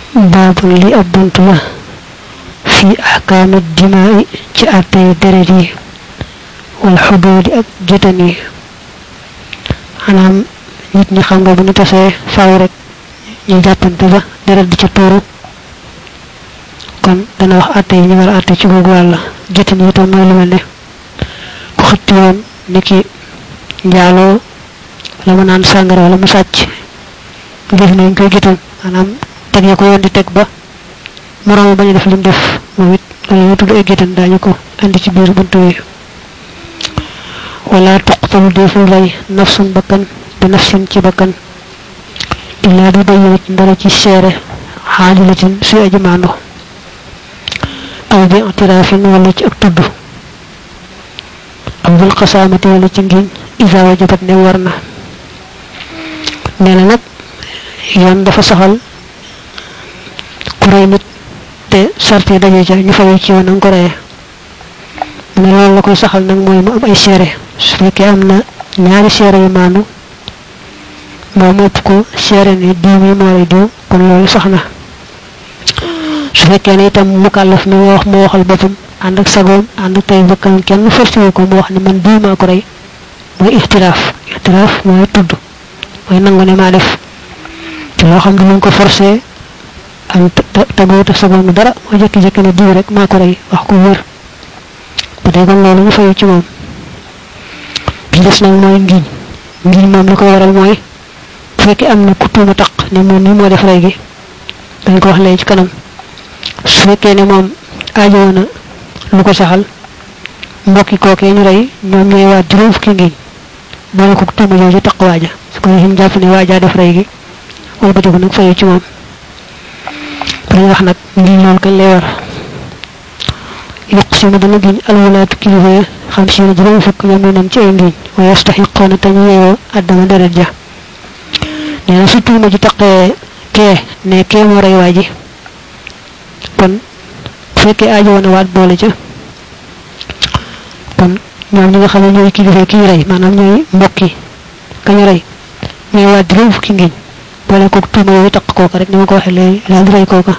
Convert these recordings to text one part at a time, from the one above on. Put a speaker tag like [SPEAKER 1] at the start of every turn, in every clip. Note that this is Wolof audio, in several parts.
[SPEAKER 1] baabul li ab bunt la fi ahkaami dimaai ci àttee deret yi wal xuduudi ak gétan yi xanaam nit ñi xam nga bu ñu tasee faaw rek ñu jàppante ba deret di ca tuuru kon dana wax àtte yi ñu war a àtte ci googu wàll gétan yi itam mooy lu mel ne ku xëtti woon ni ki njaaloo wala mu naan sàngara wala mu sàcc def nañ koy gétan maanaam teg ya ko yoon di teg ba moroom bañ a def lim def moom it loolu ñu tudd ay gétan daañu ko andi ci biir buntu yi wala tuqtalu deful rey nafsun bakkan bi nafsin ci bakkan illaa bi bayyinat ndara ci seere xaalilatin suy aji maando aw bi i'tiraafin wala ci ak tudd aw bil xasaamati wala ci ngiñ isa wajabat ne war na nee na nag yoon dafa saxal ku rey nit te sarte daje ca ñu fayu ci yoon nga ko reyee mu ne loolu la koy saxal nag mooy mu am ay seere su fekkee am na ñaari seere yu maandu moom ëpp ko seere ne diw mi moo rey diw kon loolu sax na su fekkee ne itam mukallaf mi wax moo waxal boppam ànd ak sagoom ànd ak tey bakkan kenn forcé ko mu wax ne man diw maa ko rey mooy ixtiraaf ixtiraaf mooy tudd mooy nangu ne maa def te loo xam ne luñ ko forcé am tegoo te sagoom dara moo jékki-jékki ne diw rek maa ko rey wax ko wér bu dee kon loolu ñu fayu ci moom bi des nag mooy ngiñ ngiñ moom li koy waral mooy bu fekkee am na ku tuuma taq ne moom nii moo def rey gi dañ ko wax léegi ci kanam su fekkee ne moom aajoo na lu ko saxal mbokki kookee ñu rey ñoom ñooy waa juróom fukki ngiñ boole ko tuuma jooju taq waaja su ko defee ñu jàpp ne waajaa def rey gi wala ba nag fayu ci moom dañ wax nag ngiñ loolu kañ lay war yuqsimu dana giñ alwalaatu kilifa ya xam si ne juróom fukk ñoom ñu nam ci ay ngiñ wa yastaxiqoona te ñu yeewoo addama deret ja nee na su tuuma ji taqee kee ne kee moo rey waa ji kon bu fekkee aajo woon a waat boole ca kon ñoom ñi nga xam ne ñooy kilifa ki ñu rey maanaam ñooy mbokki ka ñu rey ñooy waat juróom fukki ngiñ boole kook tuuma yooyu taq kooka rek ni ma ko waxee léegi daal di rey kooka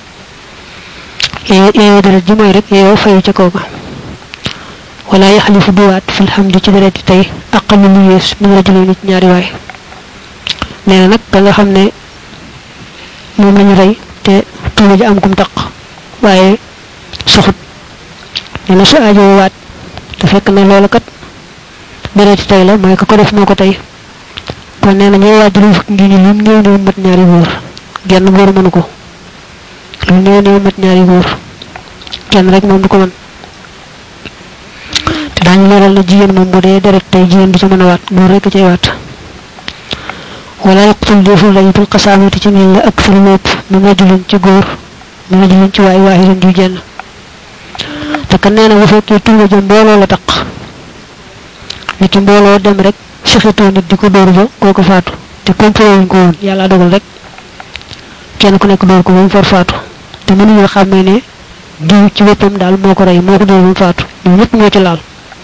[SPEAKER 1] yeeyoo deret ji mooy rek yeeyoo fayu ca kooka wala yaxalifu duwaat fil hamdi ci deret tey aqalu lu yées min rajulin ci ñaari waay nee na nag ka nga xam ne moom lañu rey te tuuma ji am kum taq waaye soxut nee na su aajoo waat te fekk na loolu kat deret tey la mooy ka ko def moo ko tey kon nee na ñooy waat juróom fukki ngi ñu lim néew néew mat ñaari góor genn góor mënu ko lu néew néew mat ñaari góor kenn rek moom du ko mën te daañu leeral na jigéen moom bu dee deret tey jigéen du ci mën a waat góor rek cay waat wala yaqtul deful lañu bil xasaamati ci ngeen la ak far lépp mu rajulin ci góor mu rajulin ci waay waaxidan ju jenn te kan nee na bu fekkee tuuma ja mbooloo la taq nit ki mbooloo dem rek sixitoo nit di ko dóor ba kooku faatu te complot wuñ ko woon yàlla dogal rek kenn ku nekk dóor ko ba mu far faatu te mënuñoo xàmmee ne diw ci boppam daal moo ko rey moo ko dóor ba mu faatu ñoom ñëpp ñoo ci laal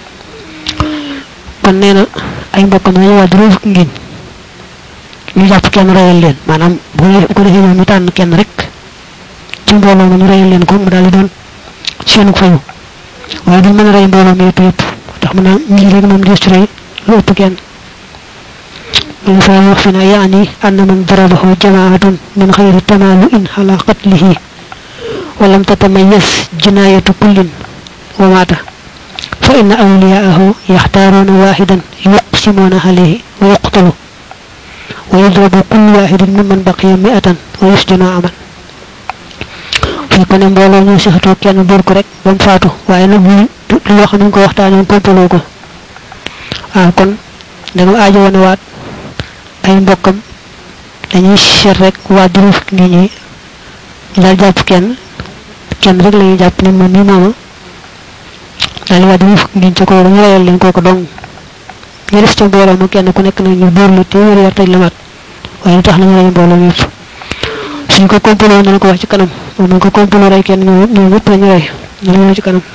[SPEAKER 1] kon nee na ay mbokkam nañu waa juróom fukki ngiñ ñu jàpp kenn reyal leen maanaam bu ko defee ñoom ñu tànn kenn rek ci mbooloo ma ñu reyal leen ko mu daal di doon seenu fayu waaye duñ mën a rey mbooloo mi yëpp yëpp tax mu naan ñii rek moom des ci rey lu ëpp kenn من فيوقفنا يعني أن من ضربه جماعة من غير تمالؤ على قتله ولم تتميز جناية كل ومات فإن أولياءه يختارون واحدا يقسمون عليه ويقتل ويضرب كل واحد ممن بقي مئة ويسجن عاما fekk ne mbooloo ñu sexatoo kenn dóor ko rek ba mu faatu waaye nag lu loo xam ne ko waxtaanee kompaloo ko waaw kon danga aajo woon waat ay mbokkam dañuy seet rek waa juróom fukki ngi ñi daal jàpp kenn kenn rek la ñuy jàpp ne moom mi mooma daal waa juróom fukki ngi ci ko dañu reyal leen kooku dong ñu def ca mbooloo ma kenn ku nekk nag ñu dóor la téeméer yar tëj la mat waaye lu tax nañu rey mbooloo mi yëpp suñ ko complot dana ko wax ci kanam moom nañ ko complot rey kenn ñoom ñoom ñëpp lañu rey ñu ñëw ci kanam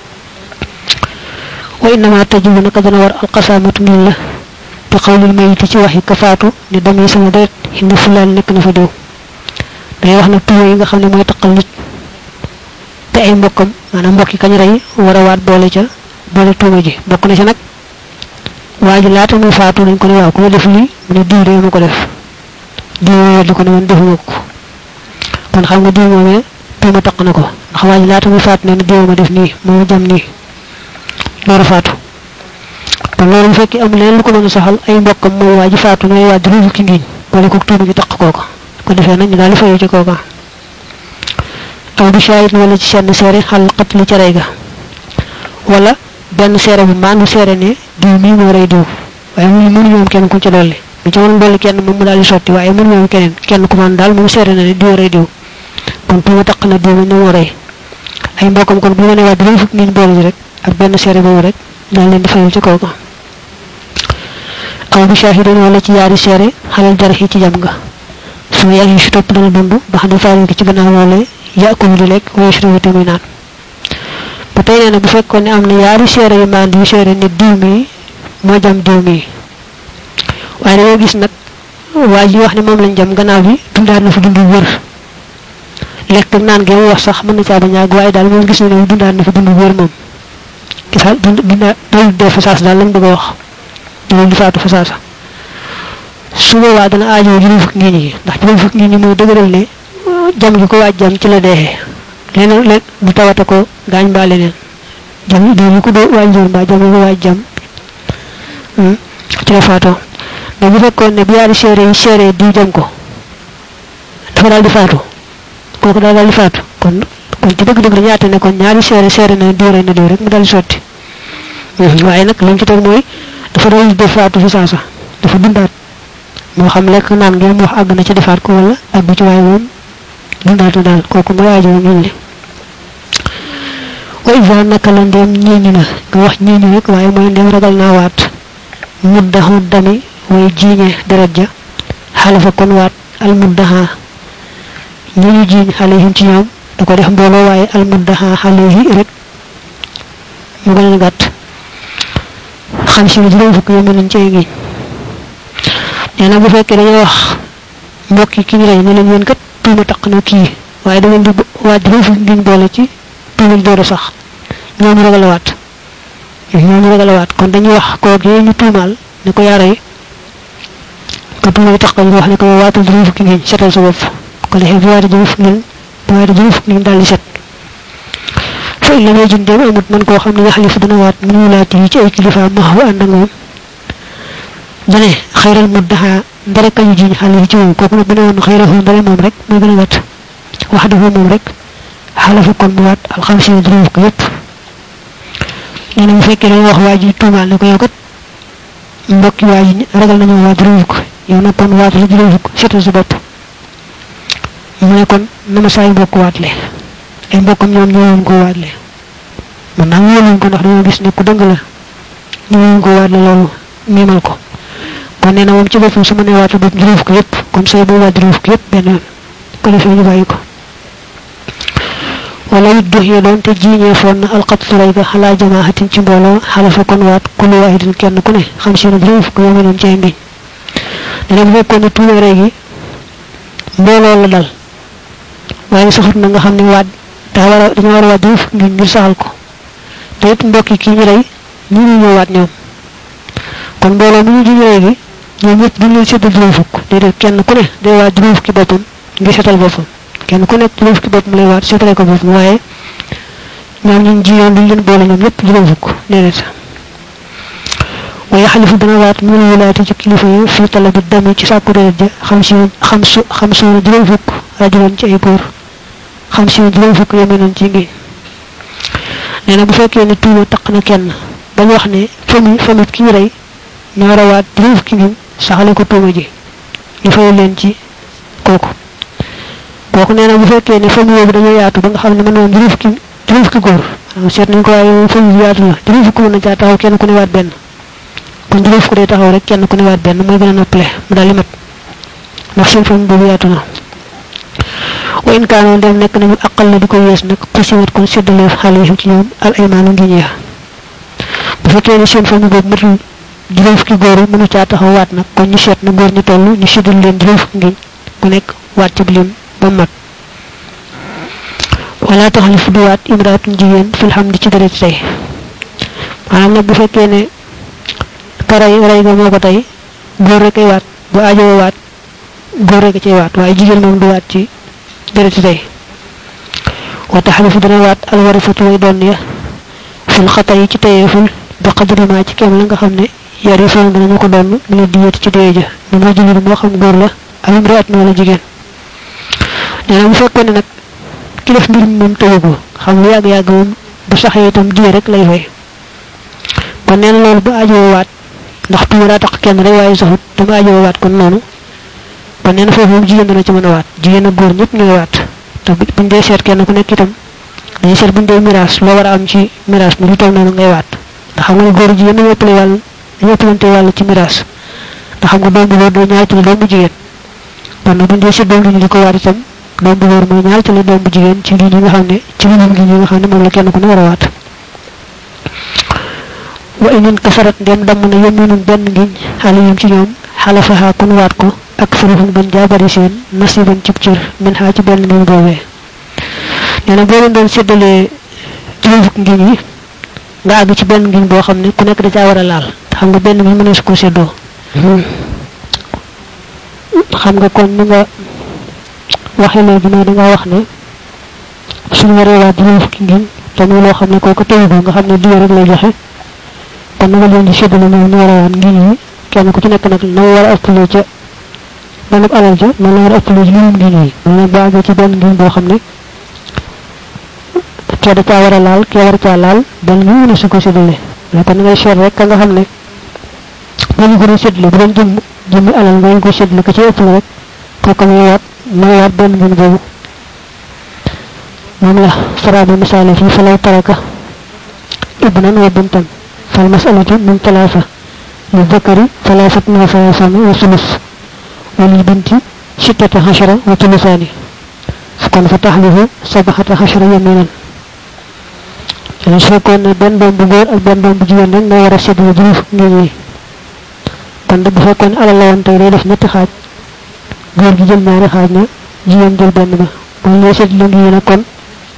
[SPEAKER 1] wa innama tajibu naka dana war alqasamatu min la bi xawlil mayiti ci waxi ka faatu ni damay sama deret hinna fulaan nekk na fa diw day wax nag tuuma yi nga xam ne mooy taqal nit te ay mbokkam maanaam mbokki kañ rey war a waat boole ca boole tuuma ji bokk na ci nag waa ji laata muy faatu dañ ko ne waaw ku ma def lii mu ne diw de ma ko def diw weddi ko ne man defuma ko kon xam nga diw moomee tuuma taq na ko ndax waa ji laata muy faatu ne ne diw ma def nii moo jam nii loolu faatu kon loolu bu fekkee amul leen lu ko mën a saxal ay mbokkam mooy waa ji faatu ñooy waa di ki ngiñ boole ko tuuma ji taq kooka ko defee nag ñu daal di fayu ci kooka aw bi shahid wala ci seen seere xal xatli ca rey ga wala benn seere bu maandu seere ne diw mii moo rey diw waaye mu mënu ñoom kenn ku ci dolli bu ci mën dolli kenn moom mu daal di sotti waaye mënu ñoom keneen kenn ku man daal moom seere na ne diw rey diw kon tuuma taq na diw ne moo rey ay mbokkam kon bu ñu ne waa dinañ fukk niñ boole ji rek ak benn seere boobu rek daal leen di fayal ci kooka aw bi shahidin wala ci yaari seere xalal jarxi ci jam nga su yàgg yi si topp dana dund ba xam ne faari ci gannaaw loolee yàkkulu di lekk waaye si te muy naan ba tey nee na bu fekkoon ne am na yaari seere yu maan yu seere ne diw mi moo jam diw mi waaye dañoo gis nag waa ji wax ne moom lañ jam gannaaw bi dundaat na fa dund wër lekk naan gi mu wax sax mën na caa bañ a waaye daal moom gis na ne dundaat na fa dund wër moom gisaal dund dundaat doolu dee fa saas daal lañ bëgg a wax doolu di faatu fa saasa su boobaa dana aajoo juróom fukki ngi ñi ndax juróom fukki ngi ñi mooy dëgëral ne jam gi ko waaj jam ci la deexee leneen leen du tawate ko gaañ mbaa leneen jam doo ñu ko doo waaj joor mbaa jam ko waaj jam ci la faatoo mais bu fekkoon ne bu yaari seere yi seere diw jam ko dafa daal di faatu kooku daal daal di faatu kon kon ci dëgg-dëgg dañu àtte ne kon ñaari seere seere na diw rey na diw rek mu daal di sotti waaye nag lañ ci teg mooy dafa doon def faatu fi saasa dafa dundaat moo xam lekk naan ngeen wax àgg na ci defaat ko wala àgg ci waaye moom dundaatu daal kooku mooy aajo moom li wa isa naka la ndéem ñiiñu na nga wax ñiiñu rek waaye mooy ndéem ragal naa waat muddahu dami way jiiñe deret ja xalifa kon waat al muddaha ñi ñu jiiñ xalihim ci ñoom da ko def mbooloo waaye al muddaha xalihi rek mu gën a gàtt xam si ne juróom fukk yomb nañ cee ngiñ nee na bu fekkee dañoo wax mbokk yi ki ñu rey ne leen yéen kat tuuma taq na kii waaye da ngeen di waat juróom fukk ngiñ boole ci tuuma door a sax ñooñu ragal a waat ñooñu ragal a waat kon dañuy wax kooku ñu tuumaal ne ko yaa rey ko tuuma yi tax ko ñu wax ne ko yow waatal juróom fukki ngiñ setal sa bopp ko defee bu waatee juróom fukki ngiñ bu waatee juróom fukki ngiñ daal di set fa illa may jun dem amut man koo xam ne yaxalifu dana waat min wulaati yi ci ay kilifa maxu ànd ak moom dane xayral muddaha ndare kañu jiñ xale yi ci moom kooku nag bu ne woon xayrahu ndare moom rek muy gën a gàtt wax dafa moom rek xalafu kon mu waat alxamsina juróom fukk yépp nee na bu fekkee dañoo wax waa ji tuumaal ne ko yow kat mbokki waa ji ragal nañoo waa juróom fukk yow nag kon waat la juróom fukk seetal sa bopp mu ne kon na ma saay mbokk waatle ay mbokkam ñoom ñëwoon ko waatle man naa wóoluñ ko ndax dañoo gis ne ku dëng la ñëwoon ko waatle loolu miimal ko kon nee na moom ci boppam su ma nee waatu bopp juróom fukk yépp kon say boo waat juróom fukk yépp benn yoon ko defee ñu bàyyi ko wala it dox yi doon te jiiñee foon na alxatlu rey ga xalaa jamaaxatin ci mbooloo xalafa kon waat kullu waahidin kenn ku ne xam si ne juróom fukk yoo noon ci ay mbiñ dana bu fekkoon ne tuuma rey gi mbooloo la dal waaye saxut na nga xam ne waat daa war a dañoo war a waat juróom fukk ngir ngir saxal ko te it mbokki kii ñu rey ñu ñu ñëw waat ñoom kon mbooloo mu ñu jiñ rey gi ñoom ñëpp duñ leen séddal juróom fukk déedéet kenn ku ne day waat juróom fukki boppam ngir setal boppam kenn ku nekk juróom fukki boppam lay waat setale ko boppam waaye ñoom ñun jiyoon duñ leen boole ñoom ñëpp juróom fukk déedéet waaye xalifu dana waat mu ne wilaati ci kilifa yi fii talabi dami ci sàkku deret ja xam si xam su xam suuna juróom fukk rajuloon ci ay góor xam si juróom fukk yeme nañ ci ngi nee na bu fekkee ne tuuma taq na kenn bañ wax ne famille famille kii rey ñoo war a waat juróom fukki ngi saxale ko tuuma ji ñu fayal leen ci kooku kooku nee na bu fekkee ne famille boobu dañoo yaatu ba nga xam ne mën woon juróom fukki juróom fukki góor waaw seet nañ ko waaye moom famille yaatu la juróom fukki mën na caa taxaw kenn ku ne waat benn kon juróom fukki day taxaw rek kenn ku ne waat benn mooy gën a noppale mu daal di mat ndax seen famille boobu yaatu na wa in kaanoon dem nekk nañu aqal la di ko yees nag xusiwat kon séddaleef xale yi ci ñoom al aymaanu ngi ñeex bu fekkee ne seen famille boobu matul juróom fukki góor mënu caa taxaw waat nag kon ñu seet na góor ñu toll ñu séddal leen juróom fukki ngiñ ku nekk waat ci lim ba mat wala taxlif duwaat imraatun jigéen fil hamdi ci deret tey maanaam nag bu fekkee ne ka rey rey ga moo ko tey góor rek ay waat bu aajoo waat góor rek cay waat waaye jigéen moom du waat ci deret tey wa taxlifu dana waat alwarifatu way doon ya fil xata yi ci tayeeful bi qadri ma ci kem la nga xam ne yari foon danañu ko doon mu ne diyati ci dee ja mu moo jigéen moo xam góor la ak imraat wala jigéen nee na bu fekkoon ne nag ki def mbir mi moom tëwu ko xam lu yàgg yàgg moom bu saxee itam diye rek lay fay kon nee na loolu bu ajoo waat ndax tuuma daa tax kenn rek waaye saxut dama ajoo waat kon noonu kon nee na foofu moom jigéen dana ci mën a waat jigéen ak góor ñëpp ñooy waat te buñ dee seet kenn ku nekk itam dañuy seet buñ dee miraas loo war a am ci miraas mi lu toll noonu ngay waat ndax xam nga ne góor jigéen dañoo ëppale wàll dañoo ëppalante wàll ci miraas ndax xam nga doom bu góor doo ñaar ci la doom bu jigéen kon nag buñ dee seet doom li ñu di ko waat itam doom bu góor mooy ñaar ci la doom bu jigéen ci lii ñi nga xam ne ci limam gi ñi nga xam ne moom la kenn ku ne war a waat wa inin kasarat ndem damm na yeminun benn ngiñ xaliyum ci ñoom xalafaha kun waat ko ak faruhum gën jaa bari seen nasiban cib cër min xaa ci benn ngiñ boobee nee na boo leen doon séddalee juróom fukk ngiñ yi nga àgg ci benn ngiñ boo xam ne ku nekk da caa war a laal te xam nga benn ngiñ mënees ko séddoo xam nga kon ni nga waxee léegi mooy da ngaa wax ne suñu waree waat juróom fukki ngiñ te muy loo xam ne kooku tëwu ko nga xam ne diwe rek lay joxe kon na nga leen di séddale moom ñu war a waat ngiñ yi kenn ku ci nekk nag na war a ëppalee ca benn alal ja noonu la war a ëppalee ci limum ngiñ yi mu ne boo àggee ci benn ngiñ boo xam ne kee da caa war a laal kee war caa laal benn ngiñ mëne su ko séddale mais kon na ngay seet rek ka nga xam ne boo ñu ko doon séddale bu doon jëm jëmmi alal nga ko séddale ka ci ëppale rek kooku muy waat muy waat benn ngiñ boobu moom la faraabi misaale fii fa law taraka ibnan wa bintan fal masalatu min talaasa li zakari talaasat min salaasani wa sulus wa lil binti sittata xashara wa tulusaani kon fa taxlifu sabaxata xashara yaminan su fekkoon ne benn doom bu góor ak benn doom bu jigéen rek nga war a séddale juróom fukk ngiñ yi kon bu fekkoon ne alal la woon tey day def ñetti xaaj góor gi jël ñaari xaaj na jigéen jël benn ba bu ñu séddale ngiñ yi nag kon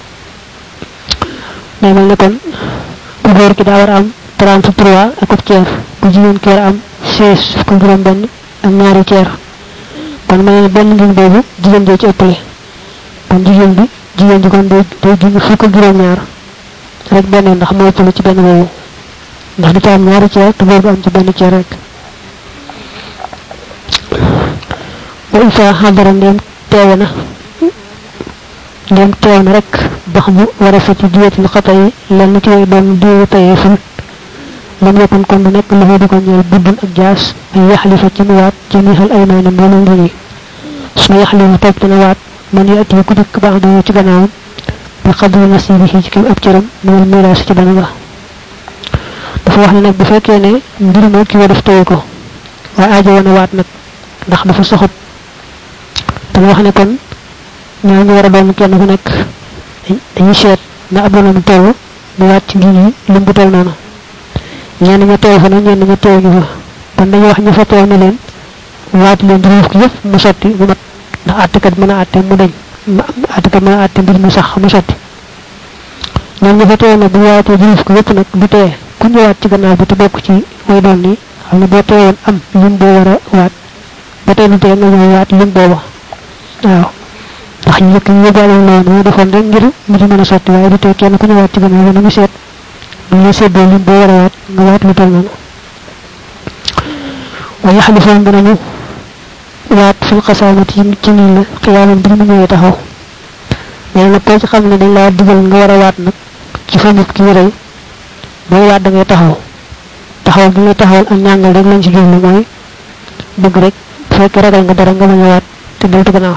[SPEAKER 1] day mel ne kon ku góor ki daa war a am 33 ak ub ceer ku jigéen ki war a am 16 fukk juróom benn ak ñaari ceer kon ma ne benn ngiñ boobu jigéen jee ci ëppale kon jigéen bi jigéen ji kon day day junj fukk ak juróom ñaar rek benn ndax moo ëppale ci benn boobu ndax du ci am ñaari ceer te góor bi am ci benn ceer rek wa isa xadara ndéem teewe na ndéem teew na rek bax bu war a fa ci diyetil xata yi lenn ci way doon diwu tayeeful lam yakun kon du nekk loxo di ko ñeel buddun ak jaas ay yaxlifa ci mu waat ci miixal ay may na mboolem ngi ñi su ma yaxlifa topp dina waat man yaati ku dikk baax dañoo ci gannaawam bi xadri nasibihi ci kim ab cëram minal miraas ci dana ba dafa wax ne nag bu fekkee ne mbir moo ki wa def tayu ko waaye aajo woon a waat nag ndax dafa soxut dama wax ne kon ñoo ñu war a doon kenn ku nekk dañuy seet na ab doonam toll mu waat ci ngi ñi lim bu toll noonu ñenn ña teew fa nag ñenn ña teew ñu fa kon dañuy wax ñu fa teew ne leen waat leen juróom fukk yëpp mu sotti mu mat ndax àttekat mën a àtte mu dañ àttekat mën a àtte mbir mu sax mu sotti ñoom ñu fa teew nag bu ñu waatee juróom fukk yëpp nag du tee ku ñëwaat ci gannaaw bi te bokk ci way doon nii xam ne boo teewoon am lim boo war a waat ba tey du tee nga ñëw waat lim booba waaw ndax ñu njëkk ñu yóbbaale la woon moo defoon rek ngir mbir mën a sotti waaye du tee kenn ku ñëwaat ci gannaaw bi na ñu seet bu ñu seddoo lim boo war a waat nga waat lu toll noonu wa yaxlifoon danañu waat fil xasaamati ci nii la xiyaaman bi mu ñëwee taxaw mais nag koo ci xam ne dañ laa digal nga war a waat nag ci fa nit ki rey booy waat da ngay taxaw taxaw bi nga taxawal ak ñàngal rek lañ ci jublu mooy bëgg rek bu fekkee ragal nga dara nga bañ a waat te deltu gannaaw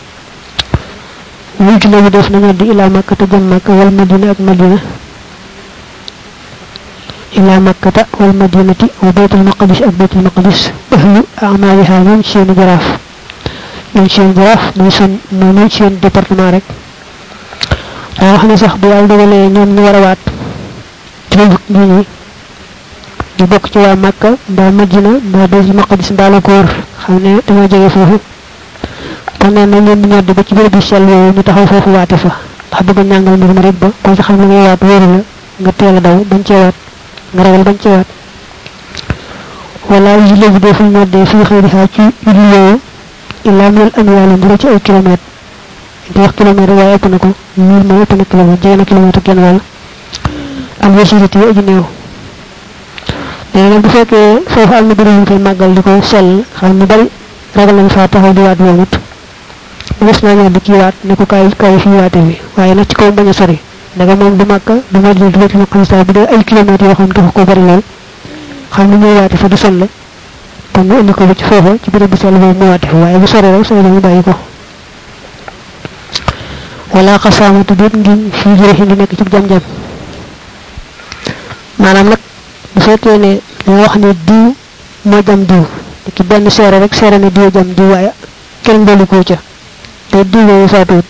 [SPEAKER 1] wultu la bi def nañu di ilaa makka te jëm makka wal madina ak madina إلى مكة والمدينة وبيت المقدس أو بيت المقدس أهل أعمالها من سين جراف من سين جراف من سين من سين ديبارتمان رek da wax ne sax bu yàlla dogalee ñoom ñu war a waat juróom fukk ñi ñi ñu bokk ci waa Makka mbaa Madina mbaa Baytul Maqdis mbaa la ko wër xam ne dañoo jege foofu kon nee na leen ñoddi ba ci béréb bi sell yooyu ñu taxaw foofu waate fa ndax bëgg ñàngal mbir ma rek ba ko ci xam ne ngay waat wóoru la nga teel a daw bañ cee waat nga ragal bañ cee waat wala yi léegi dee fuñ ñoddee fii xëy di xaa ci julli yooyu illaa mil amiwaali mburu ci ay kilomètre di wax kilomètre waaye ëpp na ko mil moom ëpp na kilomètre jege na kilomètre kenn wàll am yasiriti yi aji néew nee nag bu fekkee foofu am na bërëb yu koy màggal di ko sell xam ñu bari ragal nañ faa taxaw di waat woomut gis naa ñoo di kii waat ne ko kaay kaay fii waate bi waaye nag ci kaw bañ a sori daga moom du màkka du ma jël du ma xam saa bu dee ay kilomètres yoo xam taxu ko bari lool xam ne ñuy waate fa du sonle kon ñu indi ko ba ci foofa ci béréb bu sell boobu mu waate fa waaye bu sore rek sori ñu bàyyi ko wala xasaamatu déet ngiñ fii jëre ngi nekk ci jam-jam maanaam nag bu fekkee ne dañoo wax ne diw moo jam diw ki benn seere rek seere ne diw jam diw waaye kenn dolli ko ca te diw yooyu faatuwut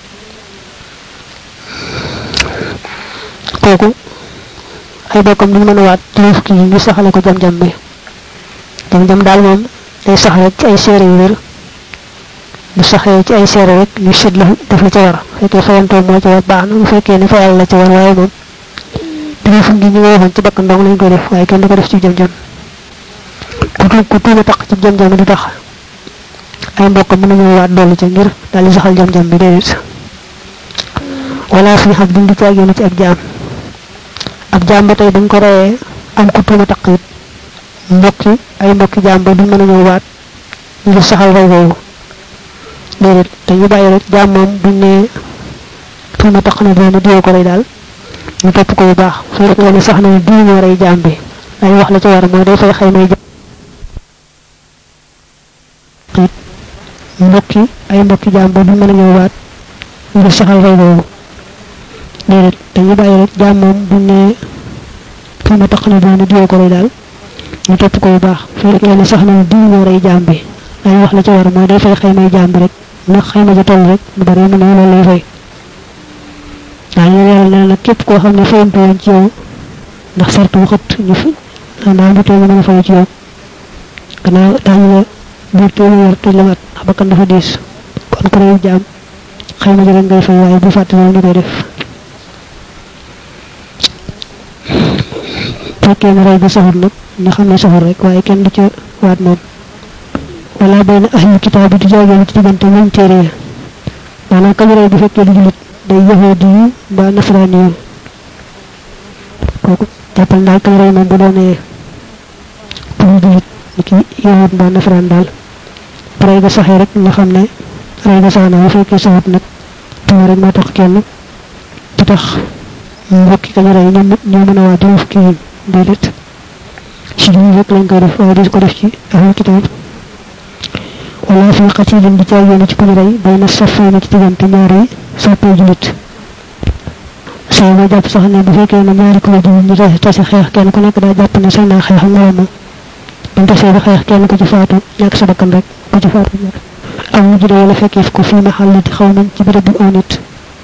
[SPEAKER 1] kooku ay bokkam duñ mën a waat juróom fukki yi ñu saxale ko jam-jam bi jam-jam daal moom day sax rek ci ay seere yu wér bu saxee ci ay seere rek ñu sét la def la ca war fekkee fayantoo moo ca war baax na bu fekkee ne fayal la ca war waaye moom juróom fukki ñu nga waxoon ci bakkan dong lañ koy def waaye kenn du ko def ci jam-jam ku tu ku tuuma taq ci jam-jam du tax ay mbokk mën nañoo waat dolli ca ngir daal di saxal jam-jam bi déedéet wala fi xam duñ di caagéenu ci ab jaam ab jaam ba tey dañ ko reyee am ku tuuma taq it mbokki ay mbokki jaam ba duñ mën a ñëw waat ngir saxal rey boobu déedéet te ñu bàyyi rek jaam moom buñ ne tuuma taq na doon diwoo ko rey daal ñu topp ko bu baax su fekkee ne sax na ne diw moo rey jaam bi ay wax la ca war mooy day fay xëy may mbokki ay mbokki jaam ba duñ mën a ñëw waat ngir saxal rey boobu déedéet dañu bàyyi rek jaam moom buñ ne fi ma tax na doon diwoo ko rey daal ñu topp ko bu baax su fekkee ne sax na ne diw moo rey jaam bi ay wax la ca war mooy day fay xëy may jaam bi rek ndax xëy ma ja toll rek lu bari mu ne loolu lay fay daañu leeral ne nag képp koo xam ne fayantu woon ci yow ndax sartu bu xët ñu fi daal bu tee mën a fay ci yow gannaaw daañu la biir téeméer tëj la mat ndax bakkan dafa diis kon ko reyu jaam xëy ma rek ngay fay waaye bu fàtte loolu ñu koy def fekkee ne rey ba saxul nag ñu xam ne saxul rek waaye kenn du ca waat moom wala benn ahlu kitaab bi di jaagee ci diggante moom téere ya maanaam kañ rey bu fekkee du julit day yahudi yi mbaa nasaraani yi kooku jàppal daal kañ rey moom bu doonee pour julit ni ki yahud mbaa nasaraan daal rey ga saxee rek nga xam ne rey ga sax na bu fekkee saxut nag tuuma rek moo tax kenn du tax mbokki kañ rey ñoom ñoo mën a waa juróom fukki yi déedéet si juróom rek lañ koy def waaye di ko def ci ahlu kitaab wala fi qatilin di caag yoon ci ku ñu rey bay na safay na ci diggante ñaari soppee julit say ma jàpp sax ne bu fekkee ne ñaari kuréel julit ñu tase tase xeex kenn ku nekk daa jàpp ne sañ naa xeex ak moroomam buñ tasee ba xeex kenn ku ci faatu ñàkk sa bakkan rek ku ci faatu ñàkk am mu judee wala fekkee ko fii ma xàll di xaw nañ ci béréb bi aw nit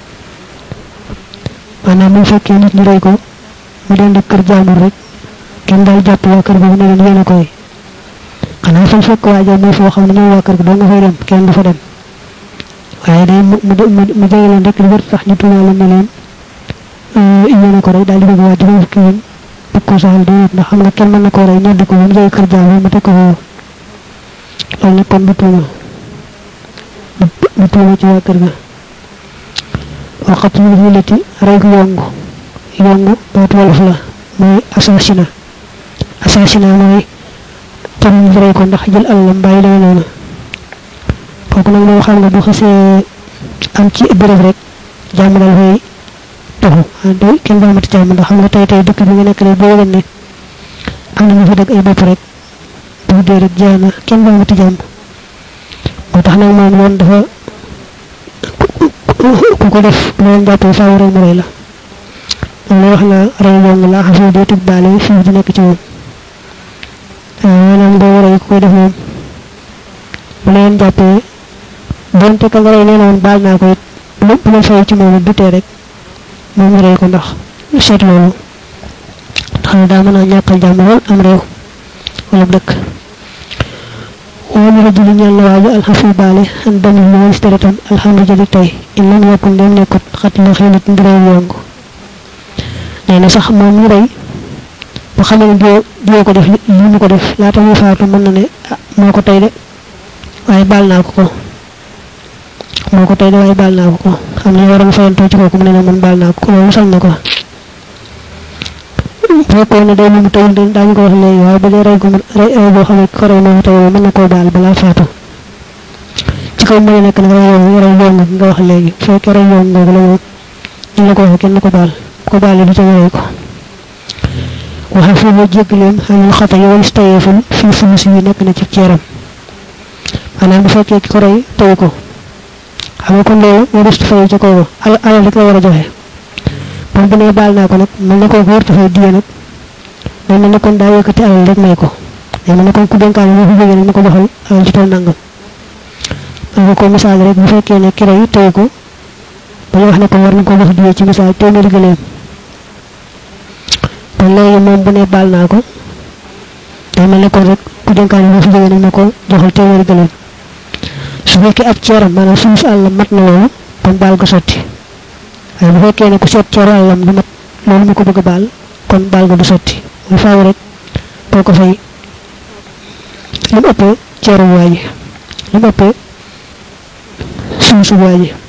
[SPEAKER 1] maanaam bu fekkee nit ñu rey ko mu den di kër jaamur rek kenn daal jàpp waa kër boobu ne leen yéen a koy xanaa fañ fekk waaja muy foo xam ne ñoom waa kër gi doo nga fay dem kenn du fa dem waaye day mu mu mu jege leen rek li wër tax ñu tuumaale ne leen yéen a ko rey daal di bëgg waa juróom fukki yoon bëgg ko saxal di ndax xam nga kenn mën na koo rey ñoddi ko ba mu jege kër jaamur mu teg ko foofu loolu nag kon du tuuma du tuuma ci waa kër ga waxat ñu xilati rey gu yongu yongu baatu wolof la mooy assasina assasina mooy tam ñu rey ko ndax jël alalam bàyyi lay noonu kooku nag moom xam nga bu xasee am ci béréb rek jàmm dal fay taxu do kenn ba amati jàmm ndax xam nga tey tey dëkk bi nga nekk rek boo yëgal ne am na ñu fi dëgg ay bopp rek bu dee rek jaana kenn ba amati jàmm moo tax nag moom loolu dafa ku ko def loolu jàppee faaw rey mu rey la loolu wax na rey yong la xafe dee tëg baale fii di nekk ci moom maanaam boo rey ku koy def moom bu leen jàppee donte ka nga rey nee na woon baal naa ko it bu bu leen fay ci moom it du tee rek moom ñu rey ko ndax seet loolu ndax daa mën a ñàkkal jàmm lool am réew wala dëkk wala rajuli ñaan la waaju alxafi baale an dami lu walis deretam alxamdu jëli tey in lam yakun dem nekkut xat la xiinat ndiray yongu nee na sax moom ñu rey bu xamee ne diwo diwo ko def li mu ko def laata muy faatu mën na ne ah moo ko tey de waaye baal naa ko ko moo ko tey de waaye baal naa ko ko xam ne waroon fayantoo ci kooku mu ne ne man baal naa ko ko loolu sañ na ko fekkoon ne day lu mu tawul de daañu ko wax léegi waaye bu dee rey ko rey rey boo xam ne ko rey moo tey mën na koo baal balaa faatu ci kaw mu nekk nag rey yoon rey yoon nga wax léegi bu fekkee rey yoon googu la moom ñu la ko waxee kenn ko baal ko baalee du ca rey ko waxe fu ma jéggaleem xamul xata yi walis tayeeful fii fulus yi nekk na ci ceeram maanaam bu fekkee ki ko rey tawu ko xam nga kon loolu moo rëstu fay ca kaw ba al alal rek la war a joxe moom bu nee baal naa ko nag mel na koo ko wërta fay diye nag day mel ne kon daa yëkkati alal rek may ko day mel ne kon ku dénkaane moo fi jógee nag ma ko joxal alal ci tool nangam man nga ko misaal rek bu fekkee ne ki rey tawu ko ba ñu wax ne ko war nañ ko jox diye ci misaal téeméeri gëleem kon léegi moom bu ne baal naa ko day mel ne kon rek ku dénkaane moo fi jógee nag ma ko joxal téeméeri gëleem su fekkee ab ceeram maanaam suñu si àllam mat na loolu kon baal ko sotti waaye bu fekkee ne ku seet ceeru àllam du mat loolu mu ko bëgg a baal kon baal ko du sotti muy faaw rek boo ko fay li mu ëppee ceeru waa ji li mu ëppee suñu su waa ji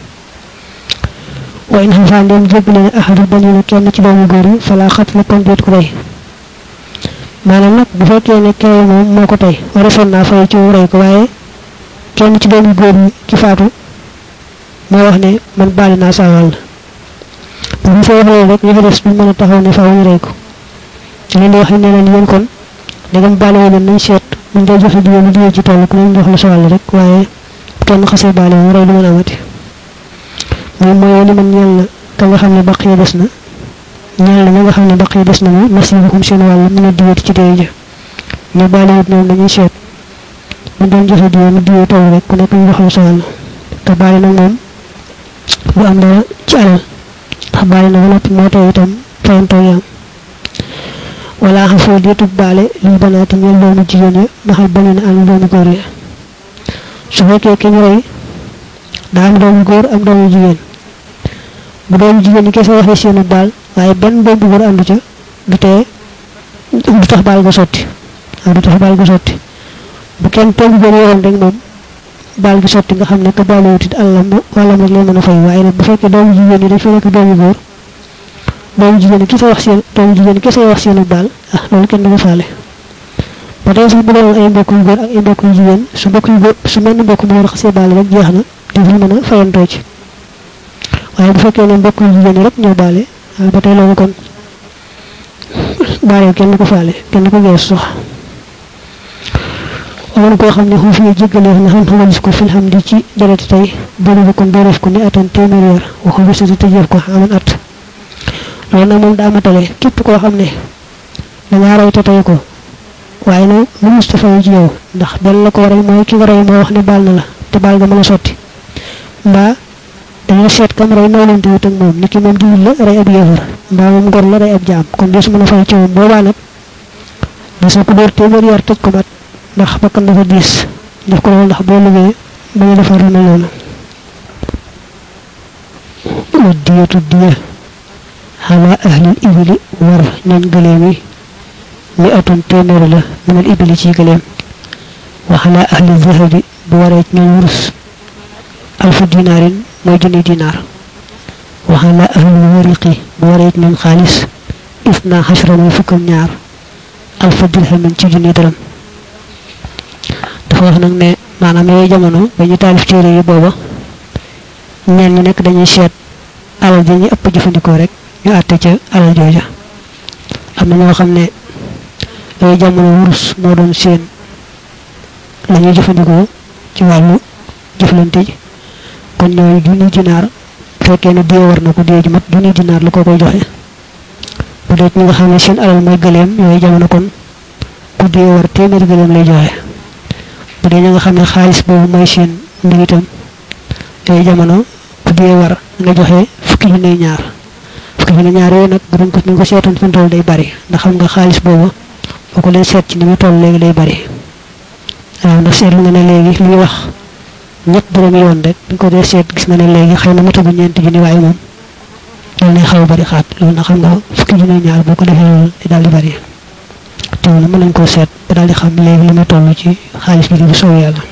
[SPEAKER 1] wa in xafaa ndem jéggale ne ahadu banina kenn ci doomu góor yi falaa xat la kon déet ko rey maanaam nag bu fekkee ne kere moom moo ko tey warefoon naa fay ci rey ko waaye kenn ci doomu góor yi ci faatu moo wax ne man baali naa saa wàll bu ñu fa waxee rek ñu fa des duñ mën a taxaw ne faaw ñu rey ko da leen di wax ne leen yéen kon ndegam baale wu leen nañ seet buñ dee joxe diwee lu diwee ci toll ku leen jox la sa wàll rek waaye kenn xasee baale wu rey du mën a amati moom mooy li man ñeel na ka nga xam ne baq yi des na ñeel na nga xam ne baq yi des na mu nasiibuhum seen wàll mën a diwee ci dee ja ñu baale wut ñoom dañuy seet mu doon joxe diwee mu diwee toll rek ku nekk ñu jox la sa wàll te baale nag moom bu am dara ci alal ndax baale na ba noppi moo taw itam fayantoo yaam wala xam foo deetub baale lii banaati ñeel doomu jigéen ya maxal bañu ne am doomu góor ya su fekkee ki ñu rey daa am doomu góor am doomu jigéen bu doomu jigéen ñi kese waxee seenu baal waaye benn doomu góor àndu ca du tee du tax baal ga sotti waaw du tax baal ga sotti bu kenn toogu góor yoroon rek moom baal gi sotti nga xam ne que baal wutit àllam wàllam rek lay mën a fay waaye nag bu fekkee doomu jigéen ñi dañ fa nekk doomu góor doomu jigéen ñi kese wax seen doomu jigéen ñi kese wax seenu baal ah loolu kenn du ko faale ba tey sax bu doon ay mbokk yu góor ak ay mbokk yu jigéen su mbokk yu góor su mel ni mbokk mu war a xasee baal rek jeex na dafay mën a fayantoo ci waaye bu fekkee ne mbokk yu jigéen ñi rek ñoo baale waaw ba tey loolu kon baale kenn du ko faale kenn du ko gees sax amoon koo xam ne xuu fi jéggaleef na xam xamalis ko fil xam di ci dereti tey bëri bu kon dooreef ko ni atan téeméer weer waxu bi sati tëjeef ko aman at loolu nag moom daa matale képp koo xam ne dangaa rey te tey ko waaye nag lu Mustafa yi ci yow ndax benn la ko waral mooy ki nga rey moo wax ne baal na la te baal ga mën a sotti mbaa dañoo seet kam rey noo leen wut ak moom ni ki moom diwul la rey ab yéefar mbaa moom ngor la rey ab jaam kon des mën a fay ci moom boobaa nag des na ko dóor téeméer yar tëj ko mat ndax bakkan dafa diis def ko loolu ndax boo liggéey ba ñu defar lu mel noonu wa diyatu diya xala ahlil ibili war ñooñ gëleem yi mi atun téeméer la minal ibili ci gëleem wa xala ahli zahabi bu waree ci ñooñ wurus alfu dinaarin mooy junni dinaar wa xala ahli wariqi bu waree ci ñooñ xaalis isna xashra muy fukk ak ñaar alfa dirhamin ci junni dërëm dafa wax nag ne maanaam yooyu jamono ba ñu taalif téere yi booba ñeen ñu nekk dañuy seet alal ji ñu ëpp jëfandikoo rek ñu àtte ca alal jooja am na ñoo xam ne yooyu jamono wurus moo doon seen la ñuy jëfandikoo ci wàllu jëflante ji kon ñooy junni dinaar fekkee ne dee war na ko dee ju mat junni dinaar la ko koy joxe bu dee ñi nga xam ne seen alal mooy gëleem yooyu jamono kon ku dee war téeméeri gëleem lay joxe bu dee ñi nga xam ne xaalis boobu mooy seen mbir itam yooyu jamono ku dee war nga joxe fukki junni ñaar fukki junni ñaar yooyu nag bu doon ko ñu ko seetoon fi mu toll day bari ndax xam nga xaalis boobu boo ko leen seet ci ni mu toll léegi day bari waaw ndax seetlu nga ne léegi li ñuy wax ñett dërëm yoon rek bu ko dee seet gis nga ne léegi xëy na matagu ñeenti junni waaye moom loolu ne xaw a bari xaat loolu na xam nga fukki junni ñaar boo ko defee loolu di daal di bari te loolu mën nañ koo seet ba daal di xam léegi li muy toll ci xaalis bi bu soow yàlla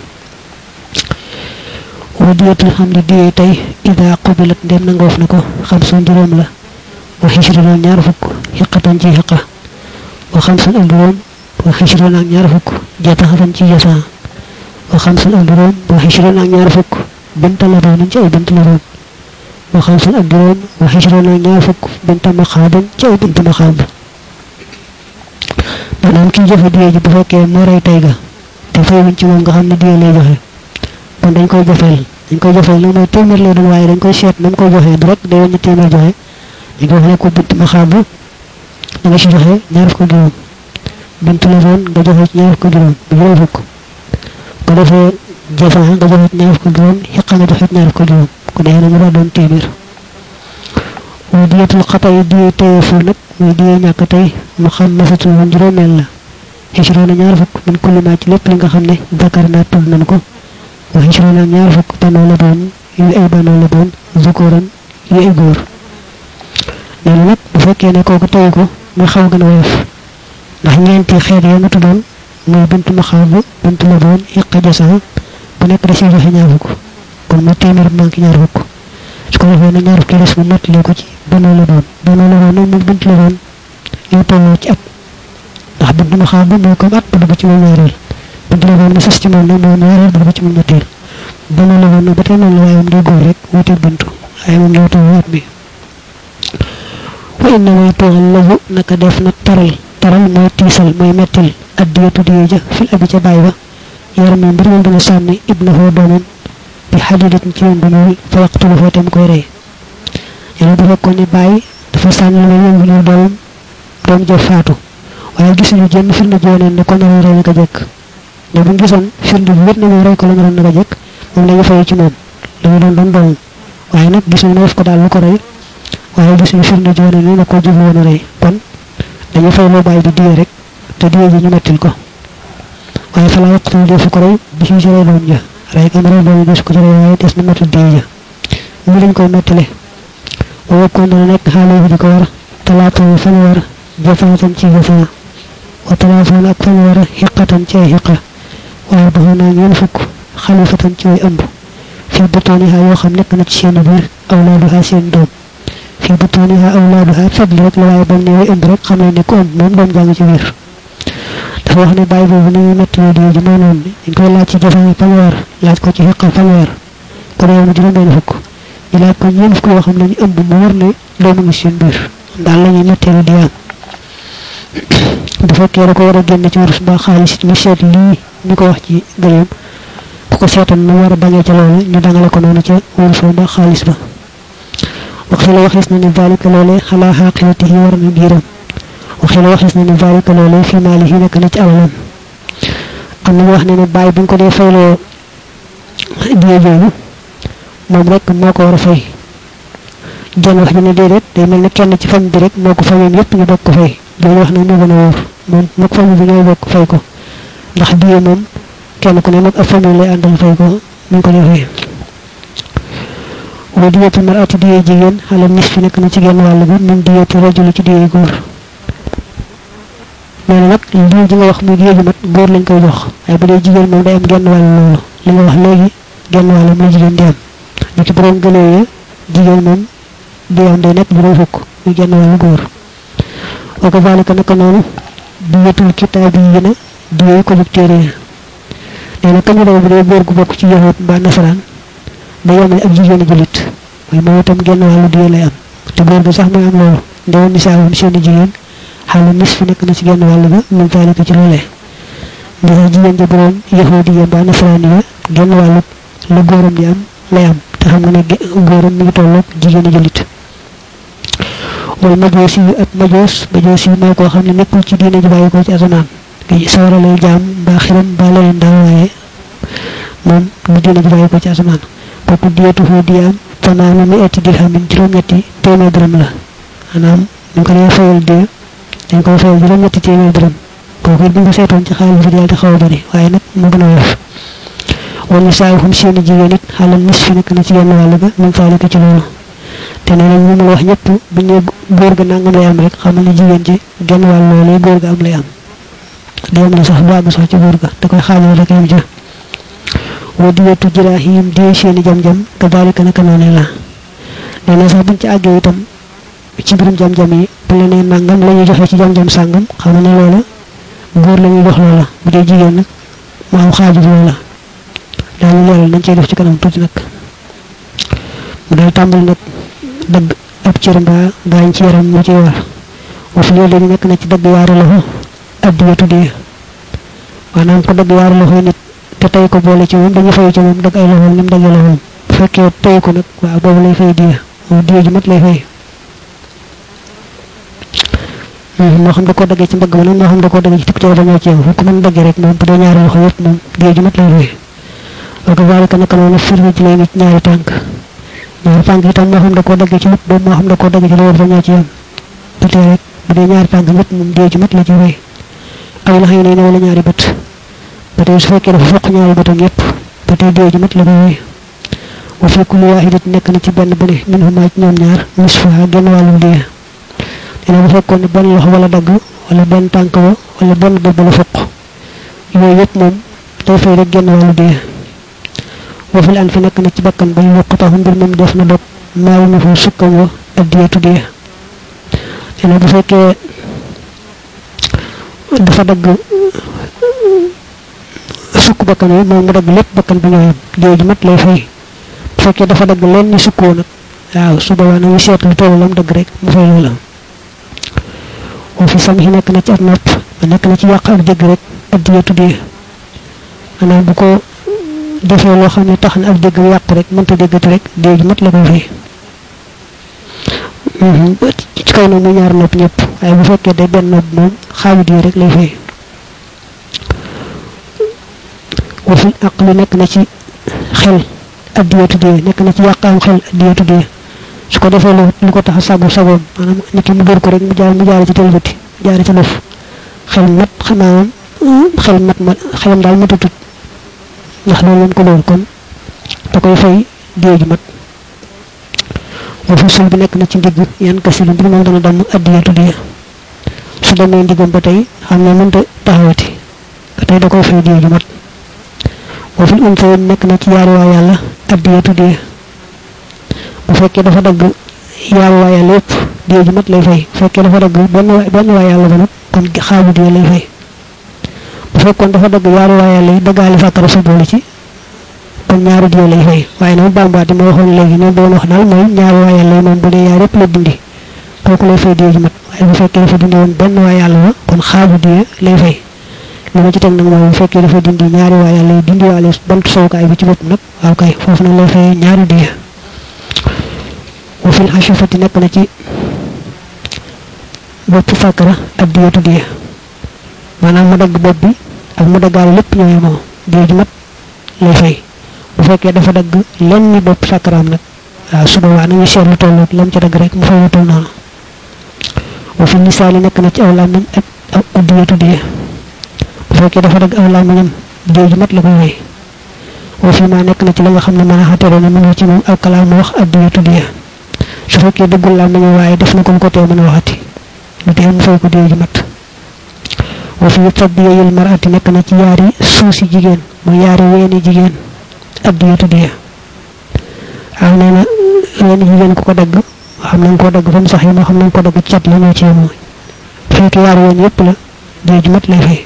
[SPEAKER 1] wa diyatul xam ne diyee tey ida qubilat ndem nangoof na ko xam sun juróom la wa xishrina ñaar fukk xiqatan ci xiqa wa xam sun ak juróom wa xishrina ak ñaar fukk jataxatan ci jasan wa xam sun ak juróom wa xishrina ak ñaar fukk binta la doon ci ay bint la doon wa xam sun ak juróom wa xishrina ak ñaar fukk binta maxaaban ci ay bint maxaab maanaam kii joxe diye ji bu fekkee moo rey tey ga te fayuñ ci moom nga xam ne diye lay joxe kon dañ koy jofeel dañ koy jofeel nag mooy téeméer lay doon waaye dañ koy seet na mu koy joxee du rek day wàññi téeméer joxe dañ koy wax ne ko bint maxaabu da nga ci joxe ñaar fukk juróom bint la doon nga joxe ci ñaar fukk juróom bu juróom fukk ko defee jafan nga joxe ci ñaar fukk juróom xiqa nga joxe ci ñaar fukk juróom ko dee na mu daa doon téeméer wa diyatul xata yi diye teyeefu nag muy diye ñàkk tey mu xam masatu woon juróomeel la xisroona ñaar fukk min kulli ma ci lépp li nga xam ne zakar naa tudd nañ ko wa xisroona ñaar fukk banoo la doon yu ay banoo la doon zukuran yu ay góor nee na nag bu fekkee ne kooku tey ko muy xaw gën a woyof ndax ñeenti xeet ya nga tuddoon muy bintu ma xaw bu bintu la doon yëqa jasan bu nekk da siy joxe ñaar fukk kon mu téeméer manqué ñaar fukk su ko defee na ñaar fukki des mu mottali ko ci banoo la doon banoo la doon nag moom bintu la doon yow tolloo ci at ndax bintu ma xaw bu mooy comme at bu dugg ci moom ñaareel bintu la doon na sës ci moom nag moom ñaareel bu dugg ci moom ñetteel banoo la doon nag ba tey noonu la waaye moom day góor rek wuteeg bintu waaye moom yow tolloo at bi wa inna way tooxal lawu naka def na taral taral mooy tiisal mooy mettil addiyatu diye ja fil abi ca baay ba yaram mi mbir moom dina sànni ibnahu doomam bi xadidatin ci yoon bu ñuul fa yaqtulu foo te mu koy rey yàlla bu fekkoon ne bàyyi dafa sànni lu yoon bu ñuul doomam doom ja faatu waaye gisuñu jënn firnde jooneen ne ko naroon rey naka jekk ne bu gisoon firnde bu wét ne moom rey ko la naroon naka jekk moom la ñu fay ci moom dañu doon doon doomam waaye nag gisuñu ne def ko daal lu ko rey waaye gisuñu firnde jooneen ne na ko jublu woon a rey kon dañu fay loo bàyyi bi diye rek te diye ji ñu mettil ko waaye fa la yaqtul defu ko rey bi ci rey doom ja rey kam rey doom des ko ci rey waaye des na mettil diye ja ñu lañ koy mettile wa wakkoon dana nekk xaale bi di ko war talaatoon fanweer jafaatan ci jafaa wa talaatoon ak fanweer xiqatan ci ay xiqa waaye ba naa ñeen fukk xalifatan ci way ëmb fii butooniha yoo xam nekk na ci seen biir awlaaduha seen doom fii butooniha awlaaduha fadli rek la waaye bam ne way ëmb rek xam ne ne ku ëmb moom doom jàng ci biir dafa wax ne bàyyi boobu ni muy mettile diye ji mooy noonu dañ koy laaj ci jafaa fanweer laaj ko ci xiqa fanweer ko dee mu juróom benn fukk ñu laaj ko ñeen fukk yoo xam ne ñu ëmb mu war ne doomu ngi seen biir daal la ñuy metteelu di am bu fekkee da ko war a génn ci wurus ba xaalis ñu seet lii ñu ko wax ci gëleem ku ko seetoon mu war a bañee ca loolu ñu dangale ko noonu ca wurus ba xaalis ba waxi la waxis na ne zalika loolee xalaa xaqiyatihi war na biiram waxi la waxis na ne zalika loolee fi maalihi nekk na ci alalam am na ñu wax ne ne bàyyi bu ñu ko dee fayloo diye jooju moom rek moo ko war a fay jon wax ñu ne déedéet day mel ne kenn ci famille bi rek moo ko fayoon yépp ñu bokk ko fay loolu wax na moo gën a wóor moom moog famille bi ñooy bokk fay ko ndax diye moom kenn ku ne moog ab famille lay àndal fay ko ñu ko defee wa diyatu mar'ati diye jigéen xale nis fi nekk na ci genn wàll bi min diyatu rajuli ci diye góor nee na nag diye ji nga wax muy diye ji mat góor lañ koy jox waaye bu dee jigéen moom day am genn wàll loolu li nga wax léegi genn wàll muy jigéen di am ni ci borom gëlee ya jigéen moom di am day nekk juróom fukk muy genn wàllu góor wa kazalika naka noonu diyatul kitaab yi yéen a diye ko jóg téere ya nee na kañu bu dee góor gu bokk ci yahut mbaa nasaraan da yemale ak jigéenu julit mooy moom itam genn wàllu diye lay am te góor gi sax mooy am loolu ndewoon nisaawum seeni jigéen xaalu nis fi nekk na ci genn wàll ba min zalika ci loolee ndax jigéen ja borom yahudi ya mbaa nasaraan ya genn wàllu lu góoram di am lay am te xam nga ne góoram mi ngi tolloog jigéenu julit wal majoos yi ak majoos majoos yi mooy koo xam ne nekkul ci diine ji bàyyi ko ci asamaan sawara lay jaam mbaa xiram mbaa leneen daal waaye moom lu diine ji bàyyi ko ci asamaan kooku diyatu foo diyaam fanaana mi etti dirhamin juróom-ñetti téeméer dërëm la maanaam ñu ko dee fayal diya dañ koy fayal juróom-ñetti téeméer dërëm kooku it bu nga seetoon ci xaalis bi daal di xaw a bëri waaye nag mu gën a woyof wala saahum seeni jigéen it xaalal nis fi nekk na ci genn wàll ga min faalika ci loolu te nee nañ ñu mu la wax ñëpp bu ñu góor ga nangam lay am rek xamal ne jigéen ci genn wàll loolee góor ga am lay am day am na sax bu àgg sax ci góor ga da koy xaajal rek yam ja wa diyatu jiraahim die seeni jam-jam ka daalika naka noonu la nee na sax buñ ci àggee itam ci mbirum jam-jam yi bu la nee nangam la ñuy joxe ci jam-jam sàngam xam ne loola góor la ñuy jox loola bu dee jigéen nag mu am xaaju loola daal leeral nañ cey def ci kanam tuuti nag mu daal tàmbali nag dëgg ab cër mbaa gaañ ci yaram mu ci war wa fi loolu nekk na ci dëgg yaari loxo ab diya tuddee maanaam ko dëgg yaari loxo nit te tey ko boole ci moom dañu fay ci moom dëgg ay loxoom ni mu dëggee loxoom bu fekkee tey ko nag waaw boobu lay fay diya moom diya ji mat lay fay moo xam da koo daggee ci mbëgg ma nag moo xam da koo daggee ci tikk ci wala ñoo ci yow ko mën daggee rek moom bu dee ñaari loxo yëpp moom diya ji mat lay fay wa kazalika naka noonu firri ji lay nit ñaari tànk ñaari tànk itam moo xam da koo daggee ci lépp boobu moo xam da koo daggee ci loolu fa ñoo ci yem bu tee rek bu dee ñaari tànk lépp moom diya ji mat la ci fay aw la xëy na wala ñaari bët ba tey su fekkee dafa foq ñaari bëtam yëpp ba tey diya ji mat la ko fay wa fi kulli waahidat nekk na ci benn bu ne min huma ci ñoom ñaar nisfuha genn wàllum diya dina bu fekkoon ne benn loxo wala dagg wala benn tànk ba wala benn bët ba la foq yooyu yëpp moom day fay rek genn wàllu diya wa fil an fi nekk na ci bakkan ba yokkutaxu mbir moom def na dog maawu na fa sukkam wa ak diya tuddiya dina bu fekkee dafa dagg sukk bakkan yi moom mu dagg lépp bakkan bi ñoo yem diya ji mat lay fay bu fekkee dafa dagg leen ni sukkoo nag waaw su boobaa nag ñu seet lu toll lam dagg rek mu fay loola wa fi sam yi nekk na ci ab nopp ba nekk na ci yàq ak dégg rek ak diya tuddee maanaam bu ko defee loo xam ne tax na ak dégg yàqu rek mënta déggati rek diya ji mat la koy fay ci kaw nag mu ñaar nopp ñëpp waaye bu fekkee day benn nopp moom xaaju diya rek lay fay wa fi aqli nekk na ci xel addiya tuddee nekk na ci yàq am xel addiya tuddee su ko defee lu ko tax a sagu sagoom maanaam nit ki mu dóor ko rek mu jaar mu jaare ci tëlbati jaare ci lëf xel mat xanaa xel mat ma xelam daal matatut ndax loolu lañ ko dóor kon da koy fay diya ji mat wa fi sul bi nekk na ci ndigg yan kasilu mbir moom dana damm addiya tuddee su demee ndiggam ba tey xam ne mënta taxawati ba tey da koy fay diya ji mat wa fil unsa nekk na ci yaari waa yàlla addiya tuddee bu fekkee dafa dagg yaari waa yàlla yëpp diya ji mat lay fay bu fekkee dafa dagg benn waa benn waa yàlla ba nag kon xaaju diya lay fay bu fekkoon dafa dagg yaari waa yàlla yi daggaale fàkkara sa boole ci kon ñaari diya lay fay waaye nag bambaati ma waxoon léegi ne doon wax daal mooy ñaari waa yàlla yi moom bu dee yaar yëpp la dindi kooku lay fay diya ji mat waaye bu fekkee dafa dindi woon benn waa yàlla ba kon xaaju diya lay fay li ma ci teg nag mooy bu fekkee dafa dindi ñaari waa yàlla yi dindi waale bant sowukaay bi ci bopp nag waaw kay foofu nag lay fay ñaari diya wa fil ashafati nekk na ci bopp fàkkara ak diyatu diya maanaam mu dagg bopp bi ak mu daggaale lépp ñoo yemoo diya ji mat lay fay bu fekkee dafa dagg lenn ni bopp fàkkaraam nag waaw su boobaa nañu seet lu toll lam ci dagg rek mu fay lu toll noonu wa fi nisaali nekk na ci aw làmmiñ ak ak diyatu diya bu fekkee dafa dagg aw làmmiñam diya ji mat la koy fay wa fi ma nekk na ci la nga xam ne mën a xatere na mënu ci moom ak kalaam mu wax ak diyatu diya su fekkee dëggul làmmiñam waaye def na ko mu ko tee mën a waxati lu tee mu fay ko diya ji mat wa fi tabdiyayil marati nekk na ci yaari suusi jigéen mu yaari weeni jigéen ak diyatu diya am nee na weeni jigéen ku ko dagg xam nañ koo dagg fa mu sax yi moo xam nañ ko dagg cat la ñoo ci yemoo bu fekkee yaari ween yëpp la diya ji mat lay fay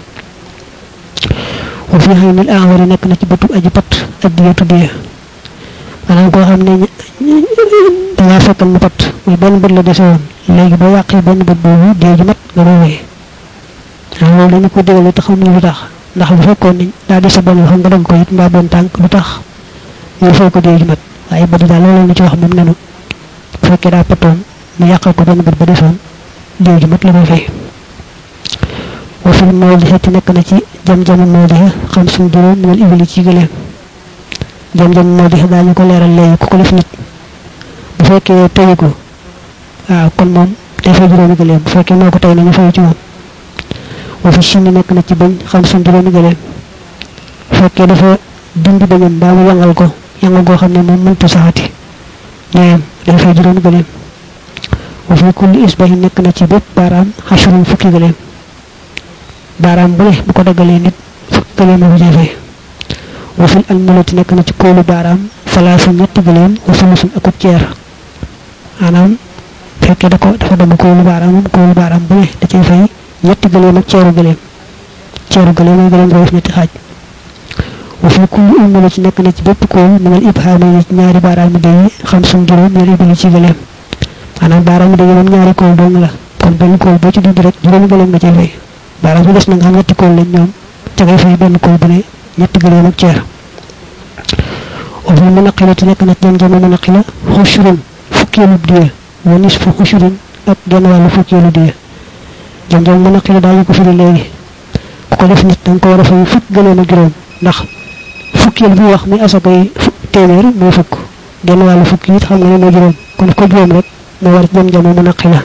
[SPEAKER 1] wa fi xaynil awari nekk na ci bëtu aji pat ak diyatu diya maanaam koo xam ne dangaa fekkal mu pat muy benn bët la dese woon léegi boo yàqee benn bët boobu diya ji mat nga koy wéy waaw loolu dañu ko digal te xamuñu lu tax ndax bu fekkoon ni daa dese benn xam nga dagg ko it mbaa benn tànk lu tax ñu fay ko diya ji mat waaye bët daal loolu la ci wax moom nenu bu fekkee daa patoon mu yàqal ko benn bët ba desoon diya ji mat la koy fay wa fil mawdihati nekk na ci jam-jamu mawdiha xam suñ juróom minal ibli ci gëleem jam-jamu mawdiha daañu ko leeral léegi ku ko def nit bu fekkee tëyu ko waaw kon moom day fay juróomi gëleem bu fekkee moo ko tey nañu fay ci moom wa fi sinni nekk na ci bañ xam suñ juróomi gëléem fekkee dafa dindi bañam mbaa mu yangal ko yangal goo xam ne moom mënta saxati ñooyam day fay juróomi gëléem wa fi kulli isbahi nekk na ci bépp baaraam xashrun fukki gëléem baaraam bu ne bu ko daggalee nit fukki gëléem la ko cay fay wa fil almulati nekk na ci kóolu baaraam salaasu ñetti gëléem wa sulusun akub ceer maanaam fekkee da ko dafa dama kóolu baaraamam kóolu baaraam bu ne da cay fay ñetti gëléem ak ceeru gëléem ceeru gëléem mooy gëléem nga def ñetti xaaj wa fi kulli almulati nekk na ci bépp kóol minal ibhaamay ci ñaari baaraam yi xam suñ juróom minal ibili ci gëléem maanaam baaraam yi moom ñaari kóol dong la kon benn kóol boo ci dund rek juróomi gëléem nga cay fay baaraam bi des na nga xam ñetti kóol lañ ñoom ca ngay fay benn kóol bu ne ñetti gëléem ak ceer wa fi munaqilati nekk na jam jama munaqila xushurun fukkeelu diye wa nisfu xushurun ak genn wàllu fukkeelu diye jam jam munaqila daañu ko firi léegi ku ko def nit da nga ko war a fay fukk gëléem ak juróom ndax fukkeel bi wax mi asaka yi téeméer mooy fukk genn wàllu fukk it xam nga ne moo juróom kon ko juróom rek moo war jam jama munaqila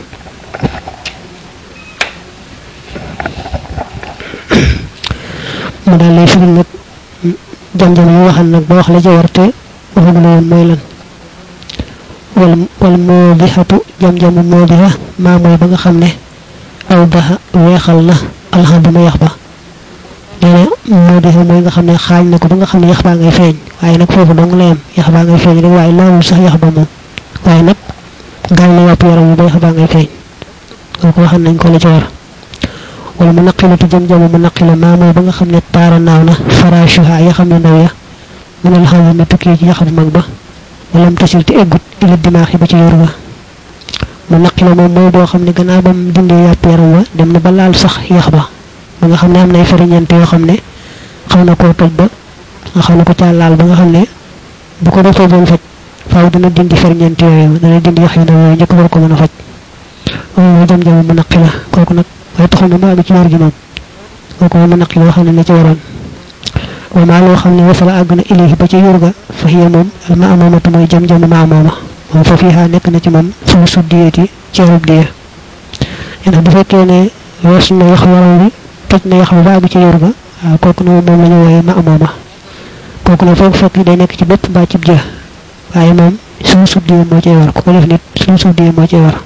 [SPEAKER 1] mu daal lay firi nag jam-jam yi waxal nag ba wax la ca war te waxagu la woon mooy lan wal wal moo di xatu jam-jamu moo di xa maa mooy ba nga xam ne aw baxa weexal na alxamduma yax ba nee na moo di xa mooy nga xam ne xaañ na ko ba nga xam ne yax baa ngay feeñ waaye nag foofu dong la yem yax baa ngay feeñ rek waaye laalul sax yax ba moom waaye nag gaañ na wàpp yaram yi ba yax baa ngay feeñ kooku waxal nañ ko la ca war wala mu naqilatu jëm jamu mu naqila maa mooy ba nga xam ne taara naaw na farashuha ya xam ne ndaw ya mu ne la xam ne tukkee ci yax bu mag ba wala mu tasil te eggut ila dimaax yi ba ci yor ga mu naqila moom mooy boo xam ne gannaaw ba mu dindee yàpp yaram wa dem na ba laal sax yax ba ba nga xam ne am nay fariñante yoo xam ne xaw na koo toj ba nga xam ne ko caa laal ba nga xam ne bu ko defee doon faj faaw dina dindi fariñante yooyu dana dindi yax yu ndaw yooyu njëkk war ko mën a faj loolu mooy jëm jamu mu naqila kooku nag waaye taxul na ma àgg ci wér gi moom kooku moom naq loo xam ne la ci waroon wa maa loo xam ne wasala àgg na ilayhi ba ci yur ga fa hiya moom al ma amoomatu mooy jam jamu ma amooma moom fa fiihaa nekk na ci moom suñu su diyeeti ceerub diye ndax bu fekkee ne wees na yax waral bi toj na yax ba àgg ci yur ga waaw kooku ne moom la ñu wooye ma amooma kooku ne foofu fekk day nekk ci bépp mbaa cib jë waaye moom suñu sub diye moo cay war ku ko def nit suñu sub diye moo cay war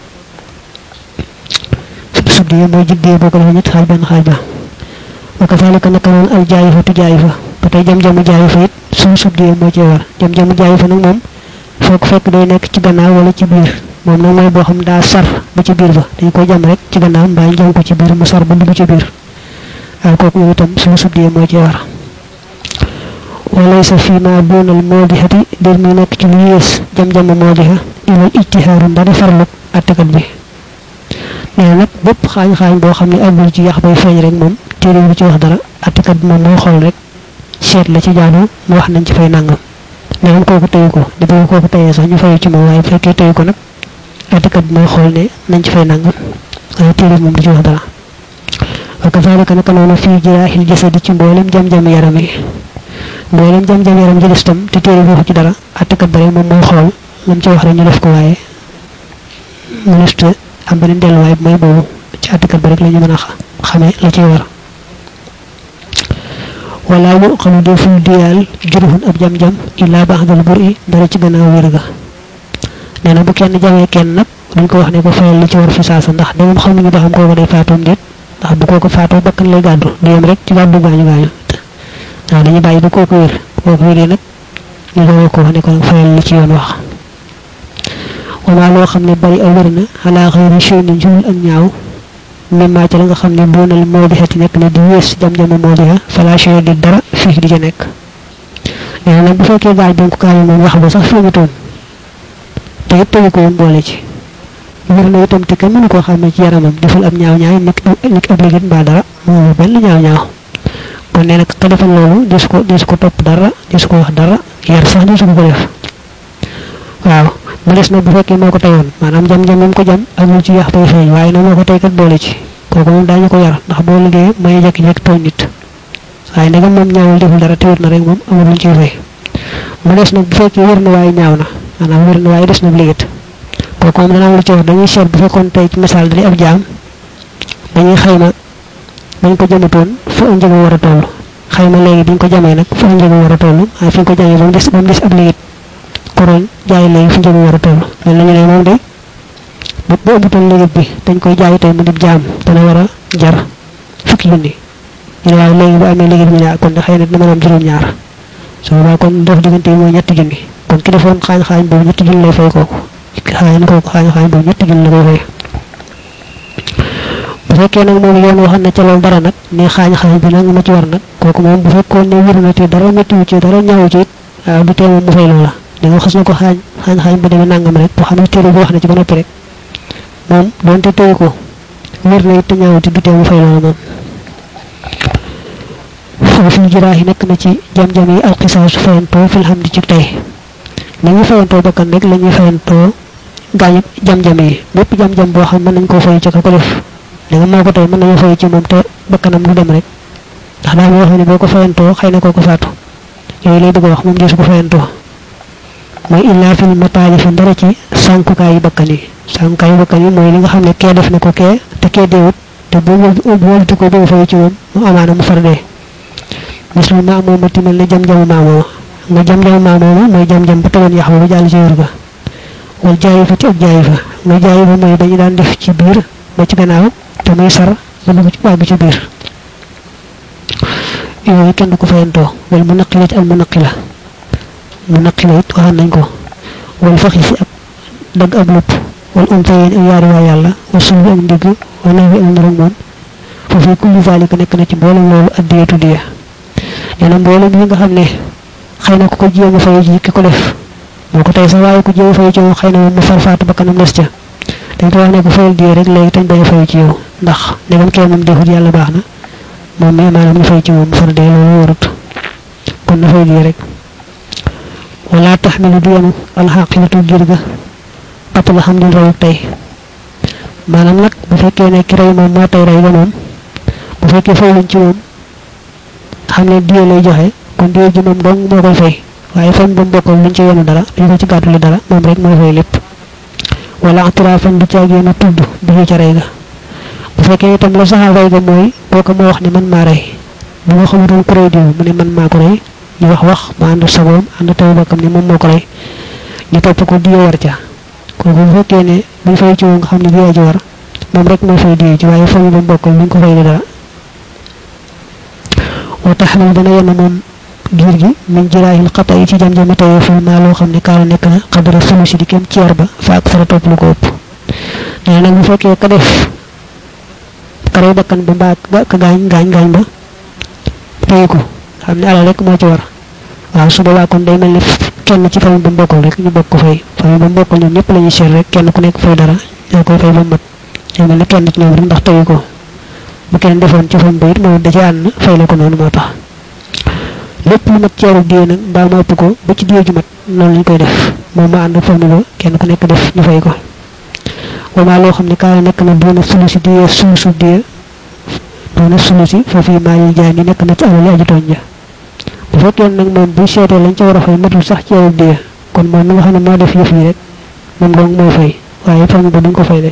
[SPEAKER 1] subdi mooy jiddee boo ko defee ñett xaaj benn xaaj ba wa kazalika naka noonu al jaayifa tu jaayifa ba tey jam-jamu jaayifa it suñu subdi moo cee war jam-jamu jaayifa nag moom foog fekk day nekk ci gannaaw wala ci biir moom nag mooy boo xam daa sar ba ci biir ba dañ ko jam rek ci gannaaw mbaa ñu jam ko ci biir mu sar ba dugg ci biir waaye kooku moom itam suñu subdi moo cee war walaysa fii ma doonal moodixati dir mi nekk ci lu yées jam-jamu moodixa ilal ijtihaaru ndari farlu attekat bi nee nag bépp xaañ-xaañ boo xam ne àggul ci yax bay feeñ rek moom téere bi ci wax dara attekat bi moom moo xool rek seet la ci jaadu mu wax nañ ci fay nangam nee kooku teyu ko di bëgg kooku teyee sax ñu fayu ci moom waaye bu fekkee teyu ko nag attekat bi mooy xool ne nañ ci fay nangam waaye téere bi moom du ci wax dara wa kazalika naka noonu fii jiraaxil jasadi ci mboolem jam-jam yaram yi mboolem jam-jam yaram ji des tam te téere bi waxu ci dara attekat ba rek moom mooy xool lam ci wax rek ñu def ko waaye mu liste am beneen delluwaay bi mooy boobu ci àttekat ba rek la ñu mën a xamee la ciy war wala yu xamu deful diyaal juruxun ab jam-jam illaa ba'dal bur'i dara ci gannaaw wér ga nee na bu kenn jamee kenn nag duñ ko wax ne ko fayal li ci war fi saasa ndax da moom xamuñu ba xam kooku day faatoom déet ndax bu kooku faatoo bakkan lay gàddu du yem rek ci gàddu gaañu gaañu waaw dañuy bàyyi ba kooku wér kooku wéree nag ñu doon ko wax ne ko fayal li ci yoon wax wama loo xam ne bari aw wér na xalaa xëyri chey ni njurul ak ñaaw mimmaa ca la nga xam ne boonal moodixati nekk na di wées jam-jama moodixa fala chey di dara fii di ca nekk nee na nag bu fekkee gaaj bi ko gaañu moom wax ba sax feeñutoon te it tegu ko woon boole ci wér na itam te kenn mënu koo xam ne ci yaramam deful ab ñaaw ñaaw nekk nekk ab ligit mbaa dara moom benn ñaaw ñaaw kon nee na ka defal loolu des ko des ko topp dara des ko wax dara yar sax des ko ko def waaw mu des nag bu fekkee moo ko teyoon maanaam jam-jam moom ko jam amul ci yax bay feeñ waaye nag moo ko tey kat boole ci kooku moom daañu ko yar ndax boo liggéeyee may jekki-jekki tooñ nit waaye ndegam moom ñaawul deful dara te wér na rek moom amul luñ ciy fay mu des nag bu fekkee wér na waaye ñaaw na maanaam wér na waaye des na liggéeyat kooku moom dana am lu ci wax dañuy seet bu fekkoon tey ci misaal dañuy ab jaam dañuy xayma bañ ko jëmatoon fa njëg war a toll xayma léegi biñ ko jamee nag fa njëg war a toll waaye fi ñu ko jamee ba mu des ba mu des ab liit koroñ jaay léegi fu njëg war a toll mel nañu ne moom de bu bu ëmbutoon léegi bi dañ koy jaay tey mu dib jaam dana war a jar fukki junni ñu ne waaye léegi bu amee léegi bi ñu ne kon de xëy na dina mën a am juróom-ñaar su boobaa kon def diggante yi mooy ñetti junni kon ki defoon xaañ xaañ boobu ñetti junni lay fay kooku xaañ kooku xaañ xaañ boobu ñetti junni la koy fay bu fekkee nag moom yoon waxoon na ca loolu dara nag ne xaañ xaañ bi nag ma ci war nag kooku moom bu fekkoon ne wér na te dara méttiwu ci dara ñaawu ci it waaw du tee moom mu fay loola da nga xas na ko xaañ xaañ xaañ bu demee nangam rek boo xam ne téere bi wax na ci ba noppi rek moom doonte téye ko wér na it te ñaawu ci du tee mu fay loola moom foofu ñu jiraa yi nekk na ci jam-jam yi alxisaasu fayantoo fil xam di ci tey li ñuy fayantoo bakkan rek la ñuy fayantoo gaañu jam-jam yi bépp jam-jam boo xam mën nañ koo fay ca ka ko def li nga moo ko tey mën nañu fay ci moom te bakkanam du dem rek ndax daa wax ne boo ko fayantoo xëy na koo ko faatu yooyu lay bëgg a wax moom deesu ko fayantoo mooy illaa fil mataalifi dara ci sànkukaayu bakkan yi sànkukaayu bakkan yi mooy li nga xam ne kee def na ko kee te kee deewut te bu wëltu ko bëgg fay ci moom mu amaana mu far dee mislu maamooma timal ne jam-jamu maamooma nga jam-jamu maamooma mooy jam-jam ba tegoon yax ba ba jàll ci wér ga wal jaayi fa ci ak jaayi fa nga jaayi fa mooy dañu daan def ci biir ba ci gannaaw te muy sar ba dugg ci wàgg ci biir yooyu kenn du ko fayantoo wal mu naqila ci ak mu naqila mu naqila it waxaan nañ ko wal faxi si ak dagg ab lupp wal untayeen ak yaari waa yàlla wa sulbi ak ndigg wa nawi ak ndorom moom foofu kulli zalika nekk na ci mboolem loolu addiyatu diya nee na mboolem yi nga xam ne xëy na ku ko jéem a fay ji ki ko def moo ko tey sax waaye ku jéem a fay ci moom xëy na moom mu farfaatu ba kanam des ca dañ ko wax ne ko fayal diya rek léegi tañ bañ a fay ci yow ndax ndegam kee moom defut yàlla baax na moom mi maanaam ñu fay ci moom mu far dee loolu warut kon na fay diya rek wala taxmilu du yenu alxaqibatu jir ga app la xam dil rayuk tey maanaam nag bu fekkee ne ki rey moom moo tey rey ga moom bu fekkee fay luñ ci moom xam ne diye lay joxe kon diye ji moom dong moo koy fay waaye fan ba mbokkal luñ ci yenu dara duñ ko ci gàttuli dara moom rek mooy fay lépp wala atiraafan du caagee na tudd bi ca rey ga bu fekkee itam la saxal rey ga mooy kooku moo wax ne man maa rey bu nga xamutoon ku rey diw mu ne man maa ko rey ñu wax wax mu ànd sagoom ànd taw bokkam ne moom moo ko rey ñu topp ko diye war ca kooku bu fekkee ne buñ fay ci moom nga xam ne diye ji war moom rek mooy fay diye ji waaye fan ba mbokkal luñ ko fay dara wa taxmil dana yenn moom giir gi min jiraahil xata yi ci jam-jami tayee ful maa loo xam ne kaala nekk na xadara sulusi di kem ceer ba fa ak fara topp lu ko ëpp nee nag bu fekkee ka def kare bakkan ba mbaa ka gaañ gaañ gaañ ba tey ko xam ne alal rek moo ci war waaw su boobaa kon day mel ne kenn ci famille ba mbokkal rek ñu bokk ko fay famille ba mbokkal ñoom ñëpp la ñuy seet rek kenn ku nekk fay dara ñoo koy fay ba mat day mel ne kenn ci ñoom rek ndax tey ko bu kenn defoon ci famille ba it moom da ci ànd fay la ko noonu moo tax lépp lu mat ceeru diye nag mbaa ma ëpp ko ba ci diye ju mat noonu lañ koy def moom ma ànd famille ba kenn ku nekk def ñu fay ko wama loo xam ne kaala nekk na doona sulusi diye sulusu diye doona sulusi foofu maa yi jaay mi nekk na ci alali aji tooñ ja bu fekkee nag moom bu seetee lañ ca war a fay matul sax ceeru diye kon moom mi nga xam ne moo def yëf yi rek moom dong mooy fay waaye famille ba duñ ko fay de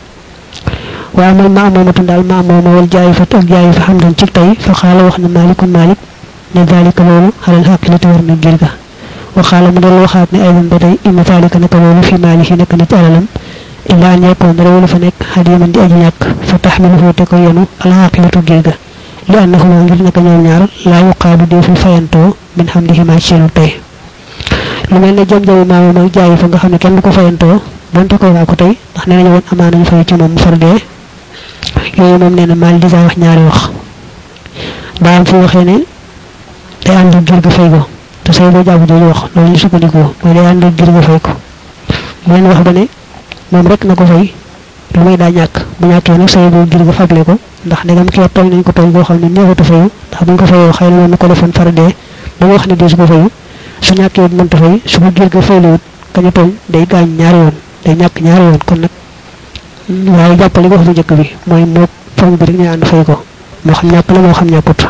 [SPEAKER 1] wa amal ma amoomatu daal ma amooma wal jaayi fa ak jaayi fa xam dañ ci tey fa xaala wax na maalikun maalik ne dalika loolu xalal xaqilati war na ngir ga wa xaala mu del waxaat ne aydan ba tey inna dalika naka loolu fi maalihi nekk na ci alalam illa an yakkoon dara wala fa nekk xadiman di aji ñàkk fa taxmiluhu te ko yenu alxaqilatu ngir ga li annahuma ngir naka ñoom ñaar laa yuqaabu deeful fayantoo min xam di ximaa ci seenu tey lu mel ne jam-jamu maamam ak jaayi fa nga xam ne kenn du ko fayantoo donte ko waa ko tey ndax nee nañu woon amaana ñu fay ci moom mu far dee yooyu moom nee na maal disa wax ñaari wax daa am fu waxee ne day ànd ak gir ga fay ko te say boo jàpp jooju wax loolu ñu sukkandikoo mooy day ànd ak gir ga fay ko mu leen wax ba ne moom rek na ko fay lu may daa ñàkk bu ñàkkee nag say boo gir ga fable ko ndax ndegam kii tooñ nañ ko tooñ boo xam ne neexatu fayu ndax buñ ko fayoo xëy na moom na ko defoon far dee ba mu wax ne dee su ko fayu su ñàkkee mënta fay su ko gir ga fayliwut kañu tooñ day gaañ ñaari yoon day ñàkk ñaari yoon kon nag waaye jàppale ko wax bu njëkk bi mooy moo fam bi rek ñu ànd fay ko moo xam ñàkk la moo xam ñàkkut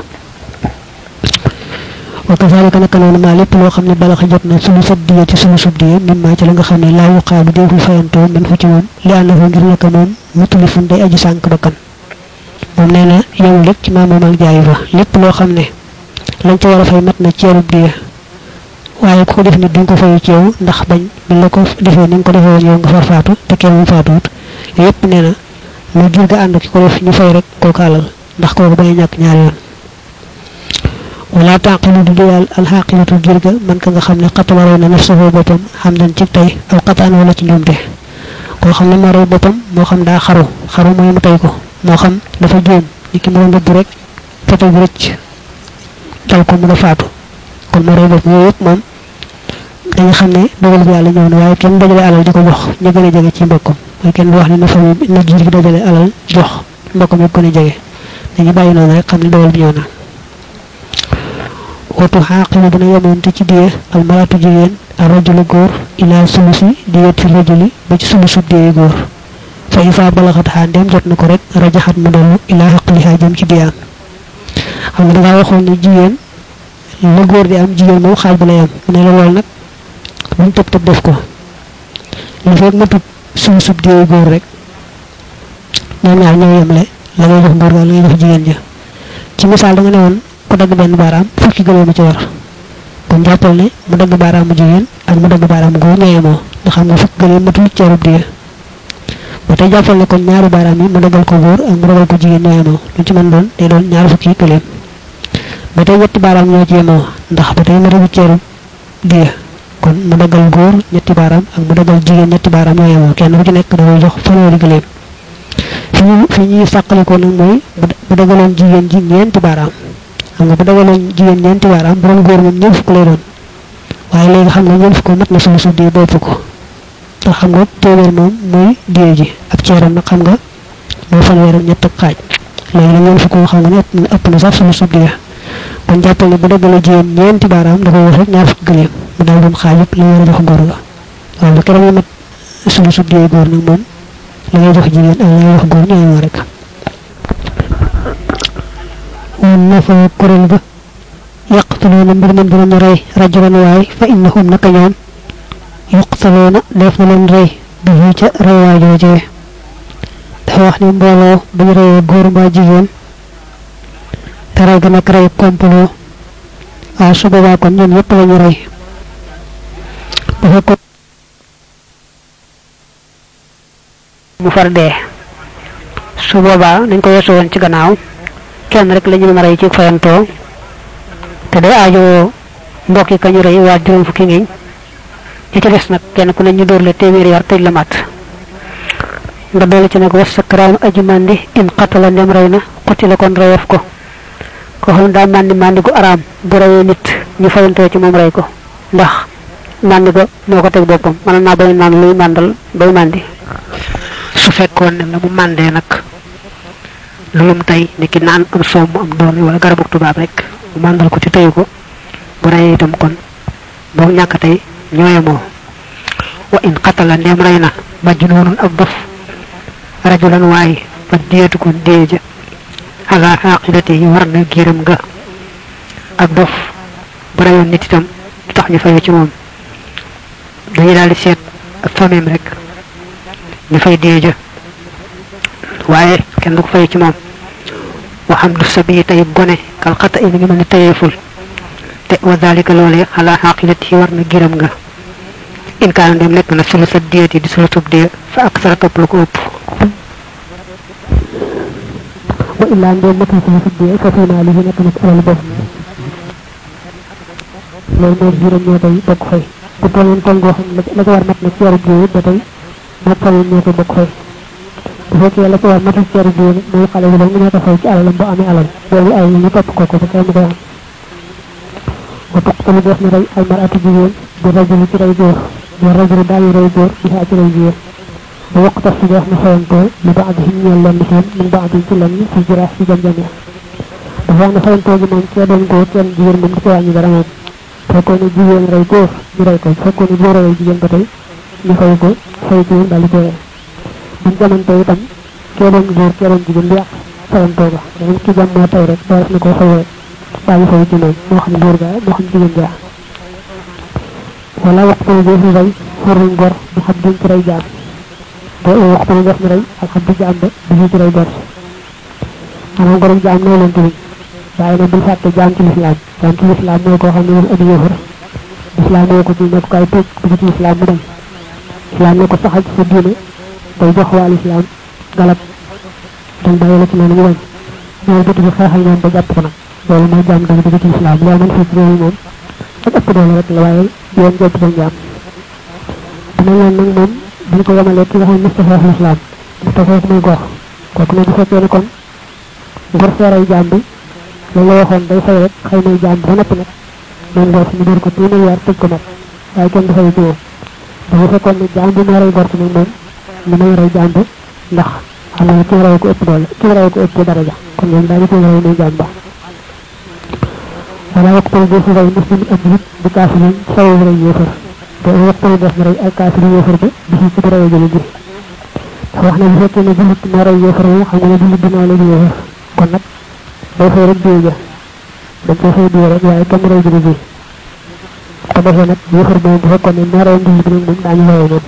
[SPEAKER 1] wa kazalika naka noonu maa lépp loo xam ne balaxa jot na sulu sab diye ci sulu sub diye mim maa ci la nga xam ne laa yuqaabu déeful fayantoo man fu ci moom li ànd fa ngir naka moom mutulifun day aji sànk bakkan moom nee na yemul rek ci maamoom ak jaayu fa lépp loo xam ne lañ ca war a fay mat na ceerub diya waaye ku ko def nit duñ ko fayu ci yow ndax bañ bi la ko defee ni nga ko defee woon yow nga far faatu te kenn mu faatuwut yépp nee na lu jur ga ànd ki ko def ñu fay rek kooku alal ndax kooku bañ a ñàkk ñaari yoon wala tànqilu du diyal alxaqilatu jur ga man ka nga xam ne xatala rey na nafsahu boppam xam dañ ci tey aw xataan wala ci njuumte koo xam ne moo rey boppam moo xam daa xaru xaru mooy mu tey ko moo xam dafa juum ni ki mu doon rëbb rek fetal bi rëcc dal ko mu nga faatu kon moo rey boppam yooyu yëpp moom dañu xam ne dogal bi yàlla ñëw na waaye kenn dajale alal di ko jox ñu gën a jege ci mbokkam mooy kenn du wax ne na famille na jur gi dajale alal jox mbokkam yëpp gën a jege dañu bàyyi noonu rek xam ne dogal bi ñëw na watu xaaqilu dina yemoonte ci diye al maratu jigéen a rajulu góor ila sulusi diyet fi rajuli ba ci sulusub diye góor fa isa balaxat xaa ndem jot na ko rek rajaxat mu dellu ila xaqliha jëm ci diyaam xam nga dangaa waxoon ne jigéen la góor di am jigéen moom xaaj ba lay am mu ne la lool nag luñ tëb tëb def ko li fekk matut sulusub diye góor rek ñoom ñaar ñoo yemle la ngay jox góor ga la ngay jox jigéen ja ci misaal da nga ne woon ku dagg benn baaraam fukki gëlee ma ci war kon jàppal ne mu dagg baaraamu jigéen ak mu dagg baaraamu góor ñoo yemoo nga xam ne fukki gëlee matul ceerub diye ba tey jàppal ne kon ñaari baaraam yi mu daggal ko góor ak mu daggal ko jigéen ñoo yemoo lu ci mën doon day doon ñaari fukki gëleem ba tey ñetti baaraam ñoo ci yemoo ndax ba tey ma dagg ceerub diye kon mu daggal góor ñetti baaraam ak mu daggal jigéen ñetti baaraam ñoo yemoo kenn ku ci nekk da koy jox fanweeri gëleem fi ñu fi ñuy sàqalikoo nag mooy bu daggaloon jigéen ji ñeenti baaraam xam nga bu dagaloon jigéen ñeenti baaraam bu doon góor moom ñeent fukk lay doon waaye léegi xam nga ñeent fukk mat na sulu suuf dee bopp ko ndax xam nga téeméer moom mooy dee ji ab ceeram nag xam nga moo fanweer ak ñett ak xaaj léegi nag ñeent fukk nga xam nga ne ëpp na sax sulu suuf dee kon jàppal ne bu dagalee jigéen ñeenti baaraam da koy wax rek ñaar fukk gëleem mu daal doon xaaj yëpp la war a jox góor ga waaye bu keroog ñu mat sulu suuf dee góor nag moom la ngay jox jigéen ak la ngay jox góor ñooy moo rek woon na fa kuréel ba yaqtuluuna mbir man dinañu rey rajulan waay fa innahum naka ñoom yuqtaluuna def na leen rey bi ca rey waa joojee dafa wax ne mbooloo bu ñu reyee góor mbaa jigéen te rey ga nag rey complot waaw su boobaa kon ñoom yëpp la ñu rey bu fekkoon mu far dee su boobaa nañ ko weesu woon ci gannaaw kenn rek la ñu mën a rey ci fayantoo te day aajo mbokki ka ñu rey waa juróom fukki ngiñ ñi ci des nag kenn ku ne ñu dóor la téeméeri yar tëj la mat nga dolli ci nag was sakraan aju mandi in qatala ndem rey na xuti la kon reyeef ko ko xam daa mandi mandi gu araam bu reyee nit ñu fayantoo ci moom rey ko ndax mandi ga moo ko teg boppam mën naa bañ naan luy màndal bay mandi su fekkoon ne la mu mandee nag lulum tey ni ki naan am soom am doom wala garabu tubaab rek mu màndal ko ci teyu ko bu reyee itam kon boog ñàkk tey ñooyemoo wa in qatala ndem rey na majnuunun ab dof rajulan waaye fa diyatu kon déeja ala xaqidati yi war na giiram ga ab dof bu reyoon nit itam du tax ñu fayu ci moom dañuy daal di seet ak famem rek ñu fay déeja waaye kenn du ko fay ci moom waxam du sabi tey gone kal xata i mi ngi mel ni tayeeful te wa dalika loolee xalaa xaqilati yi war na giram nga in kaana dem nekk na sulu sa diyati di sulu sub diya fa ak sara topp lu ko ëpp wa illaa ndem matul sulu sub diya fa fii naa li nekk na ci alal bopp loolu moom giram ñoo koy bokk fay bu tolloon toll goo xam ne la ko war mat na ci yaru diya ba tey moo famille ñoo koy bokk fay bu fekkee la ko war matul ceeru diine muy xale bi dong ñoo ko fay ci alalam bu amee alal boobu ay ñu topp ko ko ba kenn koy am wa tuqtalu def na rey al maratu jigéen bi rajulu ci rey góor wa rajulu daañu rey góor bi xaa ci rey jigéen ba waqtas si def na fayantoo li ba adihim ñeel lenn seen min ba adin ci lenn fi jiraas ci jam-jame dafa wax ne fayantoo gi moom kee doon góor kenn jigéen moom di ko wàññi dara moom fekkoon ne jigéen rey góor ñu rey ko fekkoon ne góor rey jigéen ba tey ñu fay ko fay ci daal di ko rey buñ jamante itam kee doon góor kee doon jigéen du yàq fayantoo ba dañu ki jam moo tey rek ba def na koo fay rek bàyyi fay ci moom moo xam góor gaa moo xam jigéen gaa wala waxtu bi fi rey xurruñ gor du xam duñ ci rey jaam ba waxtu bi def na rey ak xam du jaam ba du ci rey gor
[SPEAKER 2] xanaa gorom jaam noo leen tamit waaye nag bul fàtte jaam ci lislaam jaam ci lislaam mooy koo xam ne moom ab yéefar lislaam moo ko ci nekk kaay tëj dugg ci lislaam mu dem lislaam ne ko saxal ci sa diine day jox waa lislaam galab dañ bàyyi la ci loolu mu bañ ñoom bëtt bi xeexal ñoom ba jàpp ko nag loolu mooy jaam dëgg dëgg ci lislaam loolu man fii ci réew moom ak ëpp doole rek la waaye yoon jëpp dañ jaam dina leen nag moom buñ ko yemalee ki nga xam ne Mustafa lislaam Mustafa ko muy gor kooku ne bu fekkee ne kon ngor seeray jaam bi loolu la waxoon day fay rek xëy na jaam ba noppi nag moom ngor si ñu dóor ko téeméer yar tëj ko nag waaye kenn du fay ci moom dafa fekkoon ne jaam bi moo rey gor si nag moom li may rey jaam bi ndax xam nga ki rey ko ëpp doole ki rey ko ëpp daraja kon ñoom daañu ko rey muy jaam ba wala waxtaan boo fi rey muslim ak nit di kaafiriin saw rey yéefar te waxtaan def na rey ay kaafiri yéefar bi di ci ci rey jëli ji wax na bu fekkee ne jullit moo rey yéefar moom xam nga ne jullit dinaa leen yéefar kon nag day fay rek diw ja dañ ko fay diw rek waaye kenn rey jëli ji ko defee nag yéefar boobu bu fekkoon ne moo rey jullit bi nag moom daañu rey moom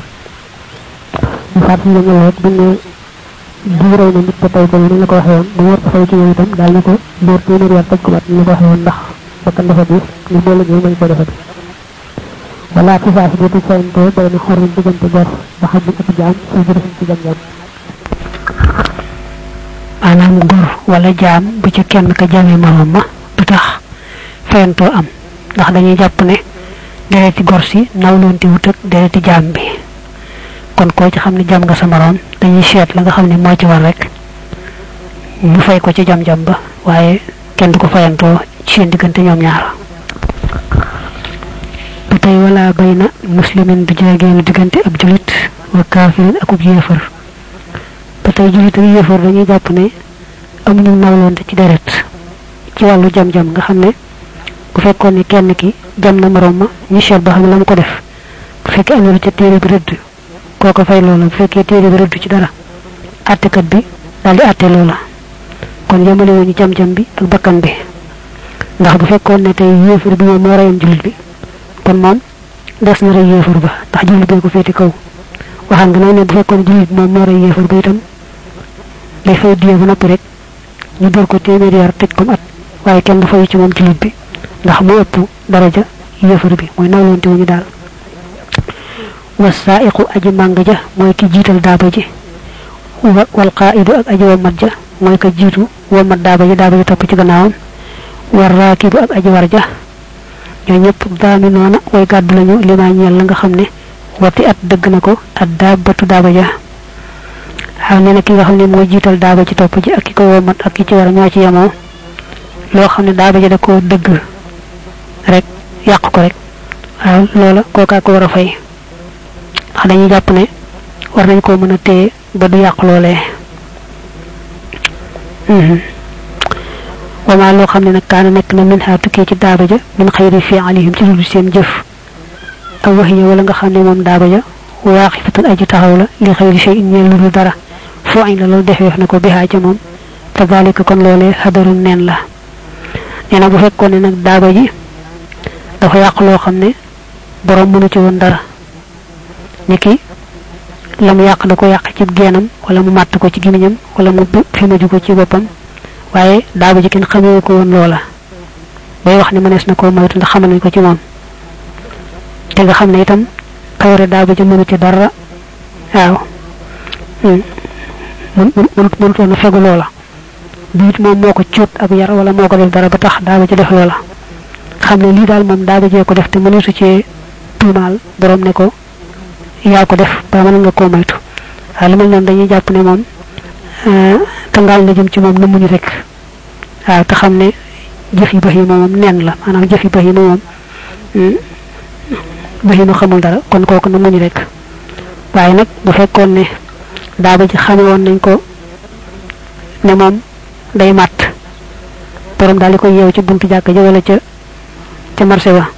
[SPEAKER 2] ñu faat si la ñëw rek bu ne diw rey na nit ba tey ko ni la ko waxee woon bu war ko fay ci yow itam daal ni ko dóor téeméer yar tëj ko mat ni la ko waxee woon ndax bakkan dafa diis ñu boole ñëw mañ ko defati wala ci saa si dootu fayantoo bare na xorrin diggante gor ba xam ne ak jaam suy jërëfin ci jam-jam
[SPEAKER 1] maanaam gor wala jaam bu ci kenn ka jamee moroom ma du tax fayantoo am ndax dañuy jàpp ne dereti gor si nawloonti wut ak dereti jaam bi kon koo ci xam ne jam nga sa moroom dañuy seet la nga xam ne moo ci war rek ñu fay ko ci jam-jam ba waaye kenn du ko fayantoo ci seen diggante ñoom ñaar ba tey wala bay na muslimin du jaageenu diggante ab julit wa kaafirin akub yéefar ba tey julit ak yéefar dañuy jàpp ne amuñu nawlonte ci deret ci wàllu jam-jam nga xam ne bu fekkoon ne kenn ki jam na moroom ma ñu seet ba xam ne la mu ko def bu fekkee am na lu ca téere bi rëdd kooko fay loola bu fekkee téere bi rëdd ci dara àttekat bi daal di àtte loola kon yemale wuñu jam-jam bi ak bakkan bi ndax bu fekkoon ne tey yéefar bi moom moo reyoon julit bi kon moom des na rey yéefar ba ndax julit bee ko féeti kaw waxaan nga nag ne bu fekkoon julit moom moo rey yéefar ba itam day fay diye ba noppi rek ñu dóor ko téeméeri yar tëj ko at waaye kenn du fay ci moom julit bi ndax mu ëpp daraja yéefar bi mooy nawlonte wuñu daal wasaiqu aji màng ja mooy ki jiital daaba ji wal qaidu ak aji womat ja mooy ka jiitu womat daaba ji daaba ji topp ci gannaawam war raakibu ak aji war ja ñoo ñëpp daami noona way gàddu lañu limaa ñeel la nga xam ne wati at dëgg na ko at daabatu daaba ja xam ne nag ki nga xam ne mooy jiital daaba ci topp ji ak ki ko womat ak ki ci war a ñoo ci yemoo loo xam ne daaba ji da koo dëgg rek yàq ko rek waaw loola kookaa ko war a fay ndax dañuy jàpp ne war nañ koo mën a téye ba du yàq loolee wama loo xam ne nag kaana nekk na min xaa tukkee ci daaba ja min xayri fi alihim ci dul seen jëf aw waxiya wala nga xam ne moom daaba ja waaxifatun aji taxaw la li xayri shay in ñeel lu dul dara foo añ la loolu defeef na ko bihaa ca moom fa dalika kon loolee xadarun neen la nee na bu fekkoon ne nag daaba ji dafa yàq loo xam ne borom mënu ci woon dara niki la mu yàq da ko yàq ci geenam wala mu màtt ko ci gimiñam wala mu fimaju ko ci boppam waaye daaba ji kenn xamee ko woon loola bay wax ne mënees na koo moytu ndax xamal nañ ko ci moom te nga xam ne itam kawre daaba ji mënu ci dara waaw mënut mënutoon a fegu loola biit moom moo ko cuut ak yar wala moo ko def dara ba tax daaba ji def loola xam ne lii daal moom daaba jee ko def te mëneesu cee tuumaal borom ne ko yaa ko def ba mën nga koo moytu waaye lu mel noonu dañuy jàpp ne moom kangaal na jëm ci moom na muñu rek waaw te xam ne jëf yi bahima moom nen la maanaam jëf yi bahima moom bahima xamul dara kon kooku na muñu rek waaye nag bu fekkoon ne daaba ji xame woon nañ ko ne moom day màtt borom daal di koy yeew ci buntu jàkk ja wala ca ca marché ba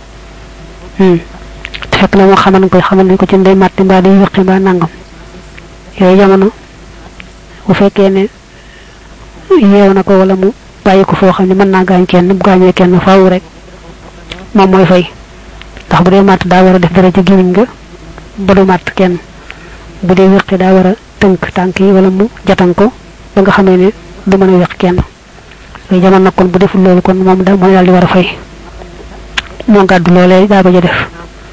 [SPEAKER 1] te fekk na moo xamal nañ koy xamal nañ ko ci day màtt mbaa day wëqi mbaa nangam yooyu jamono bu fekkee ne yeew na ko wala mu bàyyi ko foo xam ne mën naa gaañ kenn bu gaañee kenn faaw rek moom mooy fay ndax bu dee màtt daa war a def dara ci gémmiñ nga ba du màtt kenn bu dee wéqi daa war a tënk tànk yi wala mu jatan ko ba nga xamee ne du mën a weq kenn léegi jamono nag kon bu deful loolu kon moom da mooy daal di war a fay moo gàddu loolee daa ba ja def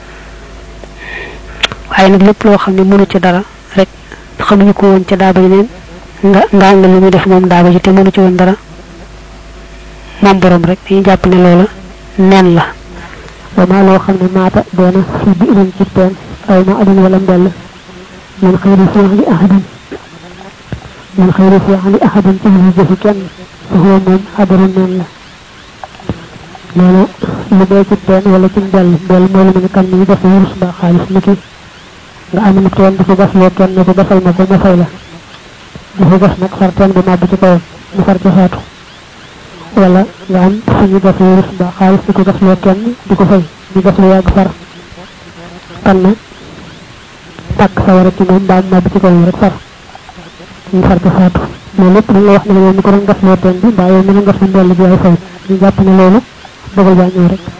[SPEAKER 1] waaye nag lépp loo xam ne mënu ci dara rek xamuñu ko woon ca daaba ji neen nga ngaa nga lu muy def moom daaba ji te mënu ci woon dara moom borom rek dañuy jàpp ne loola nen la
[SPEAKER 2] wa maa loo xam ne maata doona fi bi ilan ci teen aw ma adin wala mbell man xëyri fiixli ahadin man xëyri fiixli ahadin ci lu jëfi kenn fa huwa moom xadaru nen la nee na lu dee ci teen wala ci mbell mbell mooy lu mel ne kan ni def wurus mbaa xaalis ni ki nga am na teen di ko gas loo kenn ne ko gasal ma ko ma fay la di ko gas nag far teen bi màbb ci kawam mu far ci faatu wala nga am suñu def wurus mbaa xaalis di ko gas loo kenn di ko fay di gas lu yàgg far tan na tàkk sawara ci moom mbaa màbb ci kawam rek far ñu far ci faatu loolu lépp dañ la wax ne la yow mi ko doon gas loo teen bi mbaa yow mi doon gas lu mbell bi ay fay ñu jàpp ne loolu dogal baa ñëw rek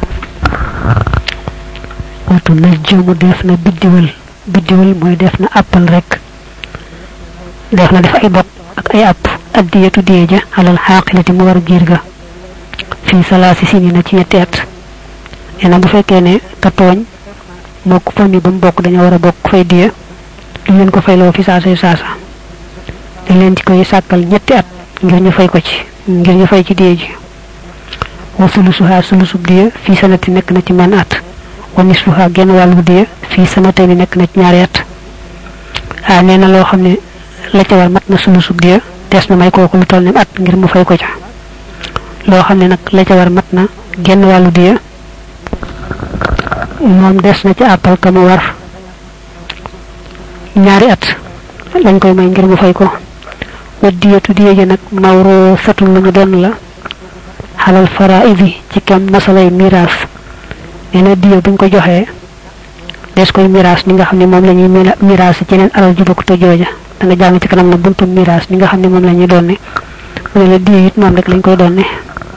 [SPEAKER 1] waatu na jëmu def na biddiwal biddiwal mooy def na àppal rek def na def ay bot ak ay àpp addiyatu diye ja alal xaaqilati mu war giir ga fii salaasi sini na ci ñetti at nee na bu fekkee ne ka tooñ moo ko famille ba mu bokk dañoo war a bokk fay diye duñ leen ko fayloo fi saasa saasa dañ leen ci koy sàkkal ñetti at ngir ñu fay ko ci ngir ñu fay ci diye ji wa sulusuha sulusub diye fii sanati nekk na ci menn at wa nisfuha genn wàllu diye fii sanatay ni nekk na ci ñaari at ah nee na loo xam ne la ca war mat na sulusub diye des na may kooku lu toll ni at ngir mu fay ko ca loo xam ne nag la ca war mat na genn wàllu diye moom des na ca àppal ka mu war ñaari at lañ koy may ngir mu fay ko wa diyatu diye ji nag mawroo satul lu ñu doon la xalal faraidi ci kem masalay miraas nee na diye buñ ko joxee des koy miraas ni nga xam ne moom la ñuy miraas ci yeneen alal ju bokk te jooja da nga jàng ci kanam na buntu miraas ni nga xam ne moom la ñuy doon ne mu ne la diye it moom rek lañ koy doon ne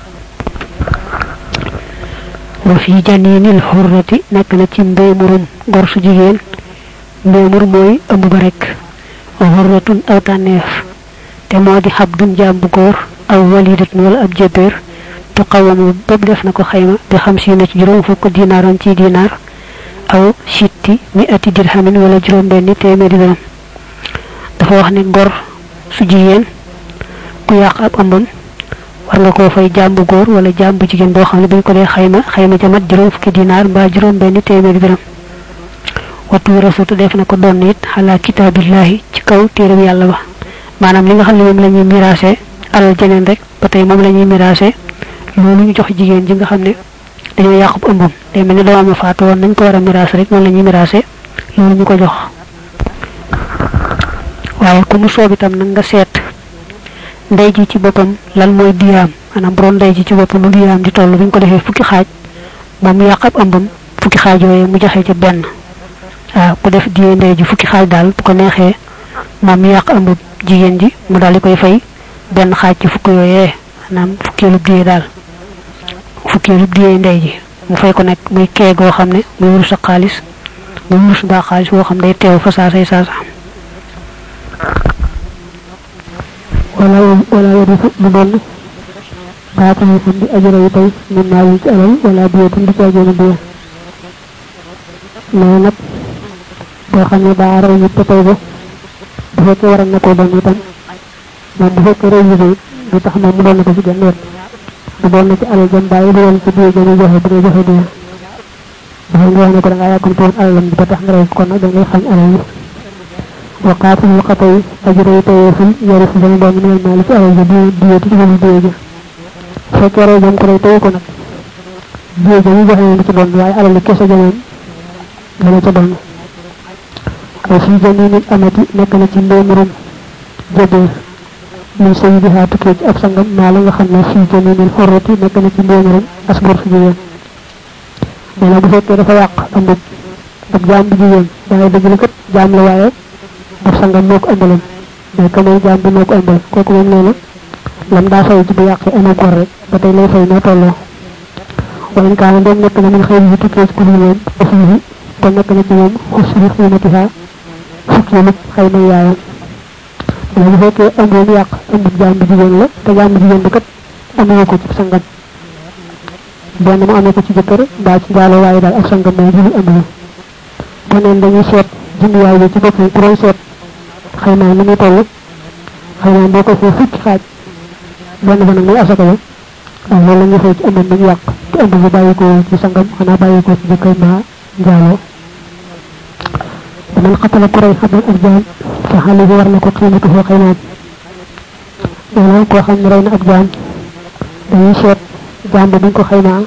[SPEAKER 1] wa fi janinil xurrati nekk na ci mbéymurum gor su jigéen mbéymur mooy ëmb ba rek xurratun aw tànneef te moo di xab dun jaam bu góor aw walidatun wala ab jébéer tu xawamu bépp def na ko xayma bi xam si na ci juróom fukk dinaaroon ci dinaar aw sitti mi ati dirhamin wala juróom benni téeméeri dërëm dafa wax ne gor su jigéen ku yàq ab ëmbam war nga koo fay jàmbu góor wala jàmbu jigéen boo xam ne buñ ko dee xayma xayma ca mat juróom fukki dinaar mbaa juróom benni téeméeri dërëm wattu rasutu def na ko doon it xalaa kitaabillahi ci kaw téereb yàlla ba maanaam li nga xam ne moom la ñuy miraase alal jeneen rek ba tey moom la ñuy miraase loolu ñu jox jigéen ji nga xam ne dañoo yàqub ëmbam day mel ni doomam faatu woon nañ ko war a miraase rek noonu la ñuy miraase loolu ñu ko jox waaye ku mu soob itam nag nga seet ndey ji ci boppam lan mooy diyaam maanaam bu doon ndey ji ci boppam lu diyaam di toll bu ñu ko defee fukki xaaj moom mu yàq ab ëmbam fukki xaaj yooyu mu joxe ca benn waaw ku def diyee ndey ji fukki xaaj daal bu ko neexee moom mu yàq ëmb jigéen ji mu daal di koy fay benn xaaj ci fukki yooyee maanaam fukkeelub diyee daal fukkeelub diyee ndey ji mu fay ko nekk muy kee goo xam ne muy wurus ak xaalis muy wurus mbaa xaalis boo xam day teew fa saasay saasa
[SPEAKER 2] wala wala yarisu du doon baatani fan di ajara yi tey min naa yi ci alal wala diyetin di caageeni diye mais nag boo xam ne daa rey nit te tey ba bu fekkee waral na koo doon itam moom bu fekkee rey nit it du tax moom mu doon na ko ci genn wet du doon na ci alal jëm bàyyi du woon ci diye jëmi joxe bu dee joxe diye dafa nga wax ne ko da ngaa yàkkamte woon alalam bi ba tax nga rey ko kon nag da ngay xañ alal yi wa qaatilul xatay ajra yi tayeeful yari si dana doon minal maali ci alal ja di diye ci digal diye ja fekkee rey jëm ko rey teye ko nag diye ja ñu joxe woon ci doon waaye alal yi kese jamoon dana ca doon ay fii jaminil amati nekk na ci mbéymurum jëbeer min sayyidiha tukkee ci ab sangam maa la nga xam ne fii jaminil xorrati nekk na ci mbéymurum asgor su jigéen nee na bu fekkee dafa yàq ëmbub ab jaam bu jigéen waaye dëgg la kat jaam la waaye ab sangam moo ko ëmbaloon mais que mooy jaam bi moo ko ëmbal kooku moom nee na lam daa fay ci bu yàqee ëmb gor rek ba tey lay fay noo tolloo wa in kaana doom nekk na min xëy yi tukkee ci kudul moom aussi kon nekk na ci moom xusri xiimatiha fukki nit xëy na yaayam bu fekkee ëmb mu yàq ëmb jaam bu jigéen la te jaam bu jigéen bi kat amee ko ci sangam benn mu amee ko ci jëkkër mbaa ci njaaloo waaye daal ak sangam mooy jëli ëmb la bu neen dañuy seet jumtuwaay bi ci boppam ku doon seet xëy na ni muy toll xëy na boo ko fee fukki xaaj benn ba nag muy asaka ba waaw loolu la ñuy fay ci ëmbam ba ñu yàq te ëmb bi bàyyi ko ci sangam xanaa bàyyi ko ci jëkkër mbaa njaaloo man xatala ku rey xabal ak jaam fa xale bi war na ko xiimatu foo xaymaam loolu koo xam ne rey na ak jaam dañuy seet jaam ba buñ ko xaymaa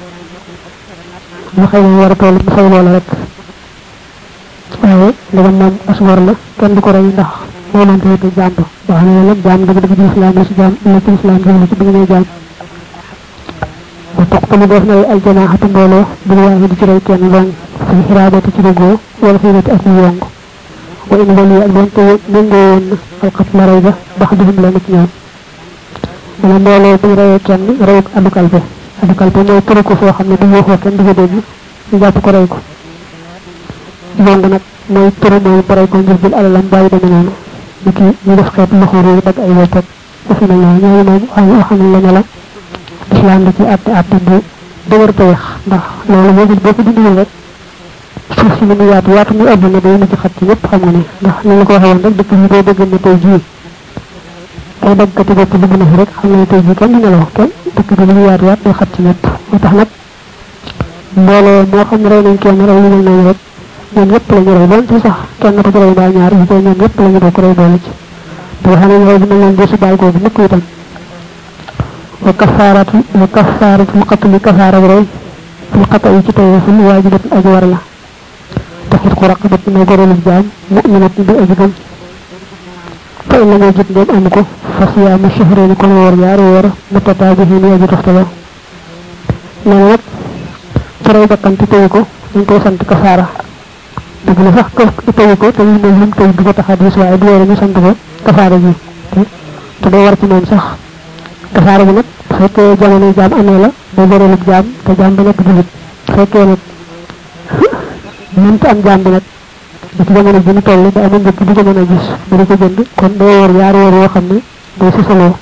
[SPEAKER 2] lu xayma war a toll mu fay loola rek waaye ndegam moom as war la kenn du ko rey ndax moo mën tawete jaam ba boo xam ne nag jaam dëgg dëgg ci islam la si jaam la ci islam jëm ci bi ngay jaam ba toqtalu def na ay jamaaxatu mbooloo bu waaye di ci rey kenn dong fi xiraabati ci dëggoo wala xiibati ak ñu yong wa in wali ak doon te méngoo woon na alxat la rey ba bax duhum la ci ñoom dana mbooloo buñ reyee kenn rey addu kalpe addu kalpe mooy tëru ko foo xam ne du waxoo kenn du ko dégg ñu jàpp ko rey ko yong nag mooy tëru mooy ba rey ko ngir jël alalam bàyyi deme noonu ni ki ñu def xeet loxo réew dagg ay wopp ak defe na ñoo ñooñu moom xam xam la ne la islam da ci àtte àtte bu dëgër te wex ndax loolu boo ko boo ko dindiwul rek suuf si ni mu yaatu yaatu muy àdduna day na ci xat ci ñëpp xam nga ne ndax ni la ko waxee woon rek dëkk bi boo dégg ne tey jii ay daggati bopp dugg na fi rek xam nga ne tey jii kenn du nelaw kenn dëkk bi li mu yaatu yaatu day xat ci ñëpp moo tax nag mbooloo moo xam ne rey nañ kenn rey lu mel noonu rek ñoom ñëpp la ñu rey doon ci sax kenn ko ci rey baa ñaar yi koy ñoom ñëpp la ñu bokk rey boole ci te xam ne rey bi mel noonu desu baal kooku mukk itam wa kafaaratu wa kafaaratu qatli kafaara rey fil xata yi ci taweful waajibat aji war la taxit ku raqabat mooy gorolub jaam mu'minat bi aji gëm fa in la jot ndem amu ko fa siyaamu shahreeni kon woor yaari woor mutataabihiin aji toftalo nee na nag ci rey bakkan te teyu ko dañ koy sant kafaara dëgg la sax ko teyu ko te ñu moom lim tey du ko tax a diis waaye du woore ñu sant ko kafaara ji te day war ci moom sax kafaara bi nag bu fekkee jamono jaam amee la day gorolub jaam te jaam ba nekk julit bu fekkee nag mënta am jaam bi nag da ci jamono bi ñu toll ba amul njëkk du ko mën a gis ba di ko jënd kon day woor yaari woor yoo xam ne day sisaloo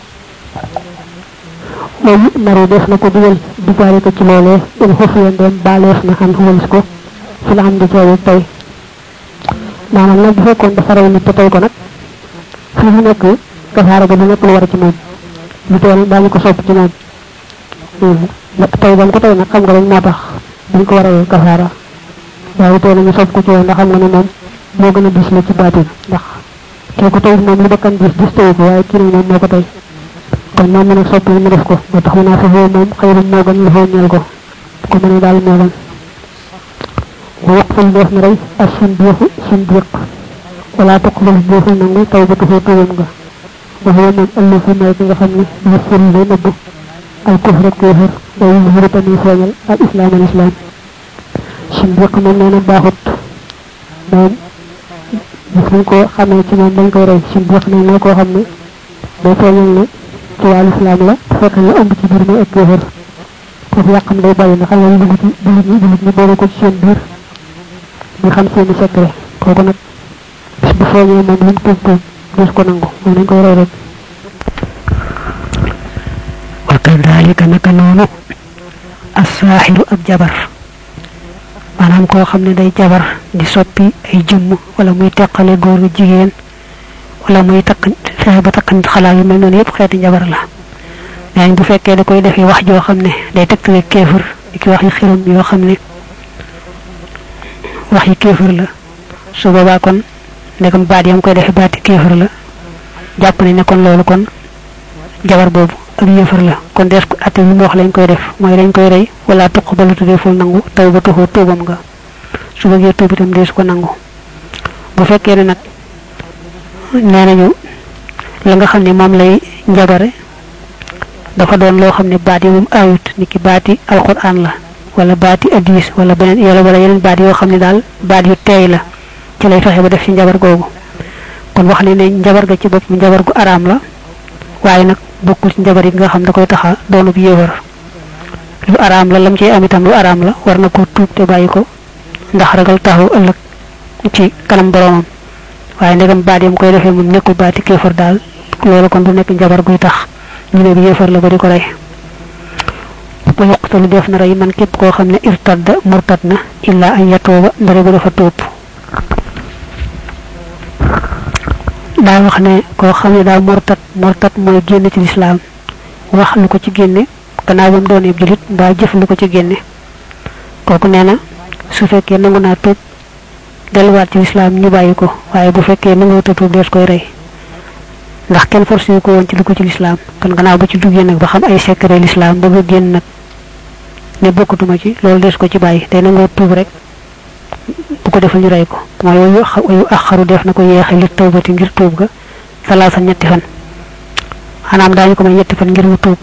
[SPEAKER 2] loolu naru def na ko dugal dugaale ko ci loolee in xufiya ndeem baaleef na xam xumalis ko fi la am di coowe tey maanaam nag bu fekkoon dafa rey nit te tey ko nag fi mu nekk kafaara ga du nekk lu war ci moom lu teel daañu ko sopp ci moom tey ba mu ko tey nag xam nga rek moo tax dañ ko war a kafaara waaye tey nañu sopp ko ci woon ndax xam nga ne moom moo gën a dis la ci baatin ndax kee ko tey moom lu bakkan gis gis tey ko waaye kii nag moom moo ko tey kon moom mu nag sopp mu def ko moo tax mu naa fafoo moom xëyru moo gën lafoo ñeel ko ko mëne daal moo gën wa waqful def na rey ak sindiqu sindiq wala tuqbal deeful nangu taw ba tuxoo tuubam nga wax yow moom ëllëg fi mooy ki nga xam ne dafa fëri lay nëbb al kufr ak kéefër wa yuzhiru tamit feeñal al islam al islam sindiq moom nee na baaxut moom gis nañ ko xamee ci moom dañ koy rey sindiq nag mooy koo xam ne day feeñal ne ci wàllu islam la fekk la ëmb ci biir mooy ak kéefër foofu yàqam day bàyyi nga xam ne dugg ci jullit ñi jullit ñi boole ko ci seen biir ñu xam seeni secret kooku nag bis bu feeñee moom lu mu tuub tuub des ko nangu moom dañ koy rey rek
[SPEAKER 1] wa kadalika naka noonu assaaxiru ak jabar maanaam koo xam ne day jabar di soppi ay jëmm wala muy teqale góor jigéen wala muy takk fexe ba takk nit xalaat yu mel noonu yëpp xeeti jabar la mais bu fekkee da koy defee wax joo xam ne day tegtale kéefër di ki wax yi xiram yoo xam ne wax yi kéefër la su boobaa kon ndegam baat yam koy defee baati kéefër la jàpp nañ ne kon loolu kon jabar boobu ak yéefar la kon des ko atte bi mu wax lañ koy def mooy dañ koy rey wala tuq ba lu tuddee ful nangu taw ba tuxoo tuubam nga su bëggee tuub itam deesu ko nangu bu fekkee ne nag nee nañu la nga xam ne moom lay njabare dafa doon loo xam ne baat yi moom ayut ni ki baati alquran la wala baati hadis wala beneen yàlla wala yeneen baat yoo xam ne daal baat yu teey la ci lay fexe ba def ci njabar googu kon wax ne ne njabar ga ci bopp njabar gu araam la waaye nag bokkul ci njabar yi nga xam da koy taxa doonub yéefar lu araam la lam ciy am itam lu araam la war na ko tuub te bàyyi ko ndax ragal taxaw ëllëg ci kanam boromam waaye ndegam baat yam koy defee moom nekkul baati kéefar daal loolu kon du nekk njabar guy tax ñu ne bi yéefar la ba di ko rey ba yuqtalu def na rey man képp koo xam ne irtadda murtad na illa an yatooba ndare bu dafa tuub daa wax ne koo xam ne daa murtad murtad mooy génn ci lislaam wax lu ko ci génne gannaaw ba mu doon ab julit mbaa jëf lu ko ci génne kooku nee na su fekkee nangu naa tuub delluwaat ci lislaam ñu bàyyi ko waaye bu fekkee nangu ta tuub dees koy rey ndax kenn forcé ko woon ci dugg ci lislaam kon gannaaw ba ci duggee nag ba xam ay secret lislaam ba nga génn nag ne bokkatuma ci loolu des ko ci bàyyi day nangoo tuub rek bu ko defal ñu rey ko mooy wayu wayu axaru def na ko yeexe li tawbati ngir tuub ga salaasa ñetti fan xanaam daañu ko may ñetti fan ngir mu tuub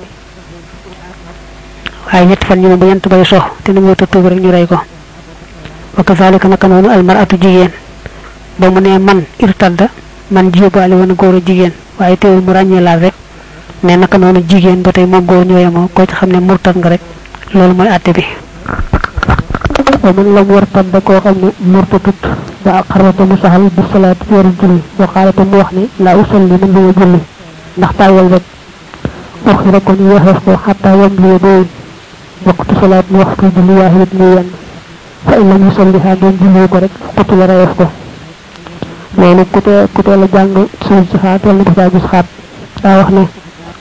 [SPEAKER 1] waaye ñetti fan ñi moom bu ñent bay sox te nangoo ta tuub rek ñu rey ko wa kazalika naka noonu almaratu jigéen ba mu ne man irtadda man jiyobaale woon góor a jigéen waaye teewul mu ràññee laal rek ne naka noonu jigéen ba tey moom góor ñoo yemoo koo ci xam ne murtad nga rek loolu mooy àtte bi
[SPEAKER 2] wa man lam wartad da koo xam ne murtatut ba ak xarwata mu saxal bi salaat ci waru julli boo xaalata mu wax ne laa usalli man duma julli ndax tàyyal rek uxira ko ñu waxeef ko xataa yam liye booy waxtu salaat mu waxtu julli waaxidit muy yenn fa in lam yusalliha doon julli ko rek xutu la reyeef ko loolu ku tee ku tee la jàng suul ci xaat wala dafa gis xaat daa wax ne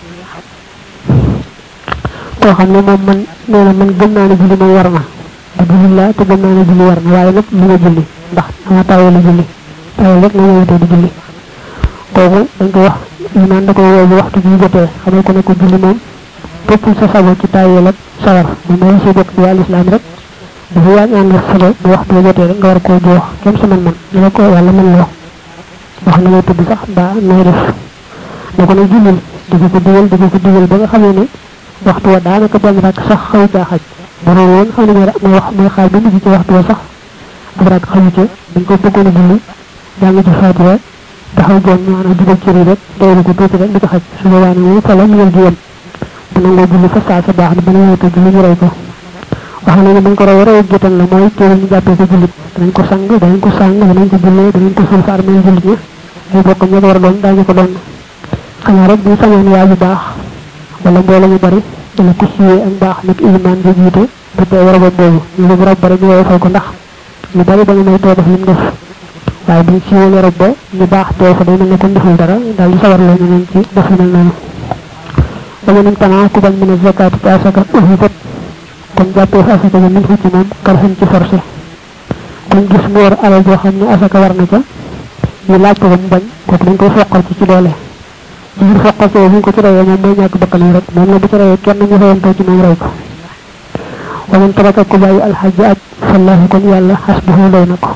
[SPEAKER 2] koo xam ne moom man nee na man gëm naa ne julli moom war na te julli laa te gëm naa ne julli war na waaye nag lu ma julli ndax dama tawee la julli tawee rek la ma wutee di julli kooku dañ ko wax imaan da koy woo bu waxtu bi jotee xamal ko ne ko julli moom toppul sa sago ci tayeel ak sawar moom mooy si bokk di wàllu islam rek dafa yaa ñaan la sago bu waxtu bi jotee rek nga war koo joox kenn sa man man li la ko yàlla mën loo wax na lay tudd sax mbaa nooy def ne ko ne jullil di ko ko digal di ko ko digal ba nga xamee ne waxtu wa daanaka benn rak sax xaw caa xaj bu doon woon xam ne mooy wax mooy xaaj bi mujj ci waxtu wa sax ab rak xamu ca dañ ko bëggoon a julli jàng ci faatiha taxaw joon maanaam dugal cër yi rek doylu ko tuuti rek di ko xaj su boobaa ne moom fa la ñëwal ji yem bu nangoo julli fa saa sa baax na ba ñëwee julli ñu rey ko wax na ne buñ ko raw raw jotal la mooy teewul ñu jàppee ko jullit danañ ko sang danañ ko sang danañ ko jullee danañ ko suul fa armeel jullit ña ay bokkam ña ko war a doon daañu ko doon xanaa rek bu sañoon waa ju baax wala mbooloo mu bari wala ku siiwee ak baax nag ilimaan bi jiite bu tee war a ba boobu ñu bu rab bari ñu woyofal ko ndax ñu bari ba nga may too def lim def waaye buñ siiwee warab ba ñu baax teew fa day mel ne kon deful dara daal di sawar la ñeneen ci def lu mel noonu dama nañ tanaa ku bañ mën a zakaat ci asaka uhibat kon jàppee fa asaka ja min fu ci moom karxan ci forcé kuñ gis mu war alal joo xam ne asaka war na ca ñu laaj ko ko mu bañ kooku dañ koy foqal ci ci doole ci biir foqal soo buñ ko ci reyee moom mooy ñàkk bakkanam rek moom la bu ci reyee kenn ñu fayantoo ci moom rey ko waman taraka ku bàyyi alxajja aj fallahu kon yàlla xasbuhu doy na ko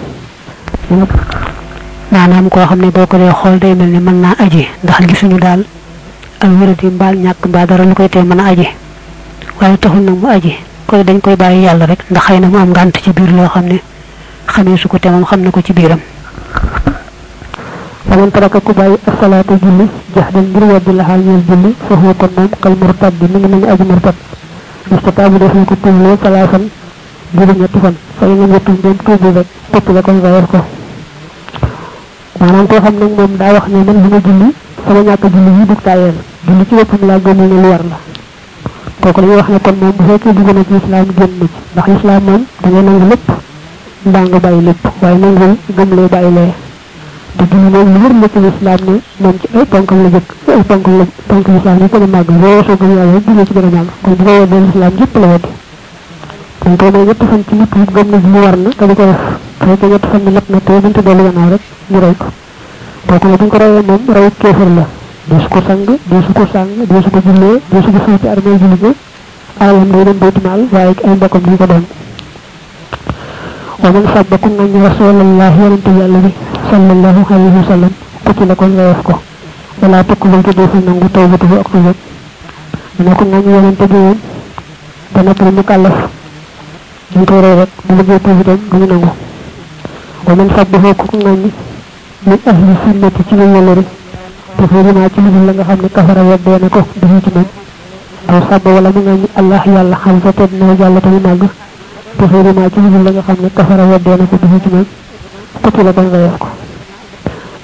[SPEAKER 1] maanaam koo xam ne boo ko dee xool day mel ne mën naa aji ndax gisuñu daal ak wéradi mbaal ñàkk mbaa dara lu koy tee mën a aji waaye taxul nag mu aji koy dañ koy bàyyi yàlla rek ndax xëy na mu am ngànt ci biir loo xam ne xamee su ko te moom xam na ko ci biiram
[SPEAKER 2] faman taraka ku bàyyi asalaatu julli jaxdan ngir weddi la xaal ñeel julli fa huwa kon moom kal murtad bi mi ngi mel ni aji murtad istataabu def na ko tuubloo salaasan juróom ñetti fan fa yi nga ñettuñ doon tuubu rek topp la koy rayal ko maanaam koo xam nag moom daa wax ne man li ma julli sama ñàkk julli yi dug tayeel julli ci boppam laa gëmul ne lu war la kooku dañuy wax ne kon moom bu fekkee dugg na ci islam génn na ci ndax islam moom da ngay nangu lépp mbaa nga bàyyi lépp waaye nangul gëmlee bàyyi lee te julli moom lu wër la ci islam ne moom ci ay ponkam la jëkk ay ponkam la ponk islam yi gën a màgg boo soo gëm yàlla rek julli ci gën a màgg kon bu ko weddee islam yëpp la weddi dañ koy may ñetti fan ci nit yi gëm na julli war na te di ko def fekkee ñetti fan ni mat na te buntu dellu gannaaw rek ñu rey ko kooku ne buñ ko reyee moom rew kéefar la deesu ko sang deesu ko sang deesu ko jullee deesu ko suuti armée julli ga alalam day dem baytimaal waaye ay mbokkam di ko doon wa man sabba ku ngañ rasulallah yonente yàlla bi sallallahu alayhi wa sallam ku ci la kon reef ko wala tukk lay tuddee fi nangu tawbatuhu ak tuubam mu ne ko ngañ yonente bi woon ba noppal mu kàllaf ñu koy rey rek bu liggéey tuubi itam duñu nangu wa man sabbahu ku ngañ min ahli sunnati ci ñu yàllari te foo dinaa ci lu la nga xam ne kafara weddee na ko dañu ci moom aw sabba wala mu ngañ allah yàlla xam sa tedd na yàlla tamu màgg te foo dinaa ci lu la nga xam ne kafara weddee na ko dañu ci moom ku ci la kon reef ko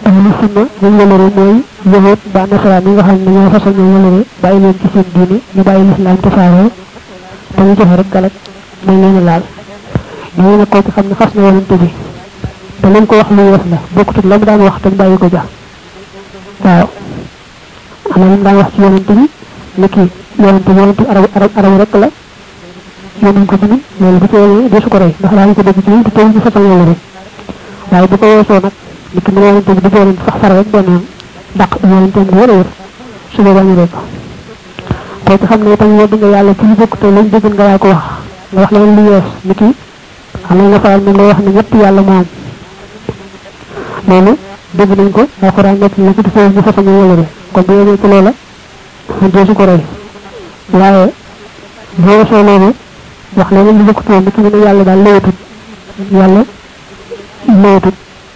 [SPEAKER 2] ahlu sunna ñu wëlëre mooy yahut ba nasaraan yi nga xam ne ñoo fasal ñoo wëlëre bàyyi leen ci seen diine ñu bàyyi lislaam te faaroo te ñu joxe rek galak may leen laal ñoo ne koo ci xam ne xas na yonante bi te lañ ko wax lu yees la bokkutut la mu daan wax te bàyyi ko ja waaw am na lu mu daan wax ci yonante bi ne kii yonante bi yonante arab arab arab rek la yónnuñ ko ci ñun loolu bu ci desu ko rey ndax daañu ko dégg ci ñun te teewul ñu fasal yàlla rek waaye bu ko weesoo nag nit ki mu yonante bi di yonante sax far rek benn yoon dàq yonante bi wala wër su boobaa ñu rek ko ci xam ne itam yedd nga yàlla ci lu bokk te lañ dégg nga laa ko wax nga wax leen lu yees ni ki xam nga nga faral mi lay wax ne ñett yàlla moom loolu dégg nañ ko alxuraan nekk na ci te ñu fasal ñu wala rek kon bu yegee ci loola deesu ko rey waaye boo weesoo loolu wax leneen lu bokk toon ki ne yàlla daal lewatut yàlla lewatut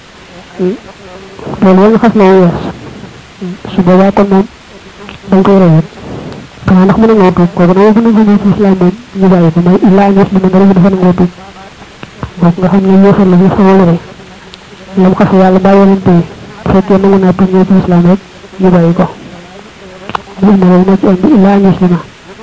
[SPEAKER 2] loolu wala xas na yees su boobaa kon moom dañ koy reyat xanaa ndax mën a ngoo tuub kooku dama gën a gën ci islam moom ñu bàyyi ko mooy illaa ñees li ma dara dafa nangoo tuub kooku nga xam ne yéefar la ñu xawal rey lam xas yàlla bàyyi leen tey fekkee nangu naa tuub ñoo ci islam rek ñu bàyyi ko mu indi loolu moo ci indi illaa ñees li ma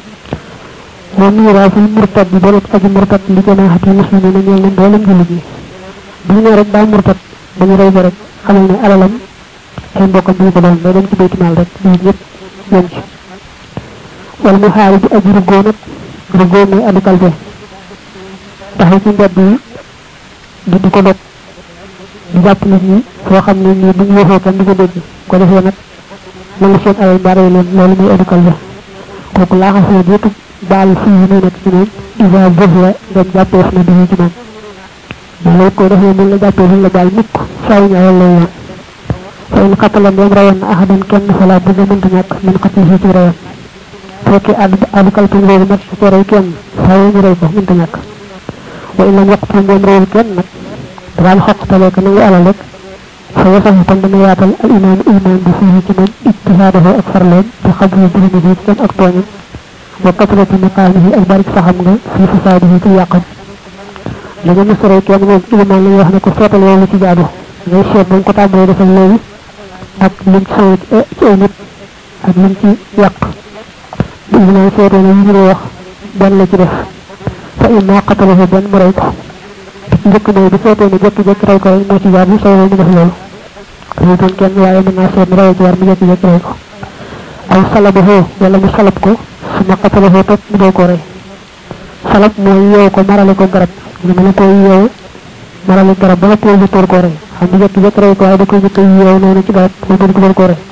[SPEAKER 2] moom ñu raw fi murtad bi borom aji murtad li jamaahati muslimin na ñeel na mboolem jullit ñi bu ñu ne rek daa murtad dañu rey ko rek xamal ne alalam ay mbokkam bi ko doon day dem ci baytimaal rek jullit ñëpp yem ci wala mu xaari ji aji ruggoo nag ruggoo mooy adu kalfe taxaw ci mbedd yi di di ko dog di jàpp nit ñi foo xam ne nii bu ñu waxee kan di ko dégg ko defee nag nangu seen alal bare leen loolu mooy adu kalfe kooku laaxasoo yëpp baal fii yi muy nekk ci moom isa bëf la ngeen jàppeef na di ci moom mais loolu ko defee mun la jàppee mun la baal mukk faaw ñu alal lay yoon fa in xattalam yam rayoon na ahadan kenn fala bu nga mënta ñàkk min xatti si ci rayoon fekkee addu addu kalpin boobu nag su ko rey kenn faaw ñu rey ko mënta ñàkk wa in lam waqtu moom reyul kenn nag daal xoqtalee ko nangu alal rek fa wasafu kon dana yaatal al imaam imaam bi fii ci moom ijtihaadahu ak farloom bi xabru birimi bi kenn ak tooñam wa kasrati maqaamihi ak barik saxam nga fi fasaadihi ci yàqam li nga mësaree kenn moom ilimaan la wax ne ko seetal yow lu ci jaadu ngay seet ba mu ko tàmbalee defal léegi ak lim ci sawee ci ay nit ak lim ci yàq bu ilimaan seetee ne yi ñu wax benn la ci def fa imma qatalahu benn mu rey ko njëkk mooy bu seetee ne jékki-jékki rey ko rek moo ci jaar bu sawee mu def loolu reyutoon kenn waaye mën naa seet ne rey ci war mu jékki-jékki rey ko aw salabahu wala mu salab ko su ma qatalahu topp mu doo ko rey salab mooy yeew ko marale ko garab ñu mën a koy yeew marale garab ba nga koy jëkkoor ko rey xam nga jëkk jëkk rey ko waaye da koy jëkk yeew noonu ci garab mu gën ko doon ko rey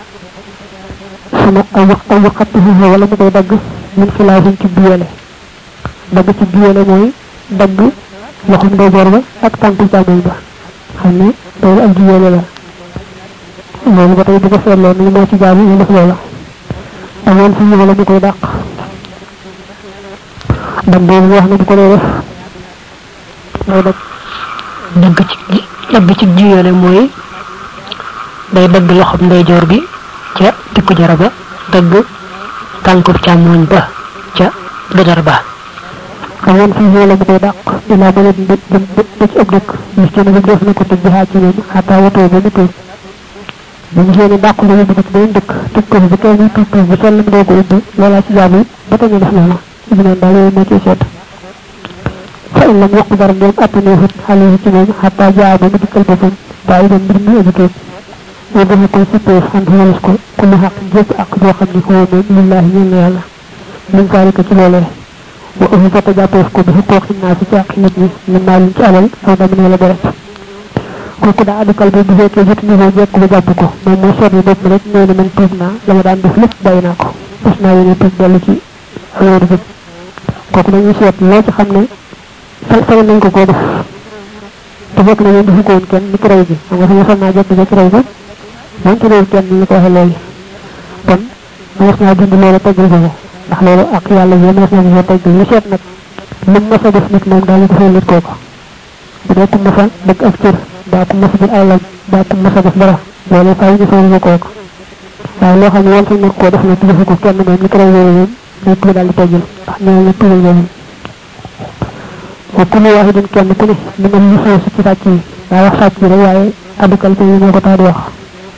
[SPEAKER 2] sama aw wax aw waxatuhu wala mu koy dagg min xilaafin ci biyele dagg ci biyele mooy dagg loxum ndeyjoor ba ak tànku càmmoñ ba xam ne loolu ak biyele la loolu ba tey bu ko seetloo ni moo ci jaamu ñu def loola amoon fi wala mu koy dàq dam boobu wax na bu ko lay def day dagg
[SPEAKER 1] dagg ci dagg ci jiyale mooy day dagg loxob ndeyjoor bi ca tikku jara ba dagg tànkub càmmooñ ba ca dëdar ba
[SPEAKER 2] amoon fi wala mu koy dàq ilaa ba leen ba ci ab dëkk gis ci ne def na ko tëj xaaj ci ñoom xataa watoo ba mu tuub bu ñu seeni dàq la yóbbu ko ci beneen dëkk tëj ko bi kay ñu tuub tuub bu sell mu doo ko ubbi loolaa ci jaamu ba tey ñu def loola ibi naan daal yooyu moo ciy seet fa in lam yaqu dara ñoom attane hut xale yi ci moom xataa jaa ba mu dikkal boppam bàyyi dem mbir mi aji tuub ñu defe ko sippeef xam xalis ko ku mu xaq jëpp ak joo xam ni xoo moom lillahi ñeel na yàlla min zalika ci loolee wa uhu fata jàppeef ko bi xuqooq naa si ci àq nit ñi min maalin ci alal aw damin wala deret kooku daa adukal bi bu fekkee jot ni moo jekk ba jàpp ko moom moo seetlu bopp rek nee na man tuub naa la ma daan def lépp bàyyi naa ko fas naa yéene tuub dellu ci awéeru bi kooku dañuy seet loo ci xam ne sal sal nañ ko koo def te fekk na ñoom defu ko woon kenn ni ki rey bi xam nga fi sal naa jekk jekk rey ko moom ci réew kenn ni ko waxee léegi kon mas naa dund loolu teggal ko ko ndax loolu ak yàlla yi mas na ko teggal ñu seet nag lim mas a def nit moom daañu ko fay lit kooku bu dee ku mas a dëgg ak cër daa ku mas a jël alalam daa ku mas a def dara loolu fay ñu fay ko kooku waaye loo xam ne wal sañ koo def nag defu ko kenn moom ni ko rey yooyu moom nekk lu daal di teggil ndax ñoo ñu tugal boobu wa kullu wahidin kenn ku ne li nga ñu xew ci sàcc yi daa wax sàcc yi rek waaye adukal ko yi moo ko tax di wax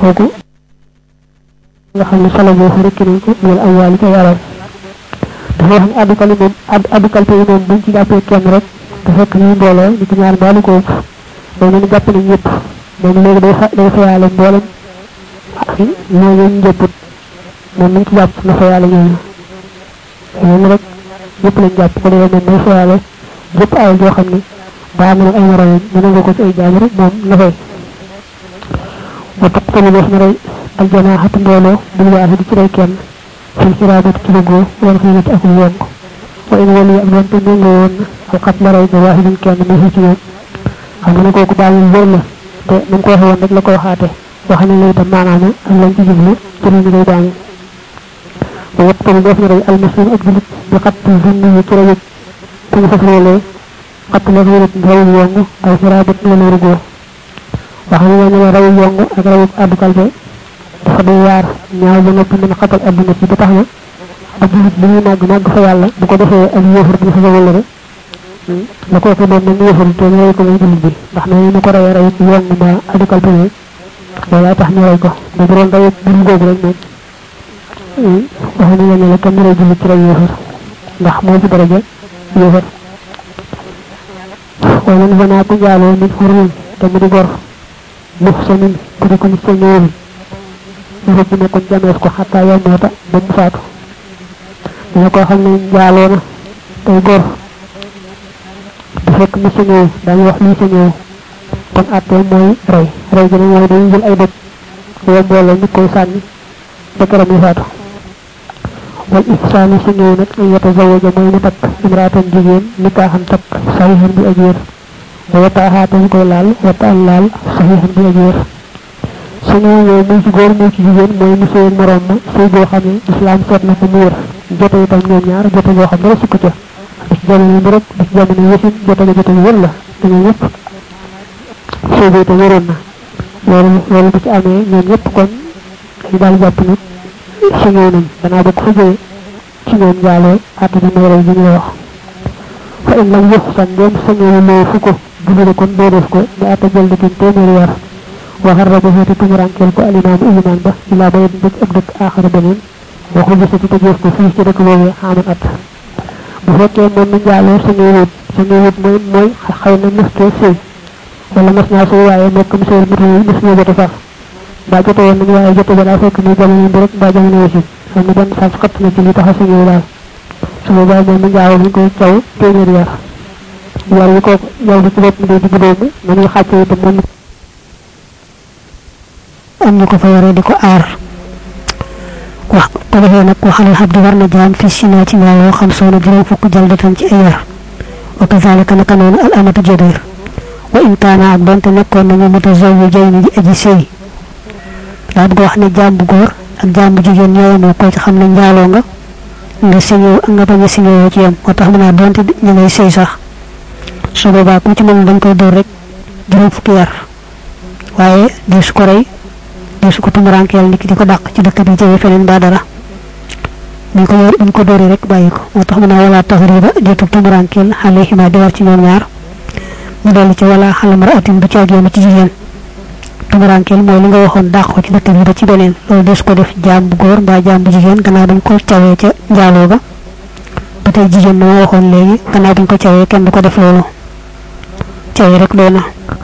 [SPEAKER 2] kooku nga xam ne sala boo fa rekki nañ ko wala ay waali ca yaram dafa wax ne addukal yi moom addukal yi moom buñ ci jàppee kenn rek te fekk ñuy mbooloo ñu ci ñaar mbaalu ko ëpp moom ñu jàpp nañ ñëpp moom léegi day fa day fayaale mboolem ñooñu ñu jëpput moom nañ ci jàpp na fayaale ñooñu moom rek ñëpp lañ jàpp ko defee moom day fayaale jëpp ay joo xam ne daa am ay moroom ñu nangu ko ci ay jaam rek moom na fay wa tuqtalu def na rey aljanaaxatu mbooloo bil waahidi ci rey kenn fil xiraabat ci bëggoo wal xiinati ak yonk wa in wali ak donte méngoo woon na al xat la rey ba waahidin kenn mu ci ñoom xam nga ne kooku bàyyi wër la te na ko waxee woon rek la ko waxaate wax ne la itam maanaam ak lañ ci jublu ci ñu koy bàyyi wa tuqtalu def na rey almuslim ak julit bi xat zunni yi ci reyut ku ñu fas loolee xat la xiinat rawu yong al xiraabat la lu rugoo wax ne ne rawu yong ak rawu addu kalbe dafa doy waar ñaaw ba noppi mën a xatal adduna ci ba tax na ab julit bi ñuy màgg màgg fa yàlla bu ko defee ak yéefar bi fa wala rek la ko ko doon nañu yéefar te ñu ko muy julit bi ndax na ñu ko rey rey yong ba addu kalbe ne loolaa tax ñu rey ko da bu doon rey bu googu rek moom wax ne ne la kenn rey julit ci rey yéefar ndax moo ci daraja yéefar wala ñu fa naa ko jaaloo min xurumin te mu di gor muhsanin ku di ko mu sa ñëwul ñu ko nekkoon jamees ko xataa yow moota ba mu faatu dina koo xam ne njaaloo na tey gor du fekk mu sa ñëw dañuy wax lii sa ñëw kon àttee mooy rey rey gi mooy dañuy jël ay dëkk yow mbooloo ñu koy sànni ba keroog mu faatu wal ihsaani sa ñëw nag ay yata zawaja mooy mu takk imraatan jigéen nikaaxam takk saxiixan bi ajéer wa wataaxaata ñu koy laal wataan laal saxiixan bi ajéer su ñu ñëw muy ci góor muy ci jigéen mooy mu sëy morom ma sëy boo xam ne islam seet na ko mu wër jote itam ñoom ñaar jote boo xam dara sukk ca di ci jamono bi rek di ci jamono yësin jote la jote wër la te ñoom ñëpp sëy bi itam wëroon na loolu loolu bu ci amee ñoom ñëpp kon ñu daal jàpp nit su ñëw nañ danaa bokk fa jógee ci ñoom jaalee àtte bi mooy rey bi ñu wax fa in lam yëf san ndéem sañoo loo fu ko julli kon doo def ko ñu àtte jël dikin téeméeri yar waxar rajo xeeti tumurankeel ko alimaamu ilimaan ba ilaa ba yet bëj ab dëkk aaxara beneen waxu gisati te jëf ko fii ci dëkk boobee xaaman at bu fekkee moom mi njaaloo sañoo wut sañoo wut mooy mooy xëy na mës kee sëy wala mas naa sëy waaye nekk mu sëy mutu yi mës ñoo jote far mbaa jote woon nañu waaye jote ba daa fekk muy jamono bi rek mbaa jamono wasin xam ne benn sas xëtt na ci li tax a sañoo daal su boobaa moom mi njaaloo ñu koy caw téeméeri yar yar yi ko yow di ci bopp mi day digg doomu man ñu xàcce itam moom
[SPEAKER 1] am ñu ko fa yore di ko aar wax ko defee nag waxalal xab di war na jaam fi sina ci ñaawoo xam soona juróom fukk jaldatan ci ay yar wa kazalika naka noonu al amatu jëdër wa in kaana ak donte nekkoon nañu mutazawwijayni di aji sëy daa bëgg wax ne jaam bu góor ak jaam bu jigéen ñooyamoo ko ci xam ne njaaloo nga nga siñoo nga bañ a siñoo ci yam moo tax mu naa donte ñu ngay sëy sax su boobaa ku ci mën dañ koy dóor rek juróom fukki yar waaye di su ko rey di su ko tumurankeel nit ki di ko dàq ci dëkk bi jege feneen ba dara buñ ko yor buñ ko dóoree rek bàyyi ko moo tax mu naa wala taxriba jotu tumurankeel alayhima di war ci ñoom ñaar mu dolli ci wala xalamara atin du caagéema ci jigéen tumurankeel mooy li nga waxoon dàq ko ci dëkk bi ba ci beneen loolu des ko def jaam bu góor mbaa jaam bu jigéen gannaaw dañ ko cawee ca njaaloo ga ba tey jigéen na ma waxoon léegi gannaaw buñ ko cawee kenn du ko def loolu cawee rek doy na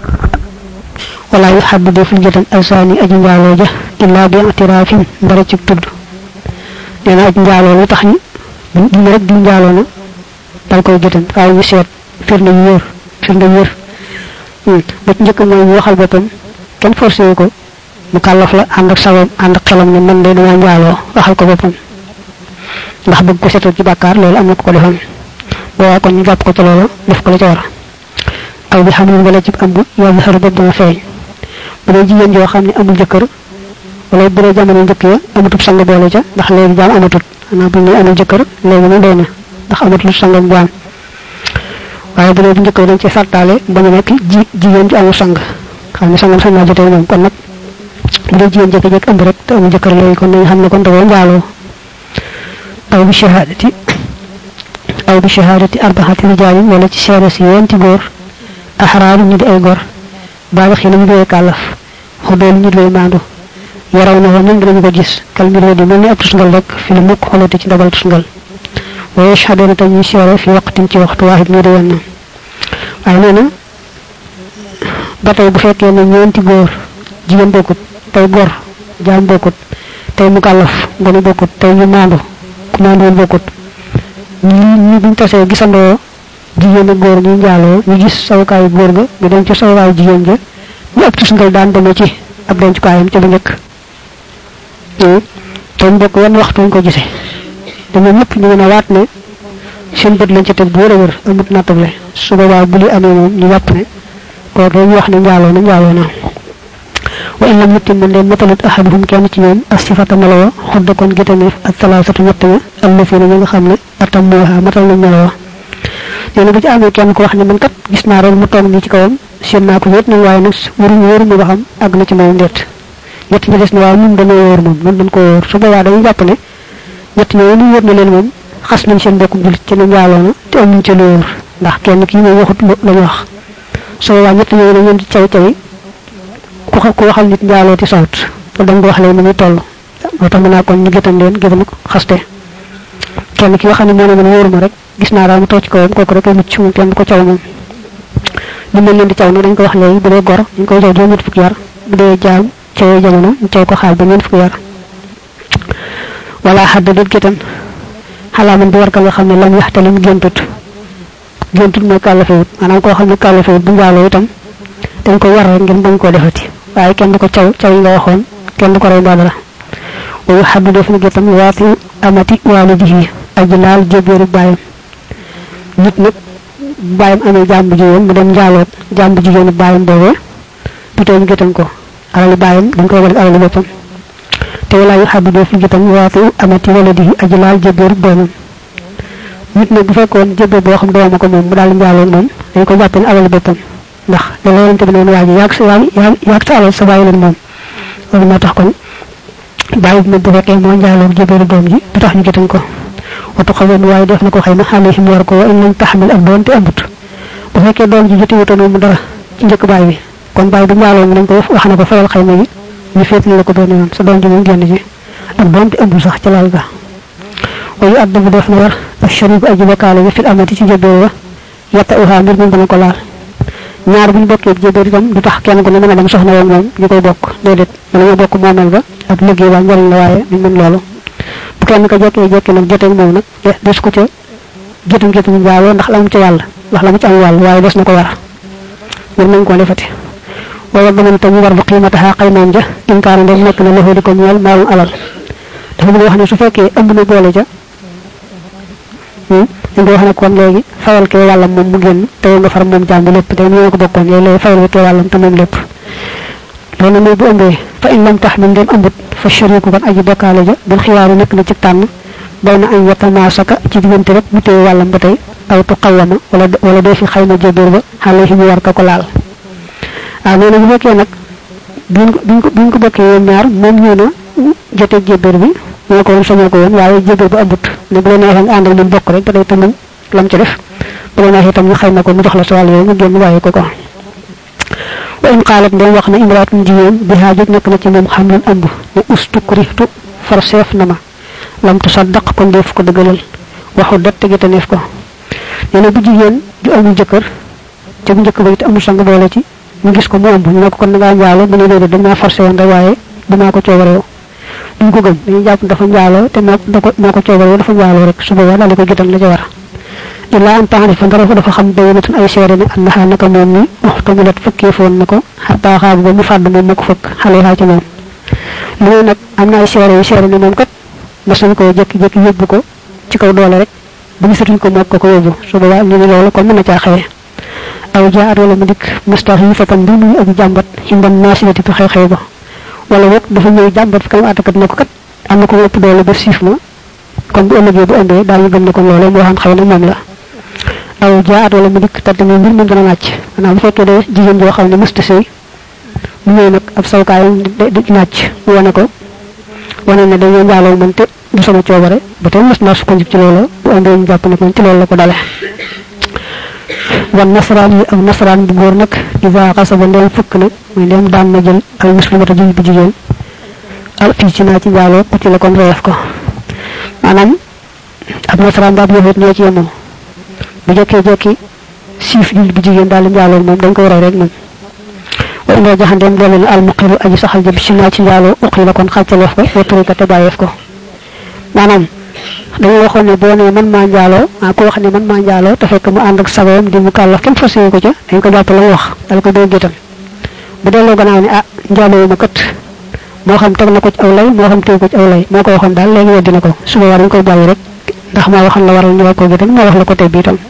[SPEAKER 1] wala yu xaddu deful jotam alsaani aji njaaloo ja illaa bi atiraafin mbara ci tudd nee na aji njaaloo lu tax ñu duñu rek di njaaloo na dal koy jotam waaye ñu seet firnde yu wér firnde yu wér ba ci njëkk mooy ñu waxal boppam kenn forcé ko mu kàllaf la ànd ak sabab ànd ak xelam ne man de dama njaaloo waxal ko boppam ndax bëgg ko setal ci bàkkaar loolu am na ko ko defal boobaa kon ñu jàpp ko ci loolu def ko la ca war aw bi xam ne wala ci ëmb yàlla xaru bopp dana feeñ bu dee jigéen joo xam ne amul jëkkër wala bu dee jamono njëkk ya amatut sang boole ca ndax léegi jaam amatut xanaa bu ñu amul jëkkër léegi mu doy na ndax amatul sangam jaam waaye bu dee bu njëkk dañ ci sartaale ba mu nekk ji jigéen ju amul sang xam ne sangam sañ naa jotee moom kon nag bu dee jigéen jékki-jékki ëmb rek te amul jëkkër léegi kon nañ xam ne kon dawoo njaaloo aw bi shahadati aw bi shahadati arbaxati rijaalin wala ci seere si yenti góor axraaru ñu di ay gor baaga xi ñu doy kàllaf xuddoolu ñu doy maandu yaraw na ñoom dinañu ko gis kal mbir di mel ni ab tusngal rek fi la mukk xolati ci ndabal tusngal wa yashhaduna tam ñu seere fi waqtin ci waxtu waahid ñu di wenn waaye nee na ba tey bu fekkee ne ñeenti góor jigéen bokkut tey gor jaam bokkut tey mu kàllaf ngone bokkut tey ñu maandu ku maanduwul bokkut ñi ñi buñ tasee gisandoo jigéen ak góor ñu njaaloo ñu gis sawukaayu góor ga ñu dem ci sawukaayu jigéen ja ñu ab tusngal daan demee ci ab dencukaayam ca bu njëkk te mu bokk wenn waxtu ñu ko gisee te ñoom ñëpp ñu mën a waat ne seen bët lañ ci teg bu wér a wér amut nattable su boobaa bu li amee moom ñu jàpp ne kooku ñu wax ne njaaloo na njaaloo na wa in lam yutim man leen matalut ahaduhum kenn ci ñoom as sifata melawa xudda kon gétaneef ak salaasatu ñett ña allafina ñi nga xam ne atam mooha matal nañ melawa nee na bu ci amee kenn ko wax ne man kat gis naa rek mu toog nii ci kawam seen naa ko wéet nañ waaye nag waruñu wóoruñu ba xam àgg na ci moom ndeet ñett ñi des na waaw ñun dañoo wóor moom ñun dañ ko wóor su boobaa dañuy jàpp ne ñett ñooñu ñu wóor na leen moom xas nañ seen bokkum julit ci ne njaaloo na te amuñ ci lu wóor ndax kenn kii moom waxut la ñu wax su boobaa ñett ñooñu dañ leen di caw cawi ku ku waxal nit njaaloo ti sawut te dañ ko wax leen ni muy toll moo tax mën naa kon ñu gétan leen gétan xaste kenn ki nga xam ne moo ne man wóoru ma rek gis naa daal mu toog ci kawam kooku rek a mucc moom kenn du ko caw moom ñu mel leen di caw nag dañ ko wax léegi bu dee gor ñu koy caw juróom ñett fukki yar bu dee jaam cawee jamono ñu caw ko xaal ba ñeent fukki yar wala xadd dët gétan xalaaman bi war ka nga xam ne lam yaxtalim géntut géntut mooy kàllafewut maanaam koo xam ne kàllafewut bu njaaloo itam dañ ko war rek ngeen bañ koo defati waaye kenn du ko caw caw yi nga waxoon kenn du ko rey dara wayu xaddu def na gétam waati amati waalidihi aji laal jébéeru bàyyam nit nag bàyyam amee jàmbu jigéen mu dem njaaloot jàmbu jigéenu bàyyam boobee du tee ñu gétam ko alali bàyyam dañ koy war alali boppam te walaa yu xaddu def na gétam waati amati waladihi aji laal jébéeru doomam nit nag bu fekkoon jébéer boo xam dooma ko moom mu daal njaaloot moom dañ ko jàppee ne alali boppam ndax da la yonente bi noonu waa ji yaag sa yaag yaag sa alal sa bàyyi leen moom loolu moo tax kon bàyyi bi moom bu fekkee moo njaaloog jébéeru doom ji du tax ñu gétam ko watu xawoon waaye def na ko xëy na alayhim war ko wa in lam taxmil ak doon te ambut bu fekkee doom ji joti wutoon mu dara ci njëkk baay bi kon baay bi njaaloo mu nañ ko wax na ko fayal xayma gi ñu féetli la ko benn yoon sa doom ji moom génn ji ak doon te ambut sax ci laal ga wayu adda bu def na war ak sharibu aji bokkaale bi fil amati ci jébéer wa yatta uha mbir moom dana ko laal ñaar bu ñu bokkee jébéer itam du tax kenn ku ne mën a dem soxna woon moom ñu koy bokk déedéet mën nañoo bokk moomeel ba ak liggéey ba njëriñ la waaye duñ mën loolu bu kenn ko jekkee jekkee nag joteeg moom nag des ko ca jotum jotum njaaloo ndax la mu ca wàll ndax la mu ci am wàll waaye des na ko war war nañ koo defati wala daman tam war bu xiimataxaa xaymaam ja inkaana ndem nekk na loxo di ko ñeel maalum alal dafa bëgg wax ne su fekkee ëmb na boole ca dañ ko wax ne kon léegi fayal kee wàllam moom mu génn te nga far moom jàmb lépp te ñoo ko bokkoon léegi léegi fayal kee wàllam te moom lépp loolu mooy bu ëmbee fa in lam tax min dem ëmbut fa shariku kon aji bokkaale ja bil xiyaaru nekk na ci tànn bay na añ yatamaasaka ci diggante rek mu téye wàllam ba tey aw tu xawama wala wala dee fi xayma jébéer ba xale yi mu war ka ko laal waaw nee na bu fekkee nag biñ ko biñ ko biñ ko bokkee yéen ñaar moom ñëw na jotee jébéer bi ñoo ko woon sañoo ko woon waaye jébéer ba ëmbut ne bu la neexee nga àndal moom bokk rek ba tey te moom lam ci def bu la neexee itam ñu xayma ko mu jox la sa wàll yooyu nga génn bàyyi ko ko wa in qaalat ndem wax na imraatun jigéen bi haajoj nekk na ci moom xam leen ëmb ne ustukrihtu far seef na ma lam tu saddaq kon def ko dëggalal waxu det tegi taneef ko nee na bu jigéen ju amul jëkkër ca bu njëkk ba it amul sang boole ci ñu gis ko mu ëmb ñu ne ko kon da ngaa njaalo bu ne déedéet dañ maa forcé woon rek waaye damaa ko coobareew duñ ko gëm dañuy jàpp dafa njaaloo te moo da ko moo ko coobareew dafa njaaloo rek su boobaa daal di ko jotal la ca war illa an taarifa ndara fa dafa xam bayyinatun ay seere ne annaha naka moom ni uxtamilat fëkkee foon na ko xataa xaabu ba mu fàdd moom moo ko fëkk xale yaa ci moom lu ne nag am na ay seere yu seere ne moom kat mas nañ ko jékki-jékki yóbbu ko ci kaw doole rek ba gisatuñ ko moog ko ko yóbbu su boobaa ñu ne loolu kon mën na caa xewee aw jaa at wala mu dikk mustax yi fatan bi muy aji jàmbat xindam naasilati fi xew-xew ba wala boog dafa ñëw jàmbat fi kanam àttakat ne ko kat am na ko ëpp doole ba siif ma kon bu ëllëgee bu ëmbee daañu gëm ne kon loolee moo xam xëy na moom la aw jaat wala mu dikk tàdd mbir moom dana nàcc maanaam bu fekkee de jigéen joo xam ne mësta sëy mu ñëw nag ab sawkaayam di nàcc mu wane ko wane ne dañoo njaaloo man te du sama coobare ba tey mës naa sukkandiku ci loolu bu ëmbee ñu jàpp ne kon ci loolu la ko dale wan nasaraan yi ak nasaraan bu góor nag isa xasaba ndem fëkk na muy ndem daan na jël al muslimata juñ bu jigéen aw fii ci naa ci njaaloo ku ci la kon reef ko maanaam ab nasaraan baab yahut ñoo ci yemoo bu jekkee jekki siif jullit bu jigéen daal di njaaloo moom dañ koy rey rek moom wa indoo jaxandeem doole na almuqiru aji saxal jëm si naa ci njaaloo uqi la kon xàccaleef ko weturi ko te bàyyeef ko maanaam dañu waxoon ne boo nee man maa njaaloo ah ku wax ne man maa njaaloo te fekk mu ànd ak sagoom di mu kàllaf kenn fasiwu ko ca dañ ko jàpp la mu wax dal ko dégg itam bu delloo gannaaw ne ah njaaloo ma kat moo xam teg na ko ci aw lay moo xam teg ko ci aw lay moo ko waxoon daal léegi weddi na ko suba war dañ koy bàyyi rek ndax moo waxoon la waral ñu war ko gitam moo wax la ko tey bi itam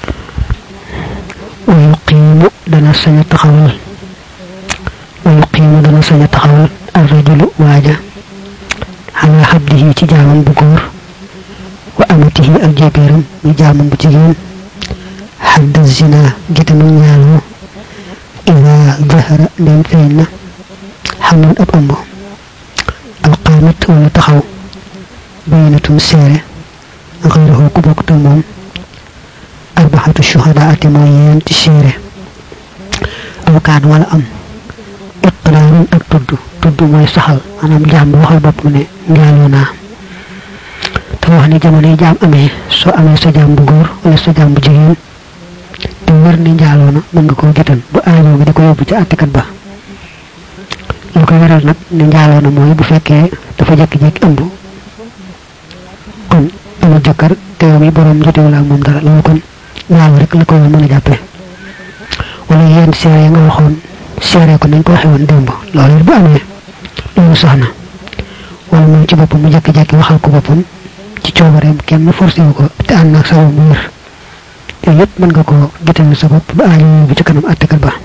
[SPEAKER 1] wa yuqiimu dana sañ a taxawal wa yuqiimu dana sañ a taxawal arrajulu waaja ala xabdihi ci jaamam bu góor wa amatihi ak jébéeram ñu jaamam bu jigéen xadda zina gitamu ñaaloo ida zahara ndem feeñ na xamul ab ëmb alqaamit wala taxaw bayinatum seere xayrahu ku bokk te moom arbaxatu shuhadaati mooy yeenti seere aw kaan wala am iqraarun ak tudd tudd mooy saxal maanaam jaam bu waxal bopp ne njaaloo naa dafa wax ne jamono yi jaam amee soo amee sa jaam bu góor wala sa jaam bu jigéen te wër ne njaaloo na mën nga koo gitan bu aajoo nga di ko yóbbu ci àttekat ba lu koy waral nag ne njaaloo na mooy bu fekkee dafa jékki-jékki ëmb kon amul jëkkër te yow mi borom jotewul ak moom dara loolu kon njaaloo rek la ko mën a jàppee wala yéen seere yi nga waxoon seere ko nañ ko waxee woon démb loolu it bu amee loolu sax na wala moom ci boppam mu jékki-jékki waxal ko boppam ci coobareem kenn forcé wu ko te ànd ak sabab mu wér yooyu yëpp mën nga ko gital sa bopp ba aajo bu ci kanam àttekat ba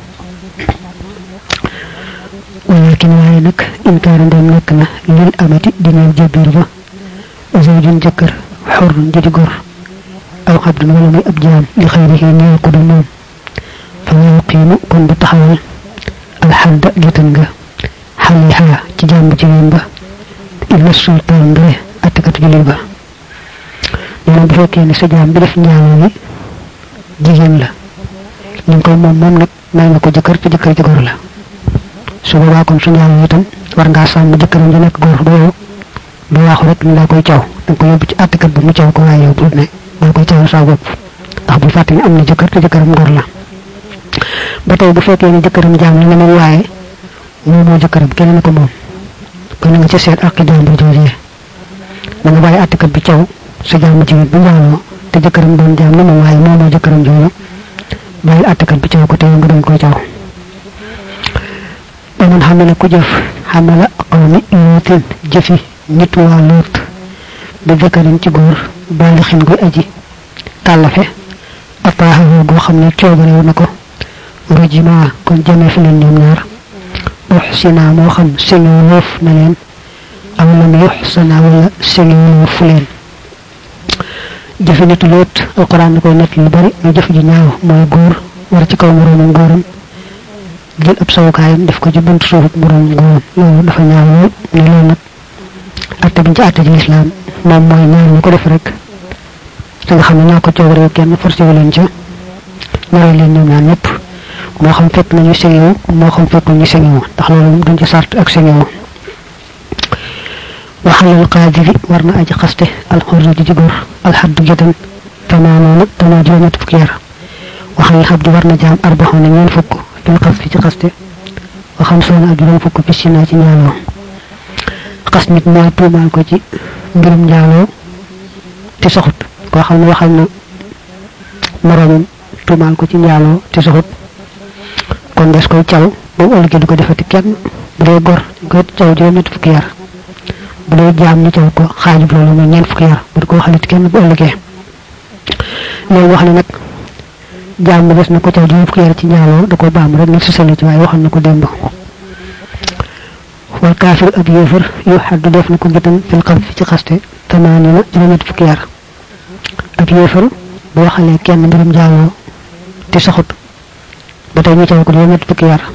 [SPEAKER 1] walakin waaye nag inkaara ndem nekk na lil amati di ñeel jébbiir ba zawjun jëkkër xorun ji di gor aw xabdun wala muy ab jaam li xayrihi ñeel ko du moom fa yuqiimu kon bu taxawal alxadda gitan nga xaliha ci jaam bu jigéen ba illa sultaan ndare attakatu jullit ba nee na bu fekkee ne sa jaam bi def njaaloo gi jigéen la li nga koy moom moom nag may nga ko jëkkër te jëkkër ji gor la su boobaa kon su njaaloo itam war ngaa sàmm jëkkëram ji nekk góor ba yow du waaxu rek ni laa koy caw danga ko yóbbu ci àttekat ba mu caw ko waaye yow bu ne daa koy cawal sa bopp ndax bu fàtte ni am na jëkkër te jëkkëram góor la ba tey bu fekkee ne jëkkëram jaam la ne moom waaye moom moo jëkkëram kenn na ko moom kon na nga ca seet ak jaam bu joojee da nga bàyyi àttekat bi caw sa jaam bu jigéen bu njaaloo te jëkkëram doon jaam ne moom waaye moom moo jëkkëram jooju bàyyi àttekat bi caw ko te yow nga doon koy caw ba mun xam ne ku jëf xam la qawmi lootin jëfi nit waa loot bi jëkkëram ci góor baalixin guy aji kàllafe ataaxawoo goo xam ne coobarewu na ko rujima kon jëmee fi leen ñoom ñaar uxsina moo xam señu woof na leen aw lam yuxsana wala señu woofu leen jëfi nitu loot alquran na koy nett lu bari ñu jëf ji ñaaw mooy góor war ci kaw moroomam góoram jël ab sawukaayam def ko ci buntu suuf ak moroomam góoram loolu dafa ñaaw lool ne loolu nag atte biñ ci atte ci lislaam moom mooy ñaar ñu ko def rek te nga xam ne ñoo ko coobaree kenn forcé wu leen ca ñoree leen ñoom ñaan ñëpp moo xam fekk nañu señewu moo xam fekkul ñu señewu ndax loolu moom duñ ci sart ak señewu waxalal qaadiri war na aji xaste alxurri ji ci góor alxaddu gitan tamaanoona tamoo juróom-ñett fukki yar waxalal xabdi war na jaam arbaxoon na ñeen fukk fil xas fi ci xaste waxam soona ak juróom fukk fi sinaa ci njaaloo xas nit mooy tuumaal ko ci mbirum njaaloo te soxut koo xam ne waxal na moroomam tuumaal ko ci njaaloo te soxut kon des koy caw ba mu ëllëgee du ko defati kenn bu dee gor ñu koy caw juróom-ñett fukki yar bu dee jaam ñu caw ko xaajub loolu muy ñeent fukki yar bu di ko waxalit kenn bu ëllëgee loolu wax ne nag jaam bi des na ko caw juróom fukki yar ci njaaloo da ko baam rek nag sësale ci waaye waxoon na ko démb wal kaafir ak yéefar yu xaddu def na ko gitam fil xam fi ci xaste tamaani na juróom-ñett fukki yar ak yéefar bu waxalee kenn mbirum njaaloo te saxut ba tey ñu caw ko juróom-ñett fukki yar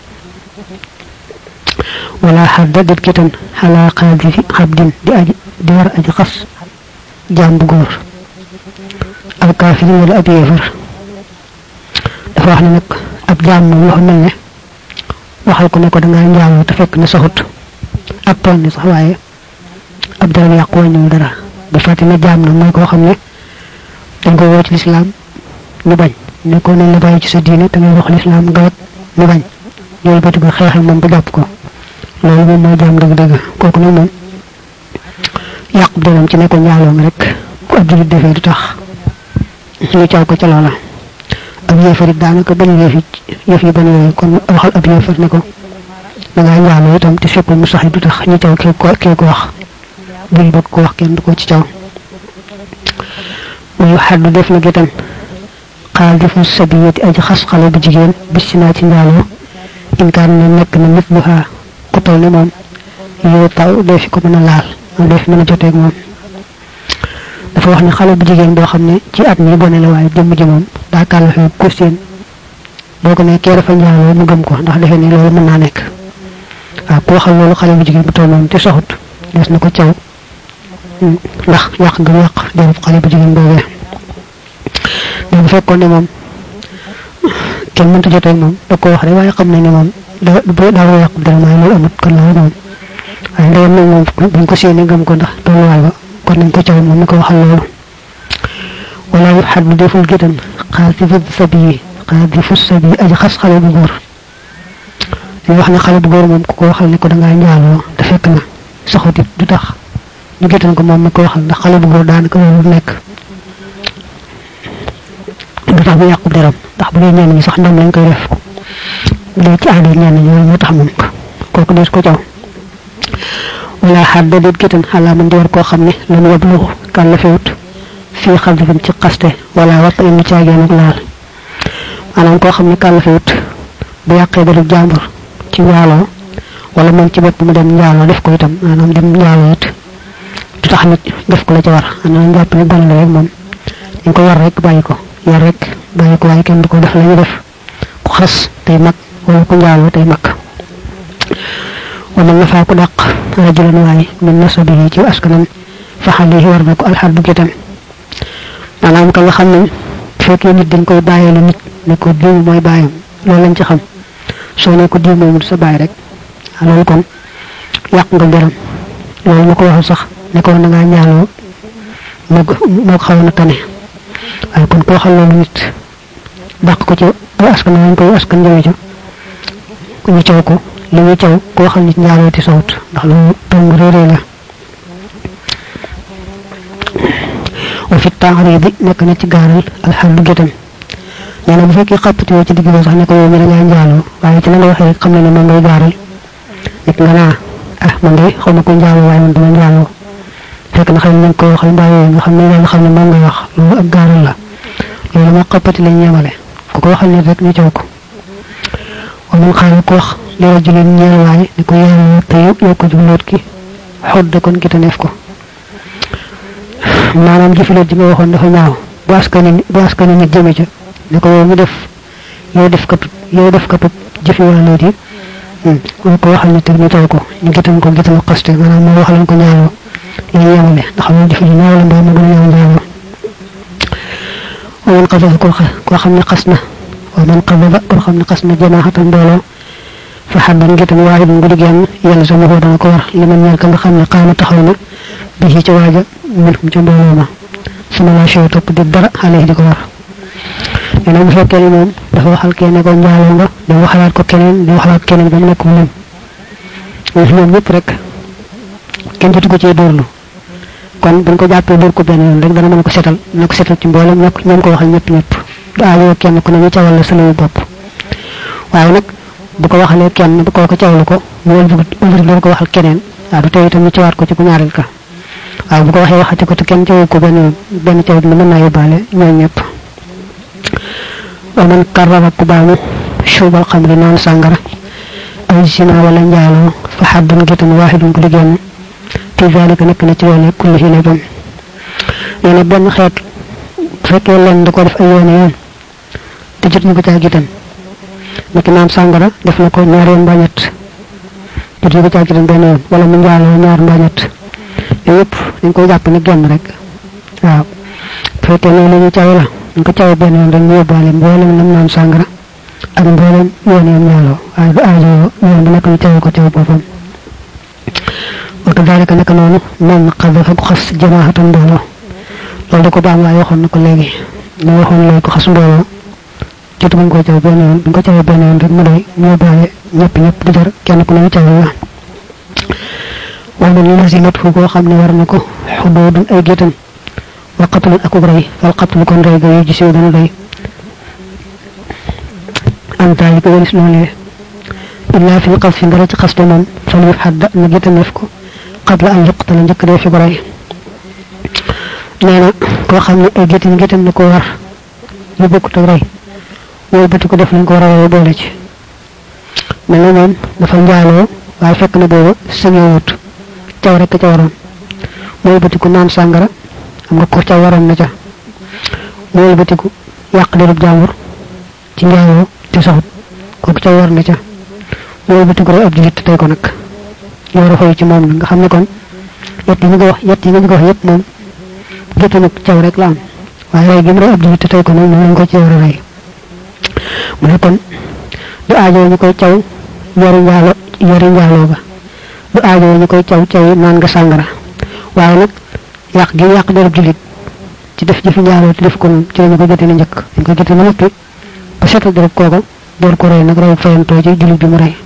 [SPEAKER 1] wala xadda dit kitan xalaa xaadi fi xabdin di aji di war aji xas jaam bu góor aw kaafir wala ab yéefar dafa wax ne nag ab jaam moom loo mel ne waxal ko ne ko dangaa njaaloo te fekk ne saxut ak tool ni sax waaye ab dara yàqu wàññiwul dara bu fàtte ne jaam nag mooy koo xam ne dañ ko woo ci lislaam ñu bañ ne ko nañ la bàyyi ci sa diine te ngay wax lislaam nga wet ñu bañ ñooy bëti ko xeex ak moom ba jàpp ko loolu moom mooy jaam dëgg-dëgg kooku nag moom yàqu dëram ci ne ko njaaloo mi rek ku ab julit defee du tax ñu caw ko ca loola ab yéefar it daanaka bañ yëf yi yëf yi bañ yooyu kon waxal ab yéefar ne ko da ngaa njaaloo itam te fekk mu sax du tax ñu caw kee ko kee ko wax buñ bëgg ko wax kenn du ko ci caw muy xaddu def na gitam xaal defu sabiyati aji xas xale bu jigéen bis ci naa ci njaaloo inkaan ne nekk na nit bu xaa ku toll ne moom yow taw doo fi ko mën a laal doo fi mën a joteeg moom dafa wax ne xale bu jigéen boo xam ne ci at mi gone la waaye jëmm ji moom daa kàllafe ko seen boo ko ne kee dafa njaaloo mu gëm ko ndax defe ne loolu mën naa nekk waaw ku waxal loolu xale bu jigéen bu toll noonu te soxut des na ko caw ndax yàq nga yàq derub xale bu jigéen boobee mais bu fekkoon ne moom kenn mënta jotee moom da ko wax rek waaye xam nañ ne moom da daa war a yàq dara waaye loolu amut kon loolu moom waaye ndeyam nag moom buñ ko séenee gëm ko ndax tolluwaay ba kon nañ ko caw moom mi ko waxal loolu wala yu xat bu deful gétan xaar ci fëdd sabi yi xaar di fus sabi yi aji xas xale bu góor dañuy wax ne xale bu góor moom ku ko waxal ne ko dangaa njaaloo te fekk na saxutit du tax ñu gétan ko moom mi ko waxal ndax xale bu góor daanaka loolu nekk du tax mu yàqu deram ndax bu dee ñenn ñi sax ndam lañ koy def bu dee ci aada ñenn ñi loolu moo tax moom kooku dees ko caw wala xaar da déet gétan xalaa man di war koo xam ne lan wablu kan la fewut fii xam difin ci xaste wala warta indi caageen ak laal maanaam koo xam ne kan la fewut bu yàqee deru jàmbur ci njaaloo wala moom ci bopp mu dem njaaloo def ko itam maanaam dem njaaloo it du tax nit def ko la ca war maanaam jàpp ne gone la rek moom dañ ko war rek bàyyi ko yar rek bàyyi ko waaye kenn du ko def la ñu def ku xas tey mag wala ku njaaloo tey mag wala nga faa ko dàq rajulan waaye min nasabihi ci askanam fa xale war na ko alxaddu gétam maanaam ka nga xam ne fekkee nit dañ koy bàyyeelu nit ne ko diw mooy bàyyam loolu lañ ci xam soo ne ko diw moomu sa bàyyi rek loolu kon yàq nga deram loolu ma ko waxal sax ne ko na ngaa ñaaloo moo moo xaw na tane waaye kon koo xam loolu nit dàq ko ci askan lañ koy askan jëme ca ñu caw ko li ñu caw koo xam nit njaaloo ti sawut ndax loolu tong réeré la wa fi taaridi nekk na ci gaaral alxamdu gétam nee na bu fekkee xàppati woo ci digg ba sax ne ko yow mi da ngaa njaaloo waaye ci la nga waxee rek xam ne ne moom ngay gaaral nekk nga naa ah man de xaw ma ko njaaloo waaye man dama njaaloo fekk na xëy na ko waxal mbaa yooyu nga xam ne nga xam ne moom ngay wax loolu ak gaaral la loolu moo xàppati lañ yemale ku ko waxal nit rek ñu caw ko wa man xaaral ko wax li rajulin ñeel waaye ne ko yàlla te yow ko jubloot ki xodd kon ki taneef ko maanaam jëfiloot ji nga waxoon dafa ñaaw bu askani bu askani nit jëme ca ne ko yow mi def yow def katut yow def katut jëfi wala loot yi moo ko waxal nit ñu taw ko ñu gitan ko gitan xaste maanaam moo waxaloon ko ñaawoo la ñu yemale ndax moom jëfi ji ñaaw la mbaa mu gën a ñaaw ñaawoo wa man xasaba koo koo xam ne xas na wa man xasaba koo xam ne xas na jamaaxatan mbooloo fa xaddan gitan waaye bu ngudi genn yàlla sama ko dana ko war li man ñeel ka nga xam ne xaama taxaw na bi ci ca waaja min hum ca mbooloo ma sama laa show topp di dara xale di ko war nee na bu fekkee ne moom dafa waxal kee ne ko njaaloo nga di waxalaat ko keneen di waxalaat keneen ba mu nekk mu lim ñoom ñëpp rek kenn jotu ko cee dóorlu kon buñ ko jàppee dóor ko benn yoon rek dana mën ko setal na ko setal ci mboolem ñok ñoom ko waxal ñëpp ñëpp du aajoo kenn ku ne ñu cawal la sa layu bopp waaye nag bu ko waxalee kenn bu ko ko cawlu ko mu wëlbati loolu ko waxal keneen waaw du tey itam ñu cawaat ko ci ku ñaareel ka waaw bu ko waxee waxati ko te kenn cawu ko benn benn caw dina mën naa yóbbaale ñoom ñëpp wa man karrara ku baamu shubal xamri naan sàngara aw zina wala njaaloo fa xaddun gétan waaxidun ko liggéen fi zalika nekk na ci loole kulli hi léppam nee na benn xeet bu fekkee leen da ko def ay yoon yoon te jot ñu ko caa gitan niki naan sàngara def na ko ñaar yoon mbaa ñett jot ñu ko caa gitan benn yoon wala mu njaaloo ñaar mbaa ñett yooyu yëpp dañ koy jàpp ne genn rek waaw bu fekkee ne li ñu caw la ñu ko caw benn yoon rek ñu yóbbaale mboolem nam naan sàngara ak mboolem yoon yoon ñaaloo waaye du aajo yoon bi nekk ñu caw ko caw boppam wa kadalika naka noonu man xadafa ku xas jamaahatan mbooloo loolu da ko baam waaye waxoon na ko léegi ne waxoon léegi ko xas mbooloo jotu buñ ko caw benn yoon buñ ko cawee benn yoon rek mu doy ñoo bàyyi ñëpp ñëpp di jar kenn ku ne ñu cawee la wala ñu lasimat fu koo xam ne war na ko xudoodun ay géttan wa qatlun akub rey fal qatlu kon rey ga yu gisiw dana doy am taali ko walis loolee illaa fi xas fi ndara ci xas te moom fal yu xadda na géttaneef ko qabla an yuqtala njëkk dee fi ko rey nee na koo xam ne ay géttan géttan na ko war yu bokkut ak rey wooy bëti ko def lañ ko war a rey boole ci mel na moom dafa njaaloo waaye fekk na booba sëñewut caw rek ca waroon mooy bëti ko naan sàngara xam nga ko ca waroon na ca mooy bëti ko yàq derub jàmbur ci njaaloo te saxut kooku ca war na ca mooy bëti ko rey ab julit tey ko nag ñu war a xoy ci moom nag nga xam ne kon yett yi nga wax yett yi nga wax yëpp moom géttu nag caw rek la am waaye rey gi mu rey ab julit tey ko nag moom lañ ko ci war a rey mu ne kon du aajoo ñu koy caw yori njaalo yori njaaloo ba du aajoo ñu koy caw caw naan nga sàngara waaye nag yàq gi yàq derub julit ci def jëfi njaaloo te def ko noonu ci lañu ko jotee na njëkk dañ ko jotee na noppi ba seetal derub kooka door ko rey nag rey fayantoo ci julit bi mu rey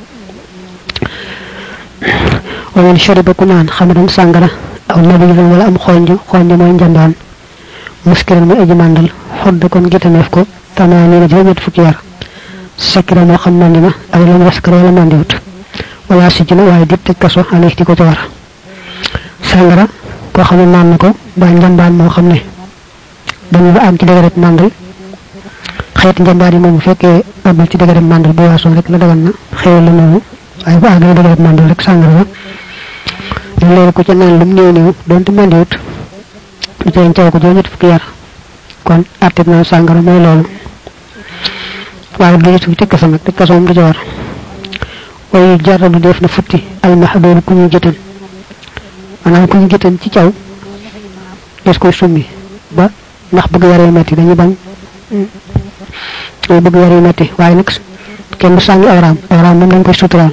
[SPEAKER 1] wamen shariba ku naan xamadan sàngara aw nabilan wala am xonj xonj mooy njambaan muskiran muy aji màndal xodd kon gitaneef ko tamaani na juróom-ñett fukki yar sakira moo xam mandi na aw lam yaskar wala mandiwut wala si na waaye dit tëj kaso alayhi di ko ci war sàngara koo xam ne naan na ko ba njambaan moo xam ne dañu ba am ci dëgëret màndal xeeti njambaan yi moom bu fekkee amul ci dëgëret màndal bu waasoo rek la dagan na xewal la noonu waaye bu àggee dëgëret màndal rek sàngara la ñu loolu ko ca naan lu mu néew néew donte mandiwut lu ca caw ko juróom-ñett fukki yar kon àtteeb naa sàngara mooy loolu waaye du ñu tëj kaso nag tëj kaso moom du ca war waaye jaradu def na futti almaxdoon ku ñu jëtan maanaam ku ñu jëtan ci caw des koy summi ba ndax bëgg yaree metti dañuy bañ dañuy bëgg yaree metti waaye nag kenn du sàngi awraam awraam moom dañ koy suturaal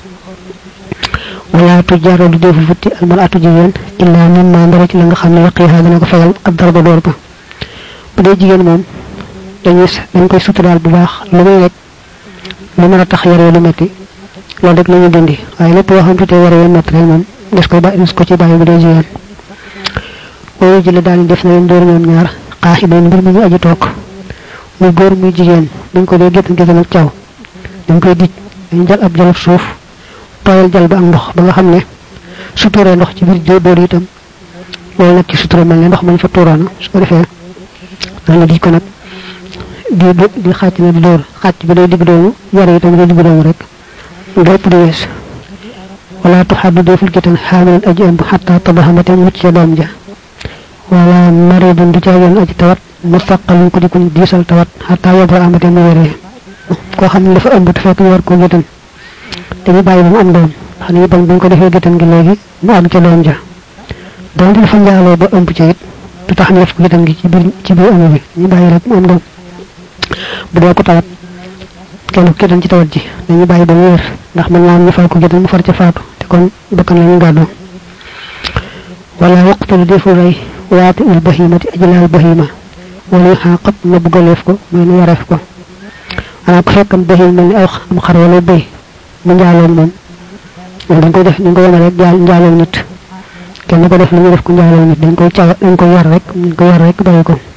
[SPEAKER 1] wala tu jaradu def futti almaratu jigéen illaa min ma ndara ci la nga xam ne yaqiha dana ko fegal ab darba door ba bu dee jigéen moom dañuy dañ koy suturaal bu baax lu muy rek lu mën a tax yaree lu metti loolu rek la ñu dindi waaye lépp loo xam te yaree lu metti rek moom des koy bàyyi des ko ci bàyyi bu dee jigéen boobu jële daal def na leen dóor ñoom ñaar xaaxi bay mbir mi ñu aji toog muy góor muy jigéen dañ ko dee géttan géttan ak caw dañ koy dij dañ jal ab jalab suuf tooyal jal ba ak ndox ba nga xam ne su tuuree ndox ci biir dóor itam loolu nag ci sutura mel ne ndox mañ fa tuuroona su ko defee dañu dij ko nag di di xàcc na di dóor xàcc bi day digg doomu yare itam day digg doomu rek lépp di wees wala tuxaddu deful gétan xaamilan aji ëmb xatta tabaxamate mucc ca doom ja wala maridun du caagoon aji tawat mustaqalin ko di kuñ diisal tawat xatta yobra amate mu wéree koo xam ne dafa ëmb te fekk ñu war koo gétan dañu bàyyi ba mu am doom xam ne bañ buñ ko defee gétan gi léegi mu am ca doom ja donte dafa njaaloo ba ëmb ca it du tax ñu def ko gétan gi ci biir ci biir ëmb bi ñu bàyyi rek mu am doom bu dee ko tawat kenn ku gétan ci tawat ji dañu bàyyi ba mu wér ndax mën naa ñu fal ko gétan mu far ca faatu te kon bakkan la ñu gàddoo wala waqtalu defu rey waati ul bahimati ajlaal bahima wala yu xaqab na buggaleef ko mooy nu yareef ko xanaa ko fekkam bahim mel ni aw am xar wala bëy mu njaaloon moom moom dañ koy def dañ ko yemale rek jaal njaaloon nit kenn ko def li ñu def ko njaaloon nit dañ koy caw dañ koy yar rek dañ koy yar rek bàyyi ko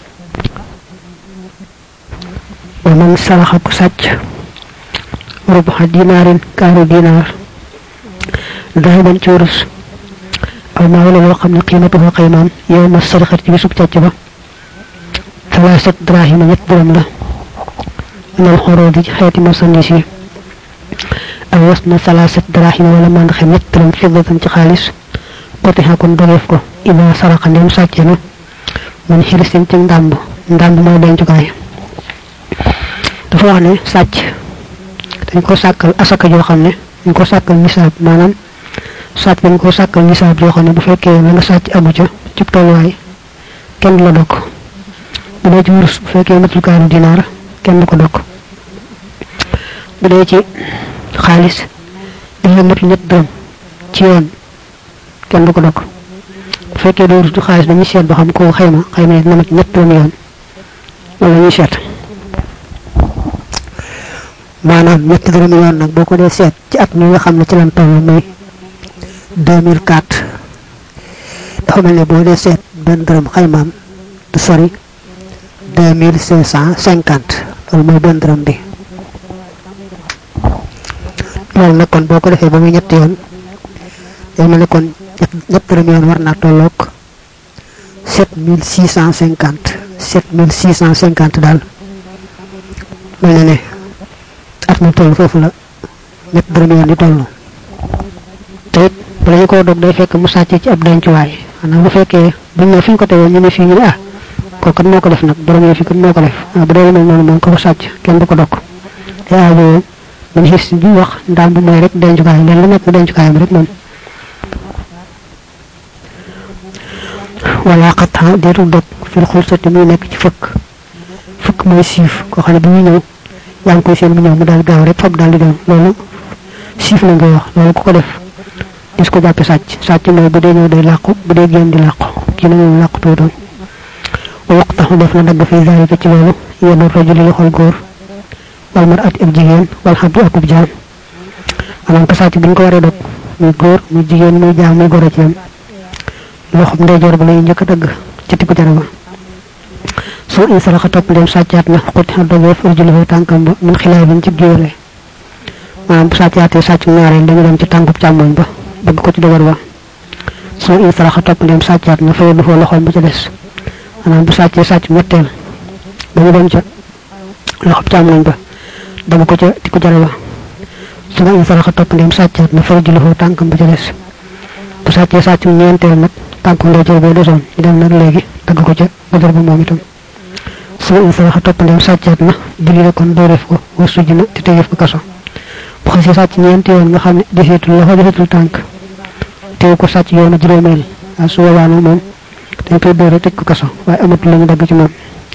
[SPEAKER 1] wa man saraxa ku sàcc rubuxa dinaarin kaaru dinaar dahaban ci wurus aw maa wala loo xam ne qiimatuhu xaymaam yow ma sarixat ci bisub càcc ba talaasat drahima ñett dërëm la minal xoroodi ci xeeti marchandise yi aw was na talaasat drahima wala mandaxe ñett dërëm fiddatan ci xaalis qotixa kon dogeef ko ida saraxa ndem sàcce na mun xirisin ci ndàmb ndàmb mooy dencukaay dafa wax ne sàcc dañ ko sàkkal asaka joo xam ne dañ ko sàkkal nisaab maanaam sàcc dañ ko sàkkal nisaab joo xam ne bu fekkee la nga sàcc amu ca ci tolluwaay kenn du la dokk bu dee ci wurus bu fekkee matul kaaru dinaar kenn du ko dokk bu dee ci xaalis dafa matul ñett dërëm ci yoon kenn du ko dog bu fekkee doo rutu xaalis dañuy seet ba xam ko xayma xayma yi dina mat ñett yoon yoon wala ñuy seet maanaam ñetti dërëm yoon nag boo ko dee seet ci at mi nga xam ne ci lan toll muy 2004 dafa mel ne boo dee seet benn dërëm xaymaam du sori 2550 loolu mooy benn dërëm bi loolu nag kon boo ko defee ba muy ñetti yoon day mel ne kon ñett dërëm yoon war naa tolloog 7650 7650 daal mel na ne at mi toll foofu la ñett dërëm yoon di toll te it bala ñu koo dog day fekk mu sàcc ci ab dencuwaay xanaa bu fekkee buñ ne fi ñu ko tegoon ñu ne fii ñu ne ah kooku kat moo ko def nag borom yi fi kat moo ko def waaw bu dee mel noonu moom ko ko sàcc kenn du ko dog te aajo man xis bi wax ndaam bu mooy rek dencukaay leen lu nekk dencukaayam rek moom wala xataa deetul dog fil xulsati muy nekk ci fëkk fëkk mooy siif koo xam ne bi muy ñëw yaa ngi koy seen mu ñëw mu daal gaaw rek fab daal di dem loolu siif la ngay wax loolu ku ko def gis ko jàppe sàcc sàcc mooy bu dee ñëw day làqu bu dee génn di làqu kii na moom làqu tuutoon wa yuqtaxu def na dagg fi zalika ci loolu yenu rajuli loxol góor wal mar at ak jigéen wal xabdu akub jaam maanaam ko sàcc bu ñu ko waree dog muy góor muy jigéen muy jaam muy góor a ci yam loxob ndeyjoor ba lay njëkk a dagg ci tikku jara ba soo in saraxa topp ndem sàccaat na xuti xa dogeef urjuluhu tànkam ba min xilaay bin ci géwale maanaam bu sàccaatee sàcc ñaareel dañu dem ci tànkub càmmoñ ba dagg ko ci dogar ba soo in saraxa topp ndem sàccaat na fayal du foo loxoom ba ca des maanaam bu sàccee sàcc ñetteel dañu dem ca loxob càmmoñ ba dagg ko ca tikku jara ba su ma in saraxa topp ndem sàccaat na fayal juluhu tànkam ba ca des bu sàccee sàcc ñeenteel nag tànku ndeyjoor bee desoon ñu dem nag léegi dagg ko ca dogar ba moom itam su ma in saraxa topp ndem sàccaat na julli la kon dooreef ko war sujj na te tegeef ko kaso bu xasee sàcc ñeenti yoon nga xam ne deseetul loxo deseetul tànk teew ko sàcc yoonu juróomeel waaye su boobaa nag moom dañ koy dóor rek tëj ko kaso waaye amatul la ñu dagg ci moom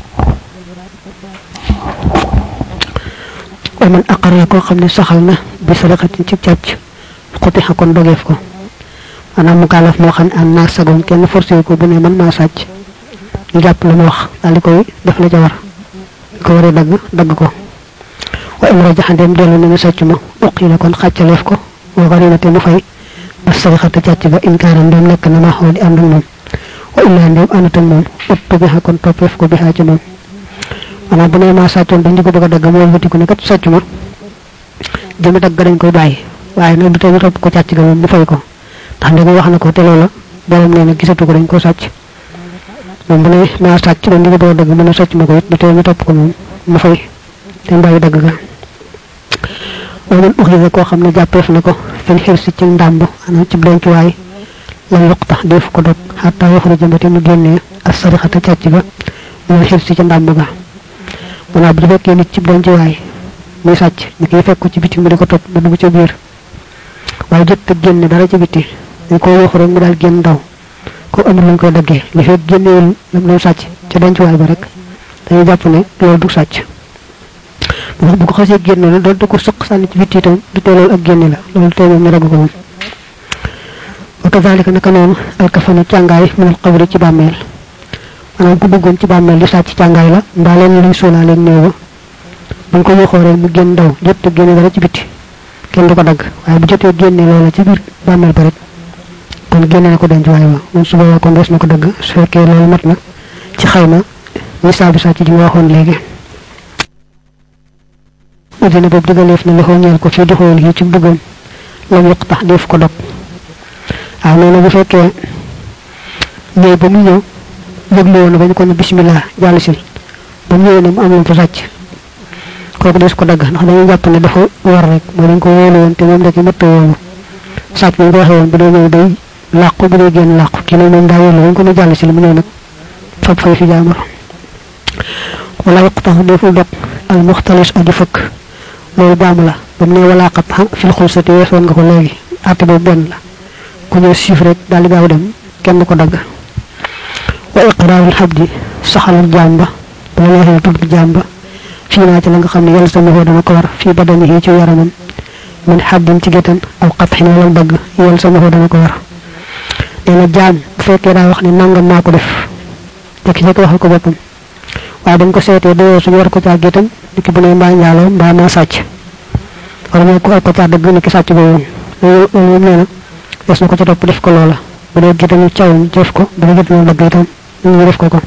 [SPEAKER 1] wa man aqarra koo xam ne saxal na bi sadaqatin ci càcc xuti xa kon dogeef ko maanaam mu kaalaf moo xam ne am naa sagoon kenn forcé ko bu ne man maa sàcc ñu jàpp la mu wax daal di koy def la ca war ko waree dagg dagg ko wa in rajaxa dem dellu ne ne sàcc ma uqi la kon xàccaleef ko wa xarina te mu fay ba sarixata càcc ba inkaaram dem nekk na ma xoo di ànd ak moom wa illaa ndem àndat ak moom uttu bi xa kon toppeef ko bi xaa ci moom maanaam bu ne maa sàccoon dañ di ko bëgg a dagg mu wëlbatiku ne kat sàcc ma jëmi dagg dañ koy bàyyi waaye nag du tee ñu topp ko càcc ga moom mu fay ko ndax ndem wax na ko te loola borom nee na gisatu ko dañ ko sàcc moom bu ne maa sàcc dañ di ko bëgg a dagg mu ne sàcc ma ko it du tee ñu topp ko moom mu fay te bàyyi dagg ga waman uxisa koo xam ne jàppeef na ko fil xirsi ci ndàmb ana ci dencuwaay lam yuqtax def ko dog xataa yaxruja mbati mu génnee as sarixata càcc ga mu xirsi ci ndàmb ga maanaam bu fekkee nit ci dencuwaay muy sàcc ñu koy fekk ko ci biti mu di ko topp ba dugg ca biir waaye jot te génne dara ci biti dañ ko waxu rek mu daal génn ndaw ko amul lañ koy daggee li fekk génnewul lam doon sàcc ca dencuwaay ba rek dañuy jàpp ne loolu du sàcc bu ko xasee génne la doon da ko sëq sànni ci bitti itam du tee loolu ak génne la loolu tey moom ñu ragg ko moom wa kazalika naka noonu alkafanu càngaay minal qabri ci bàmmeel maanaam ku duggoon ci bàmmeel di sàcc càngaay la mbaa leen luy sóolaaleeg néew ba buñ ko waxoo rek mu génn ndaw jot te génne dara ci bitti kenn du ko dagg waaye bu jotee génne loola ci biir bàmmeel ba rek kon génne na ko denc waaye wa moom su boobaa kon des na ko dagg su fekkee loolu mat na ci xayma misaabu sàcc ji mu waxoon léegi udina boobu digaleef na loxo ñeel ko fii doxool yi ci duggam lam yokk tax def ko dog waaw nee na bu fekkee ñëw ba mu ñëw yëglu woon ba ñu ko ne bismillah jàll si ba mu ñëwee ne mu am lu fa sàcc kooku des ko dagg ndax dañuy jàpp ne dafa war rek mooy dañ ko wóolu woon te moom da ci mëtt wóolu sàcc ñu ko waxee woon bu dee ñëw day làqu bu dee génn làqu kii nag moom daa wóolu ba ñu ko ne jàll si mu ñëw nag fab fay fi jaamar wala yokk tax deful dog al muxtalis aji fëkk loolu baamu la ba mu ne walaa xat xam fil xulsati weesoon nga ko léegi àtte boobu benn la ku ñëw siif rek daal di gaaw dem kenn ko dagg wa iqraarul xabdi saxalal jaam ba boo neexee tudd jaam ba fii naa ci la nga xam ne yàlla sama dana ko war fii badanihi ci yaramam min xaddin ci géttan aw xatxin wala dagg yàlla sama dana ko war nee na jaam bu fekkee daa wax ne nangam maa ko def fekk fekk waxal ko boppam waaye dañ ko seetee doo suñu war ko caa gétam niki bu ne mbaa njaaloo mbaa maa sàcc wala moo ko ko caa dëgg niki sàcc boobu loolu moom nee na des na ko ca topp def ko loola bu dee gétam caw ñu def ko bu dee gétam dëgg itam ñu def ko ko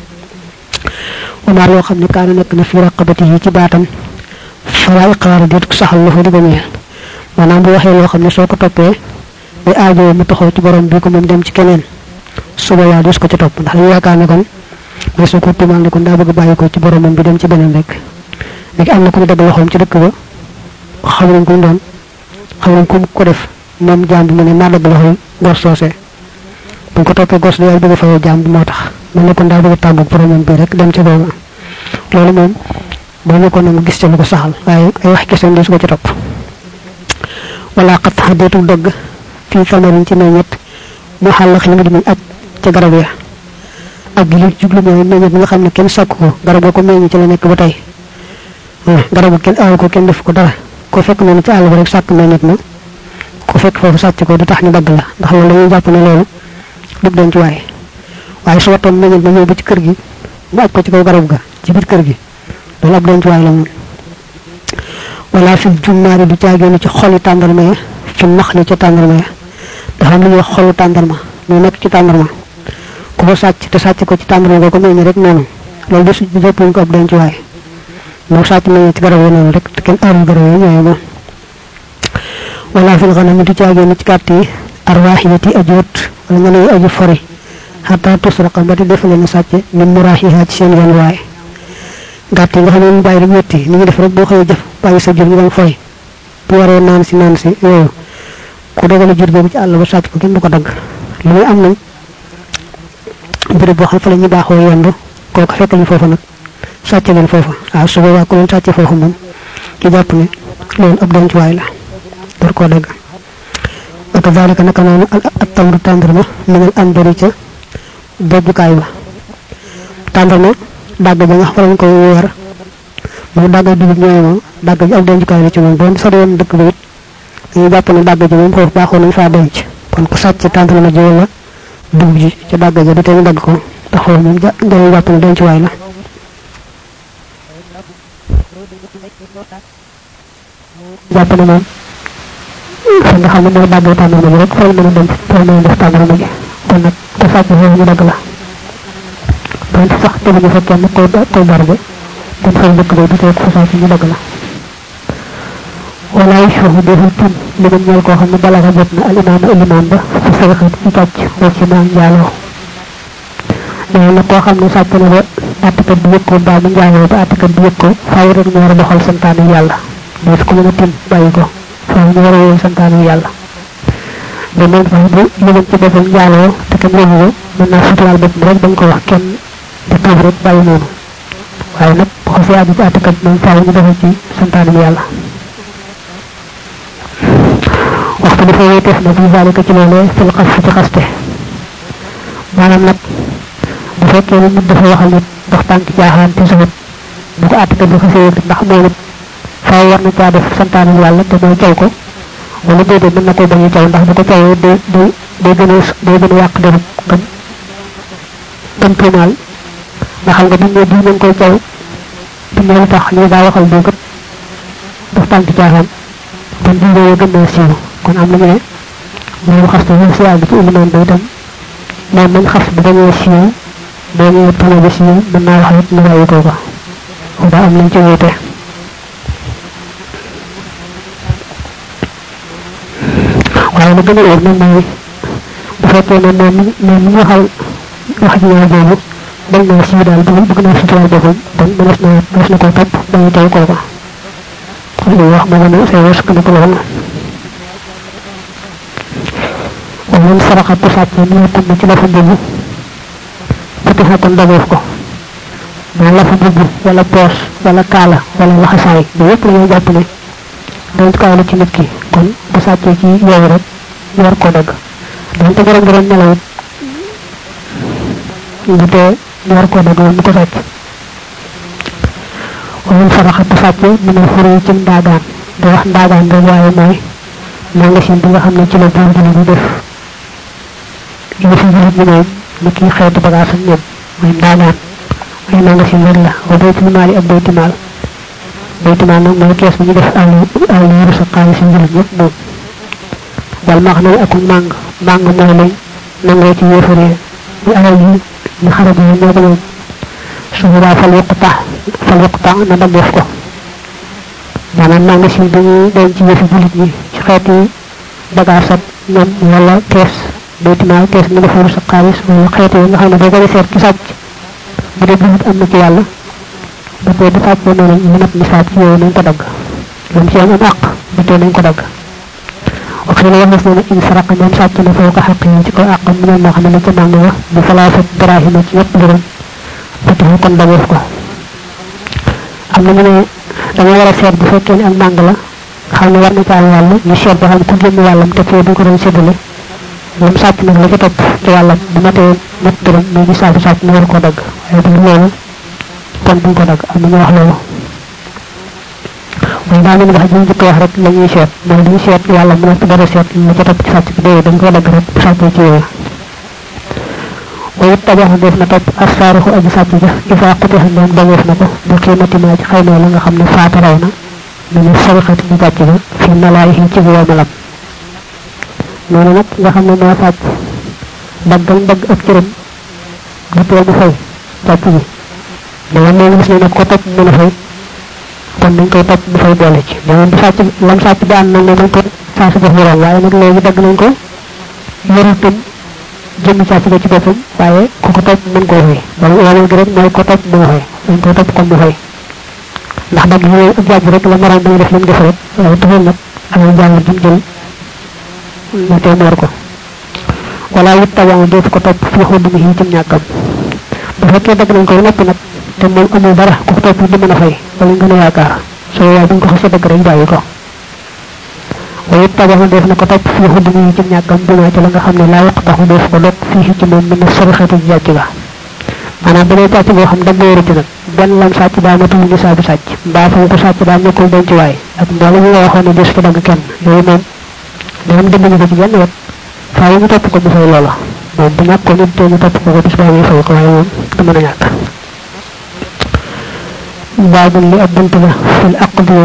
[SPEAKER 1] wama loo xam ne kaana nekk na fi raqabati yi ci baatam fala iqraar déet ko saxal la fa di ko ñeel maanaam bu waxee loo xam ne soo ko toppee day aajoo mu taxaw ci borom bi ko moom dem ci keneen suba yaa des ko ca topp ndax dañu yaakaar ne kon mais soo ko tuumaal ne kon daa bëgg bàyyi ko ci boromam bi dem ci beneen rek léegi am na ku ñu dagg loxoom ci dëkk ba xam nañ ko mu doon xam nañ ko ko def moom jaam bi mu ne maa dagg loxoom gor soosee bu ko toppee gos day bëgg fayoo jaam bi moo tax mu ne kon daa bëgg tàggu boromam bi rek dem ci boobu loolu moom boo nekkoon na mu gis ca lu ko saxal waaye ay wax kese des ko ci topp wala xat xadeetu dogg fii samarin ci meññet mu xàllax li mu di muñ aj ca garab ya ak gi li jublu mooy meññet bi nga xam ne kenn sàkk ko garab ga ko meññ ci la nekk ba tey garab ga kenn aaw ko kenn def ko dara ko fekk noonu ci àll ba rek sàkk meññet ma ko fekk foofu sàcc ko du tax ñu dagg la ndax loolu dañuy jàpp ne loolu dug denc waaye waaye su wattoon meññet ma ñëw ba ci kër gi mu aj ko ci kaw garab ga ci biir kër gi loolu ab denc waay la moom wala fi jummaari du caagéenu ci xoli tàndarma ya fi nax li ca tàndarma ya dafa am lu ñuy wax xolu tàndarma mu nekk ci tàndarma ku ko sàcc te sàcc ko ci tàndarma boo ko meññ rek noonu loolu de su jëppuñ ko ab denc waay moo sàcc meññ ci garab yi noonu rek te kenn aarul garab yi ñooy moom wala fil xanami du caagéenu ci kàtt yi arwaaxiyati ajoot wala nga ne aju fori xataa tusraqa ba te defale na sàcc min muraaxiha ci seen yoon waaye gàtt yi nga xam ne mu bàyyi rek wetti ni ñu def rek boo xëyee jëf bàyyi sa jur ñu doon foy bu waree naan si naan si yooyu ku dogale jur boobu ci àll ba sàcc ko kenn du ko dagg lu muy am nañ béréb boo xam fa la ñu baaxoo yendu kooku fekk ñu foofa nag sàcc leen foofa waaw su boobaa ku leen sàcc foofu moom ci jàpp ne loolu ab dencuwaay la door koo dagg wa kadalika naka noonu al tamru tàndarma minal andari ca bojjukaay ba tàndarma dàgg ja nga xam lañ koy weer mu dàgg dugub ñooy moom dàgg ji ab dencukaay la ci moom doon sori woon dëkk ba it dañuy jàpp ne dàgg ji moom foofu baaxoo nañ faa denc kon ku sàcc tàndarma ji wala dugub ji ca dàgg ja du tee ñu dagg ko ndax foofu moom ja dañuy jàpp ne dencuwaay la jàpp ne moom fa nga xam ne mooy dàggee tàndarma ji rek fa la mën a denc fa la mën a def tàndarma ji kon nag ku sàcc foofu ñu dagg la donte sax teguñu fa kenn koy koy barbe kon fay dëkk bay du tee ku sàcc ñu dagg la wala yushahu deful tin li nga ñeel koo xam ne bala nga jot na al imaam ilimaan ba ci sarixat ci càcc boo ci naan njaaloo nee na koo xam ne sàcc na ba àttekat bi yëg ko mbaa mu njaaloo ba àttekat bi yëg ko faaw rek ñu war a doxal santaane yàlla mais ko mën a tin bàyyi ko faaw ñu war a wéy santaane yàlla mais moom sax bu yëgoon ci boppam njaaloo te kenn yëgu ko mën naa suturaal boppam rek bañ ko wax kenn di tuub rek bàyyi noonu waaye nag bu xasee àgg ci àttekat moom faaw ñu doxal ci santaane yàlla waxtu dafa wéeteef na fi zalika ci loolee fil xas ci xaste maanaam nag bu fekkee ne nit dafa waxal nit dox tànk jaaxaan te suwut bu ko àttekat bi xasee yëg ndax moom it faaw war na caa def santaane yàlla te mooy caw ko wala déedéet mën na ko bañ a caw ndax bu ko cawee day day day gën a day gën a yàq deru gën gën tuumaal nga xam nga buñ ne diw nañ koy caw buñ ne lu tax ñu daa waxal diw kat dox tànk jaaxaan kon diw yooyu gën naa siiw kon am nañu ne loolu xas te ñu si àgg ci ilimaan ba itam moom nañ xas bu dañoo siiw boo ñëwee tuuma bi siiw mën naa wax it ñu bàyyi ko ko daa am nañ ci wuute waaye lu gën a wóor nag mooy bu fekkee ne moom moom mi waxal wax ji ñaar boobu dañ naa siiw daal bëgg bëgg naa suturaal boppam kon mënees na mënees na koo topp dañuy teew kooka kon li wax moo gën a say wërsëg ko lool ومن سرق تسعة من يكون ci lafa bubu fatiha kon dagof ko ma lafa bubu wala poos wala kaala wala laxasaay bi yépp la ñuy jàpp ne dañ kaay la ci nit ki kon bu sàccee ci yow rek ñu war koo dagg donte borom borom nelaw it bu tee ñu war koo dagg mu ko sàcc ومن سرق تسعة من الفري ci ndaagaan di wax ndaagaan rek waaye mooy magasin bi nga xam ne ci la buur bi di def
[SPEAKER 2] yëfi julit ñi moom ni kii xeetu bagage ak ñoom mooy ndaanaan ay nanga si wér la wa baytul maali ak bayti maal bayti maal nag mooy kees bi ñu def àll àll yëru sa xaalis si julit ñëpp moom wal max na ak màng màng mooy lañ nangoo ci yéefaree ñu alal yi ñu xarab yi ñoo ko moom su boobaa fal yuqta fal yuqta na dameef ko maanaam màng si bi ñuy denc ci yëfi julit ñi ci xeeti bagage ak ñoom wala kees bayti maal kees mi dafa yëru sa xaalis wala xeeti yi nga xam ne boo ko seet ci sàcc bu dee julit am na ci yàlla bu tee bu sàccee noonu ñu mat ni sàcc yooyu nañ ko dagg lam ci am am àq bu tee nañ ko dagg waxee la wax na ne in saraqa ñoom sàcc na foo ko xaq yi ci ko àq mu moo xam ne ci màng wa bu falaafat drahima ci ñett dërëm ba tax kon dageef ko am na ñu ne dama war a seet bu fekkee ne ak màng la xam ne war na caal wàll ñu seet ba xam ku génn wàllam te fee duñ ko doon séddale lam sàcc nag la ca topp ci wàllam bu matee ñett dërëm mais ñu sàcc sàcc mu war koo dagg waaye bu loolu kon duñ ko dagg am na ñu wax loolu mooy daa leen wax ji njëkk wax rek la ñuy seet mooy li ñu seet yàlla mu nekk dara seet la ca topp ci sàcc bi déedéet dañ ko dagg rek bu sàccee ci yooyu wayit tabax def na topp assaarixu aji sàcc ja isa xutixa ndoom dageef na ko bi xiimati maa ci xayma la nga xam ne faata raw na mu ne sarixati ñu sàcc ga fi malaayi ci bi malam noonu nag nga xam ne moo sàcc daggal dagg ab cëram du tee mu fay sàcc bi dama moom gis ne nag ko topp mën a fay kon dañ koy topp mu fay boole ci dama bu sàcc lam sàcc bi ànd nag ne dañ ko saa si def morom waaye nag léegi dagg nañ ko yorul tam jëmmi sàcc ga ci boppam waaye ku ko topp mën koo fay wala wala gi rek mooy ko topp mën a fay dañ koy topp kon mu fay ndax dagg yi ak jàpp rek la morom dañu def li mu def rek waaye taxul nag amee jàngat jëm jël ñu tey moor ko wala wut tabaam dootu ko topp fii xóot mi ci ñàkkam bu fekkee dagg nañ ko noppi nag te moom amul dara ku ko topp di mën a fay wala gën a yaakaar soo yaay buñ ko xasee dëgg rek bàyyi ko waaye it tabaxu def na ko topp fii xudd mi ci ñàkkam bi ci la nga xam ne laa yàq taxu def ko dog fii ci moom mën na sori xeetu jàcc ga maanaam bu dee càcc boo xam dagg wéeru ci nag benn lam sàcc daa matul ni saa bi sàcc mbaa fa ko sàcc daa nekkul denc waay ak mboolem yi nga waxoon ne des ko dagg kenn yooyu moom moom dëgg ñu ko ci benn wet faaw ñu topp ko mu fay loola moom bu ñàkk ko nit te ñu topp ko ko bis baa muy fay ko waaye moom du mën a ñàkk baabul li ab bunt la fil aqdi